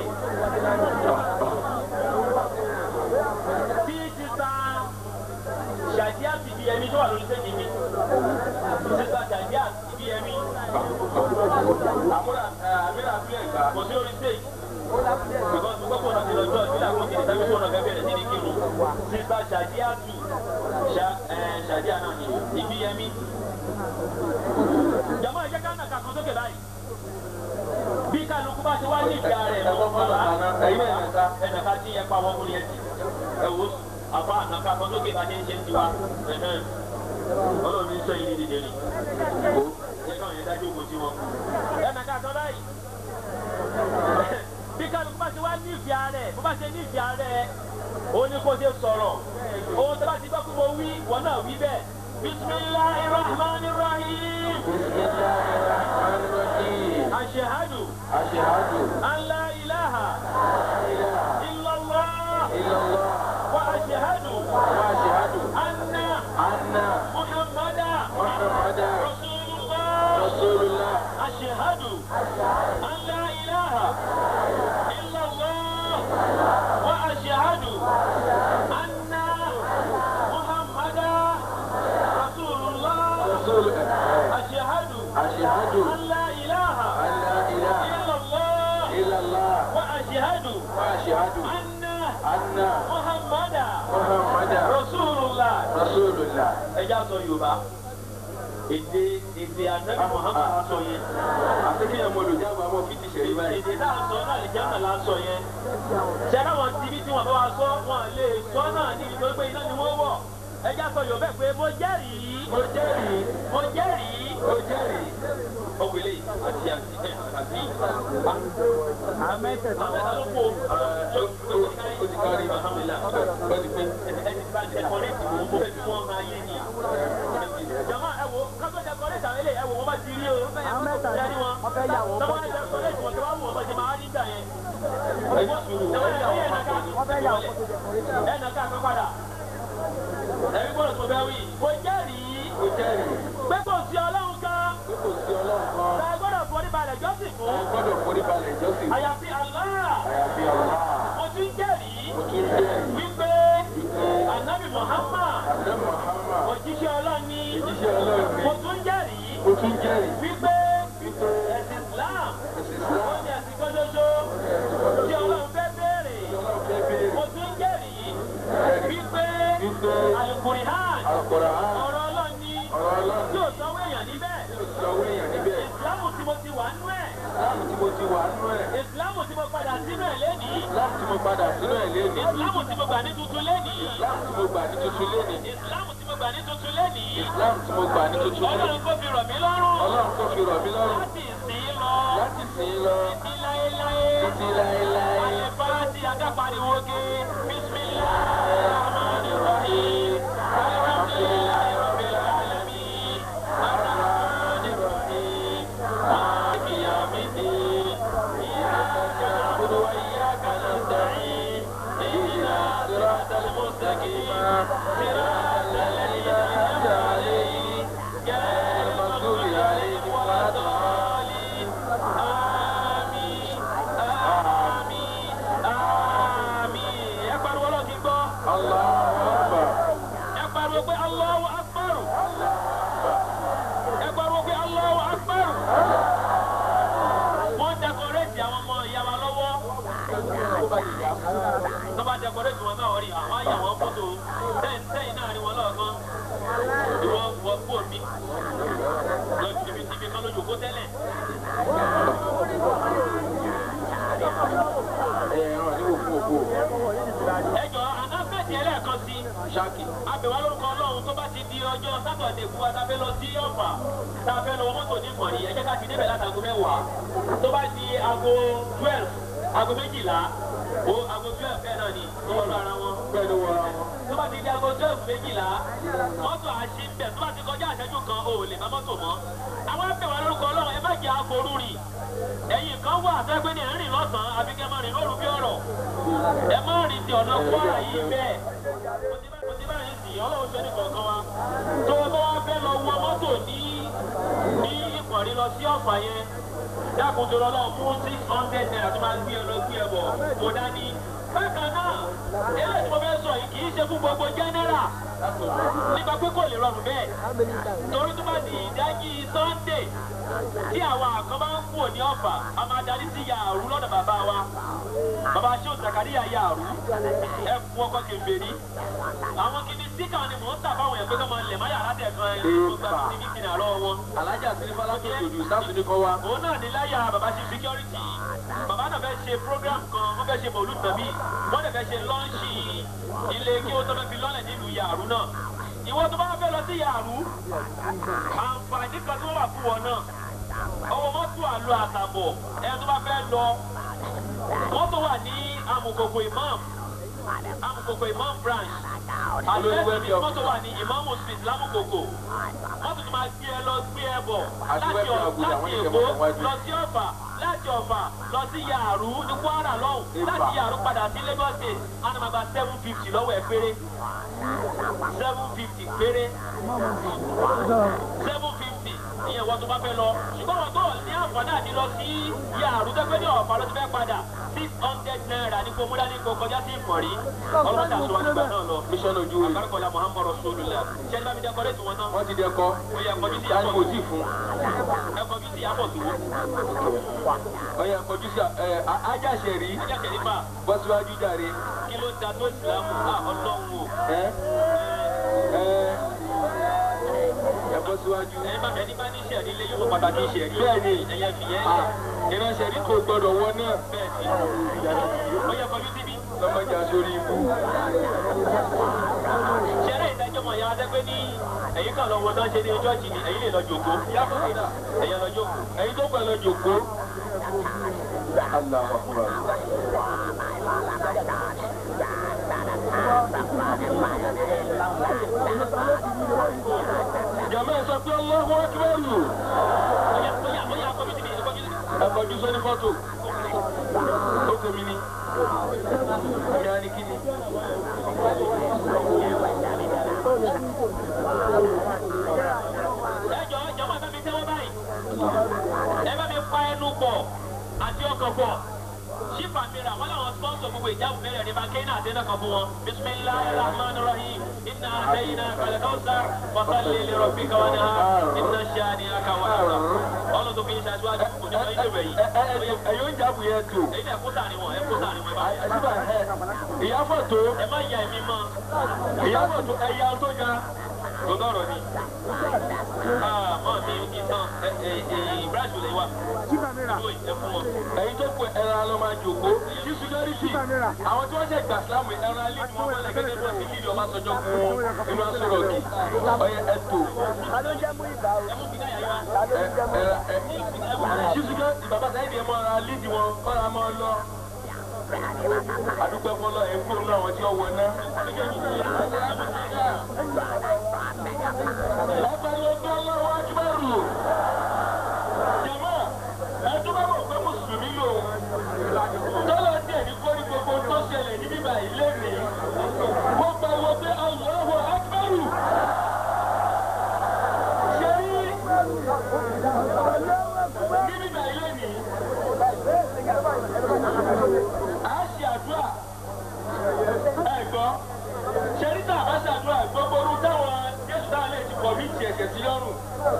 Bí sísá ṣàdíà fìdí ẹni tó wà lórí sẹ́yìn mi. Sísá ṣàdíà fìdí ẹni. Àmúra àmìlà fílẹ̀ gbà kò sí lórí sẹ́yìn. Because gbogbo kò náà ti lọ jọ́ ìbílẹ̀ àwọn kìnìún tàbí kò náà fẹ́ bẹ̀rẹ̀ sí ní kírun. Sísá ṣàdíà tù ṣàdíà náà ni ìbí ẹmí. Jàmbá ìjẹ́ ká nà kàkan sókè báyìí bí kálukú bá ti wá ní ìgbà rẹ̀ lọ́wọ́ bàbá ẹ̀yìn ẹ̀ka ẹ̀ka tí ẹ pa wọ́n fún yẹn ti ẹ wò àfa ànàká kan lókè bá ní ṣe ń tiwa ọlọ́run ní sọ yìí dídé ni kó ẹ káwọn yẹn dájú òkú sí wọn. ẹ̀ka ká sọ báyìí bí kálukú bá ti wá ní ìgbà rẹ̀ bó bá ṣe ní ìgbà rẹ̀ ó ní kó ṣe sọ̀rọ̀ ohun tó bá ti gbọ́ kó mo wí wọn náà wí bẹ́ẹ̀ bisimilahi rahman rahim. أشهد أشهد أن لا إله إلا الله وأشهد وأشهد أن أن محمدا محمدا رسول الله رسول الله أشهد أن لا إله إلا الله وأشهد أن محمدا رسول الله رسول أشهد أشهد أن لا إله أن لا إله إلا الله إلا الله وأشهد وأشهد أن أن محمدا محمدا رسول الله رسول الله ẹja sọ yorùbá èdè èdè ànábì muhammad sọ yẹn àti kí ẹ̀mọ́ olùjágbá mọ́ fi ti ṣẹ̀rí báyìí. èdè náà sọ náà lè jẹ́ náà sọ yẹn ṣẹlẹ̀ wọn ti bí tí wọn bá wa sọ wọn lè sọ náà níbi tó gbé iná ni wọ́n wọ̀ ẹja sọ yorùbá pé mo jẹ́rìí mo jẹ́rìí mo jẹ́rìí mo jẹ́rìí ọ̀gbẹ́lẹ̀ àti àti ẹ̀ àti àmẹ́tẹ̀ẹ̀ta ló kó ó ti kárí alhamdulilah ó ti pé. ẹni bá dẹkọrẹ́tì wò ó fẹ́ fi wọ́n máa yé ni. jama ẹ wo kátó dẹkọrẹ́tì àwọn eléyìí ẹ wo wọ́n bá ti rí o. àwọn mẹ́ta ni wọ́n fẹ́ yà wọ́n. tọ́wọ́ dẹkọrẹ́tì wọn tí wọ́n wù wọ́n bá ti máa rí gbà yẹn. ẹ ní sùúrù wọ́n fẹ́ yà wọ́n. ẹ nà ká kọ́ padà. ẹ̀rí gbọ́dọ̀ tó bẹ́ wí. mo jẹ́rìí mo jẹ́rìí pé kò sí ọlọ́run kan. pé kò sí ọlọ́run kan tá a gbọ́dọ̀ forí balẹ̀ jọ́sìn ẹ fún. gbọ́dọ̀ forí balẹ̀ jọ́sìn àyàfi Allah. àyàfi ọ̀la mo tún jẹ́rìí mo tún jẹ́rìí wípé anabi Muhammad àdé Muhammad òjíṣẹ́ ọlọ́run ní. ìjíṣẹ́ ọlọ́run ni mo tún jẹ́rìí mo tún jẹ́rìí wípé wípé ẹ̀sìn Islam ẹ̀sìn ó Islam ní ẹ̀sìn kan ṣoṣo tí ọlọ́run fẹ́ béèrè. ọlọ́run fẹ́ béèrè mo tún jẹ́rìí wípé wípé Al-Qur'an àkọ́rọ̀ á ọ̀rọ̀ ọlọ́run ní ọ̀rọ̀ ọlọ́run yóò sanwó èèyàn níbẹ̀. yóò sọ owó èèyàn níbẹ̀ ìsìlámù tí mo ti wà nú ẹ̀ láàmù tí mo ti wà nínú ẹ̀ ìsìlámù tí mo padà sínú ẹ̀ lénìí láàmù tí mo padà sínú ẹ̀ lénìí ìsìlámù tí mo gbà ní tuntun lénìí láàmù tí mo gbà ní tuntun lénìí ìsìlámù tí mo gbà ní tuntun lénìí láàmù tí mo gbà ní tuntun lénìí ọlọ́run kò fi rọ̀ mí lọ́rùn ọlọ́run tó fi rọ̀ mí lọ́rùn láti ìsìn lọ láti sìn lọ títí láéláé títí láéláé alẹ́ fáráàtì akápariwo ké bisimilahi rahmani rahim alhamdulilayi rabbil alamin arrahmani rahim maliki yawmiddin iyyaka na'budu wa iyyaka nasta'in ihdina siratal mustaqim siratal ladzina an'amta alayhim ghayril maghdubi alayhim waladdallin àmín àmín àmín ẹ pariwo lọ kí n gbọ́ Allahu Akbar ẹ pariwo pé Allahu Akbar ẹ pariwo pé Allahu Akbar wọ́n dẹkọrẹ́tì àwọn ọmọ ìyá wa lọ́wọ́ tó bá dẹkọrẹ́tì wọn náà rí àwọn àyà wọn fọ́tò sẹ́yìn sẹ́yìn náà rí wọn lọ́ọ̀kan ìwọ wọ kú omi lọ tìbí tìbí kan lójú kó tẹ́lẹ̀. ẹ ràn ní òkú òkú ẹjọ anáfẹ́tì ẹlẹ́ẹ̀kan sí ṣáàkì abẹ̀wá lórúkọ ọlọ́run tó bá ti di ọjọ́ sátọ̀dẹ̀ fún wa tá a fẹ́ lọ sí ọ̀fà tá a fẹ́ lọ mọ́tò ní ìmọ̀rí ẹ jẹ́ ká ti débẹ̀ láti aago mẹ́wàá tó bá di aago twelve aago méjìlá o aago twelve bẹ́ẹ̀ náà ni ó wọ́n lọ ara wọn bẹ́ẹ̀ ló wọra wọn. tó bá ti di aago twelve méjìlá mọ́tò àṣì ń bẹ̀ tó bá ti kọjá àṣẹjú kan o ò lè bá mọ́tò mọ́ àwọn abẹ̀wá lórúkọ ọlọ́run ẹ má jẹ́ aforú rìn ẹ̀yìn kan wà sẹ́gbẹ́ ní ẹ̀rìn lọ́sàn-án àbí kẹ́ máa rìn lóru bí ọ̀rọ̀ ẹ má rìn ti ọ̀nà kwara yìí bẹ́ẹ̀ kò sí báyìí sì ọlọ́run ṣe ní kọ̀ọ̀kan wa tó o bá wá fẹ́ lọ wọ mọ́tò ní ní ìpọ̀rí lọ sí ọ̀fà yẹn dákun tó lọ́lọ́ fún six hundred naira tó máa gbé ẹ lọ gbé ẹ bọ̀ kó dání bákan náà eléyìí tí mo fẹ́ sọ yìí kì í ṣe fún gbogbo jẹ́nẹ́rà nípa pé kò lè rọrùn bẹ́ẹ̀ torí tó bá di ìdájí sunday tí àwọn àkàn bá ń kúrò ní ọ̀fà a máa darí sí yàrá lọ́dọ̀ bàbá wa bàbá ṣé òsàkàríyà yàrá ẹ fún ọkọ kèfèrí àwọn kìíní síkà ni mò ń tà fáwọn èèyàn pé kí wọ́n máa lẹ̀ má yàrá tẹ̀ kan ẹ̀ tó gba sí ní kìnìún àlọ́ wọn. alájà sílífà látòkè òdù sáàsù ní kọ́ wa. òun náà ní láyà bàbá ṣe security bàbá náà fẹ́ ṣe program kan wọ́n fẹ́ ṣe mọ̀lú tàbí wọ́n dẹ̀ fẹ́ ṣe lọ́ńṣì ilé kí wọ́n tó fẹ́ fi lọ́lẹ̀ nílùú yàrá náà ìwọ tó bá fẹ́ lọ sí yàrá àǹfààní kan tó wà fún wọn náà ọwọ́ mọ́tò àlọ́ àtàbọ̀ ẹ tó bá fẹ́ lọ mọ́tò wà ní amukoko imam amukoko imam branch àlùfẹ́sì ní mọ́tò wà ní imamu street lámùkoko mọ́tò tó máa gbé ẹ lọ gbé ẹ bọ̀ láti láti èkó lọ sí ọ̀fà láti ọ̀fà lọ sí yàrú ní kwara lọ́hùn láti yàrú padà sí lagos state wọn máa gba seven fifty lọ́wọ́ ẹ péré seven fifty péré seven fifty ìyẹn wọ́n tó bá fẹ́ lọ ṣùgbọ́n wọn tó ní àǹfààní àti lọ sí yàrá tó fẹ́ ní ọ̀fà ló ti fẹ́ padà six hundred naira ní kò múlá ní kò kọjá sí ìmọ̀rí ọlọ́dà tó wà nígbà náà lọ. mission ojú rẹ̀ àkàràkọ̀lá muhammadu rasulullah ṣẹ́ni bá mi dẹ́ kọ́lé tí wọ́n tán. wọ́n ti dẹ́kọ́ ó yẹ kọjú sí táyì àpọ̀ kò tí ì fún. ẹ kọjú sí àpọ̀ tó. ọyẹ kọjú sí ẹ ajáṣẹ rí ajá kẹ̀lífà bọ́ síwájú jàre. kí ló da tó ìsìlámù à ọlọ́run o. ẹ ẹ ẹ̀bọ́ síwájú. ẹ bá ẹni bá ní sẹ̀rí lé yóò pàtàkì sẹ̀rí. Bẹ́ẹ̀ni. ẹ̀yẹ fìyẹn Ah, ìránṣẹ́ rí kò gbọ́dọ̀ wọ náà. bẹ́ẹ̀ ni. ó yẹ kọjú síbí. lọ́mọdé aṣọ́rí ibú. ṣẹlẹ̀ ìdájọ́ mọ̀ ya adẹ́gbẹ́ ní ẹ̀yìn kan lọ́wọ́ tó ń ṣe ní chọ́ọ̀chì ni ẹ̀yìn lè lọ jòkó. ẹ̀yẹ lọ jòkó. ẹ̀yin tó pẹ̀lú jòkó. Allahu Akbar. Jàmbá ẹ sọ pé Allahu Akbar. ó yà ó yà ó yà kọjú síbí ẹ kọjú síbí. Ẹ kọjú sóní fọ́tò. Ó kò mí ní. Ìyá ni kí ni? ẹjọ ẹjọ máa bá mi tẹ́wọ́ báyìí ẹ bá mi pa ẹnu pọ̀ àti ọkàn pọ̀ ṣífà mìíràn wọn làwọn sponsor gbogbo ìjáwó mẹ́rẹ̀ ní bàkẹ́yìn àti ẹ̀dá kan fún wọn bisimilahi rahman rahim iná àtẹ̀yìn náà kàlẹ́ káwùsà fasalli li rabbika wanhar iná ṣáàni akáwà àrà ọlọ́run tó fi ń ṣáájú kò ní wọ́n ilé rẹ̀ yìí Ẹ ẹ ẹ ẹ̀yin oúnjẹ àbù yẹn tó. èyí náà kó sàní wọn ẹ kó sàní wọn ẹ bá Àṣìbà ẹ ìyá fọ̀tò ẹ má ya ẹ̀mí mọ́ ìyá fọ̀tò ẹ̀yà tó ga. tó lọ́rọ̀ ni mọ́ mi ìtàn ìbúráṣù lè wà ìlú ẹ fún wọn. ẹ̀yin tó kù ẹran ló máa jòkó kí security àwọn tí wọ́n ṣe gbà sílámù ẹran alẹ́ ni wọ́n máa lẹ gẹ́gẹ́ bí wọ́n ti lílì ọba sọjọ́ fún inú asọ̀rọ̀ kì ọyẹ ẹ̀tọ́ ẹran ẹ kí security bàbá sáyẹ́dì ẹ̀ mọ́ ara lídì wọn kọ́ra mọ́ ọ lọ. adúpẹ́ fọlọ́ ẹ̀ kúrò náà àwọn tí wọ́n wọ náà. Lágbàdo ọgbẹ́ ọlọ́wọ́ akíbẹ̀rù. Jàmá, ẹ tó bá mọ̀ pé Mùsùlùmí lòun. Tọ́lá díẹ̀ ní kórí gbogbo tó ṣẹlẹ̀ ní bíbá ilé mi. Mo pariwo pé Allahu akíbẹ̀rù. Ṣé rí ní bíbá ilé mi? À á ṣe àdúrà. Ẹ gbọ́ ṣẹ́ríta àbáṣàdúrà gbogbo orú táwọn jésù táwọn lè ti kọ̀ mí ti ẹ̀ṣẹ̀ sí lọ́rùn.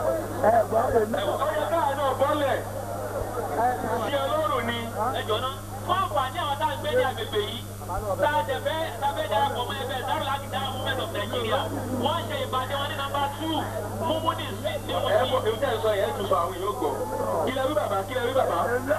ọyọ káà náà bọ́lẹ̀ sí ọlọ́run ni. ẹjọ náà fún àǹfààní àwọn tá à ń gbé ní agbègbè yìí tá a tẹ̀fẹ́ tàbí darapọ̀ mọ́ ẹgbẹ́ Darul Akidara movement of Nigeria wọ́n ṣe ìpàdé wọn ní nọ́mbà two mumuni street ní ẹ wọ́n mọ èmi tẹ́ ẹ sọ yẹn tún sọ àwọn èèyàn gbọ́. kí lẹ wí bàbá kí lẹ wí bàbá.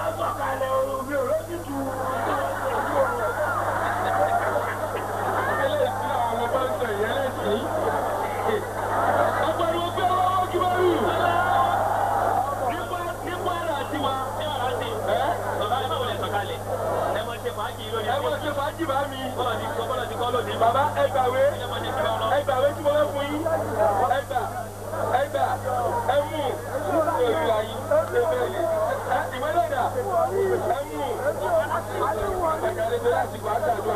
Ilé ìsìn àwọn ọmọ bá ń sọ ìyẹn lẹ́sìn. Ọgbàdo ọgbẹ́ ọlọ́wọ́ kí wọ́n rí. nípa nípa ẹ̀rọ àti wa ní ọ̀rọ̀ àti bàbá ẹ má wọlé sọ̀kalẹ̀ ẹ mọ̀ ṣe fàájì lónìí. Ẹ mọ̀ ṣe fàájì bá mi. bọ́lá ti sọ bọ́lá ti kọ́ lónìí. Bàbá ẹ gbàwé. ẹ mọ̀ ṣe fi wọn lọ. Ẹ gbàwé tí mo fẹ́ fún yín. Ẹ gbà ẹ gbà ẹ mú. Ṣé o rí ayé? Ṣé bẹ́ẹ̀ ni? Ẹ ìwé lọ́dà. Ẹ mú. Àgbàdo ẹgbẹ́ láti wá ṣàdúrà.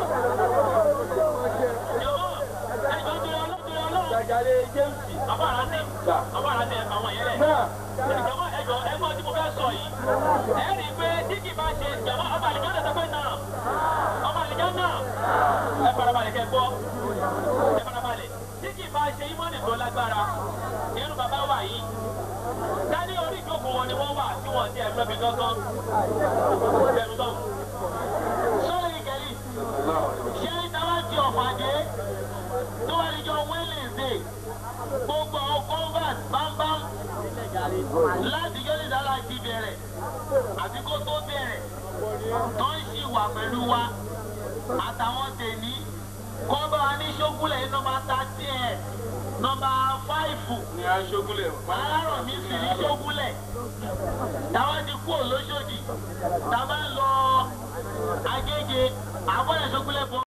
jọ̀wọ́ ẹjọ́ tó yọ lọ́dún yọ lọ́wọ́. Àgbàdo Jẹ́mùsì. àbára ní àbára ní ẹ̀fà wọn yẹn lẹ̀. Náà. ìjọba ẹjọ ẹgbọn tí mo fẹ́ sọ yìí ẹ rí i pé tí kì bá ṣe ìjọba ọba àlìjọ náà sọ pé náà ọba àlìjọ náà ẹ farabalẹ̀ kẹ́ gbọ́ ẹ farabalẹ̀ tí kì bá ṣe ìmọ̀nì tó lágbára irú bàbá wa yìí dání orí ìjókòó wọn ni wọ́n wà tí wọ́n ti ẹ̀rọ mi gángan ẹ̀rù tán sọ́ọ́ ìkẹ́lì ṣé ìtawá ti ọ̀pàdé tó wà níjọ wẹ́lẹ̀dẹ̀ gbogbo àwọn convert bámbám láti yọ ìdára ti bẹ̀rẹ̀ àti kó tó bẹ̀rẹ̀ tó ń ṣì wà pẹ̀lú wa àtàwọn tèmi kọ́ bá wa ní ṣógúnlẹ̀ nọ́mbà thirty ẹ̀ nọ́mbà fáìfù Ní aṣọ́gúnlẹ̀. alárọ̀ mi sì ní ṣógúnlẹ̀ táwọn ti kú òlóṣòdì táwọn ń lọ agége àbọ̀yẹ̀ ṣógúnlẹ̀ bọ̀.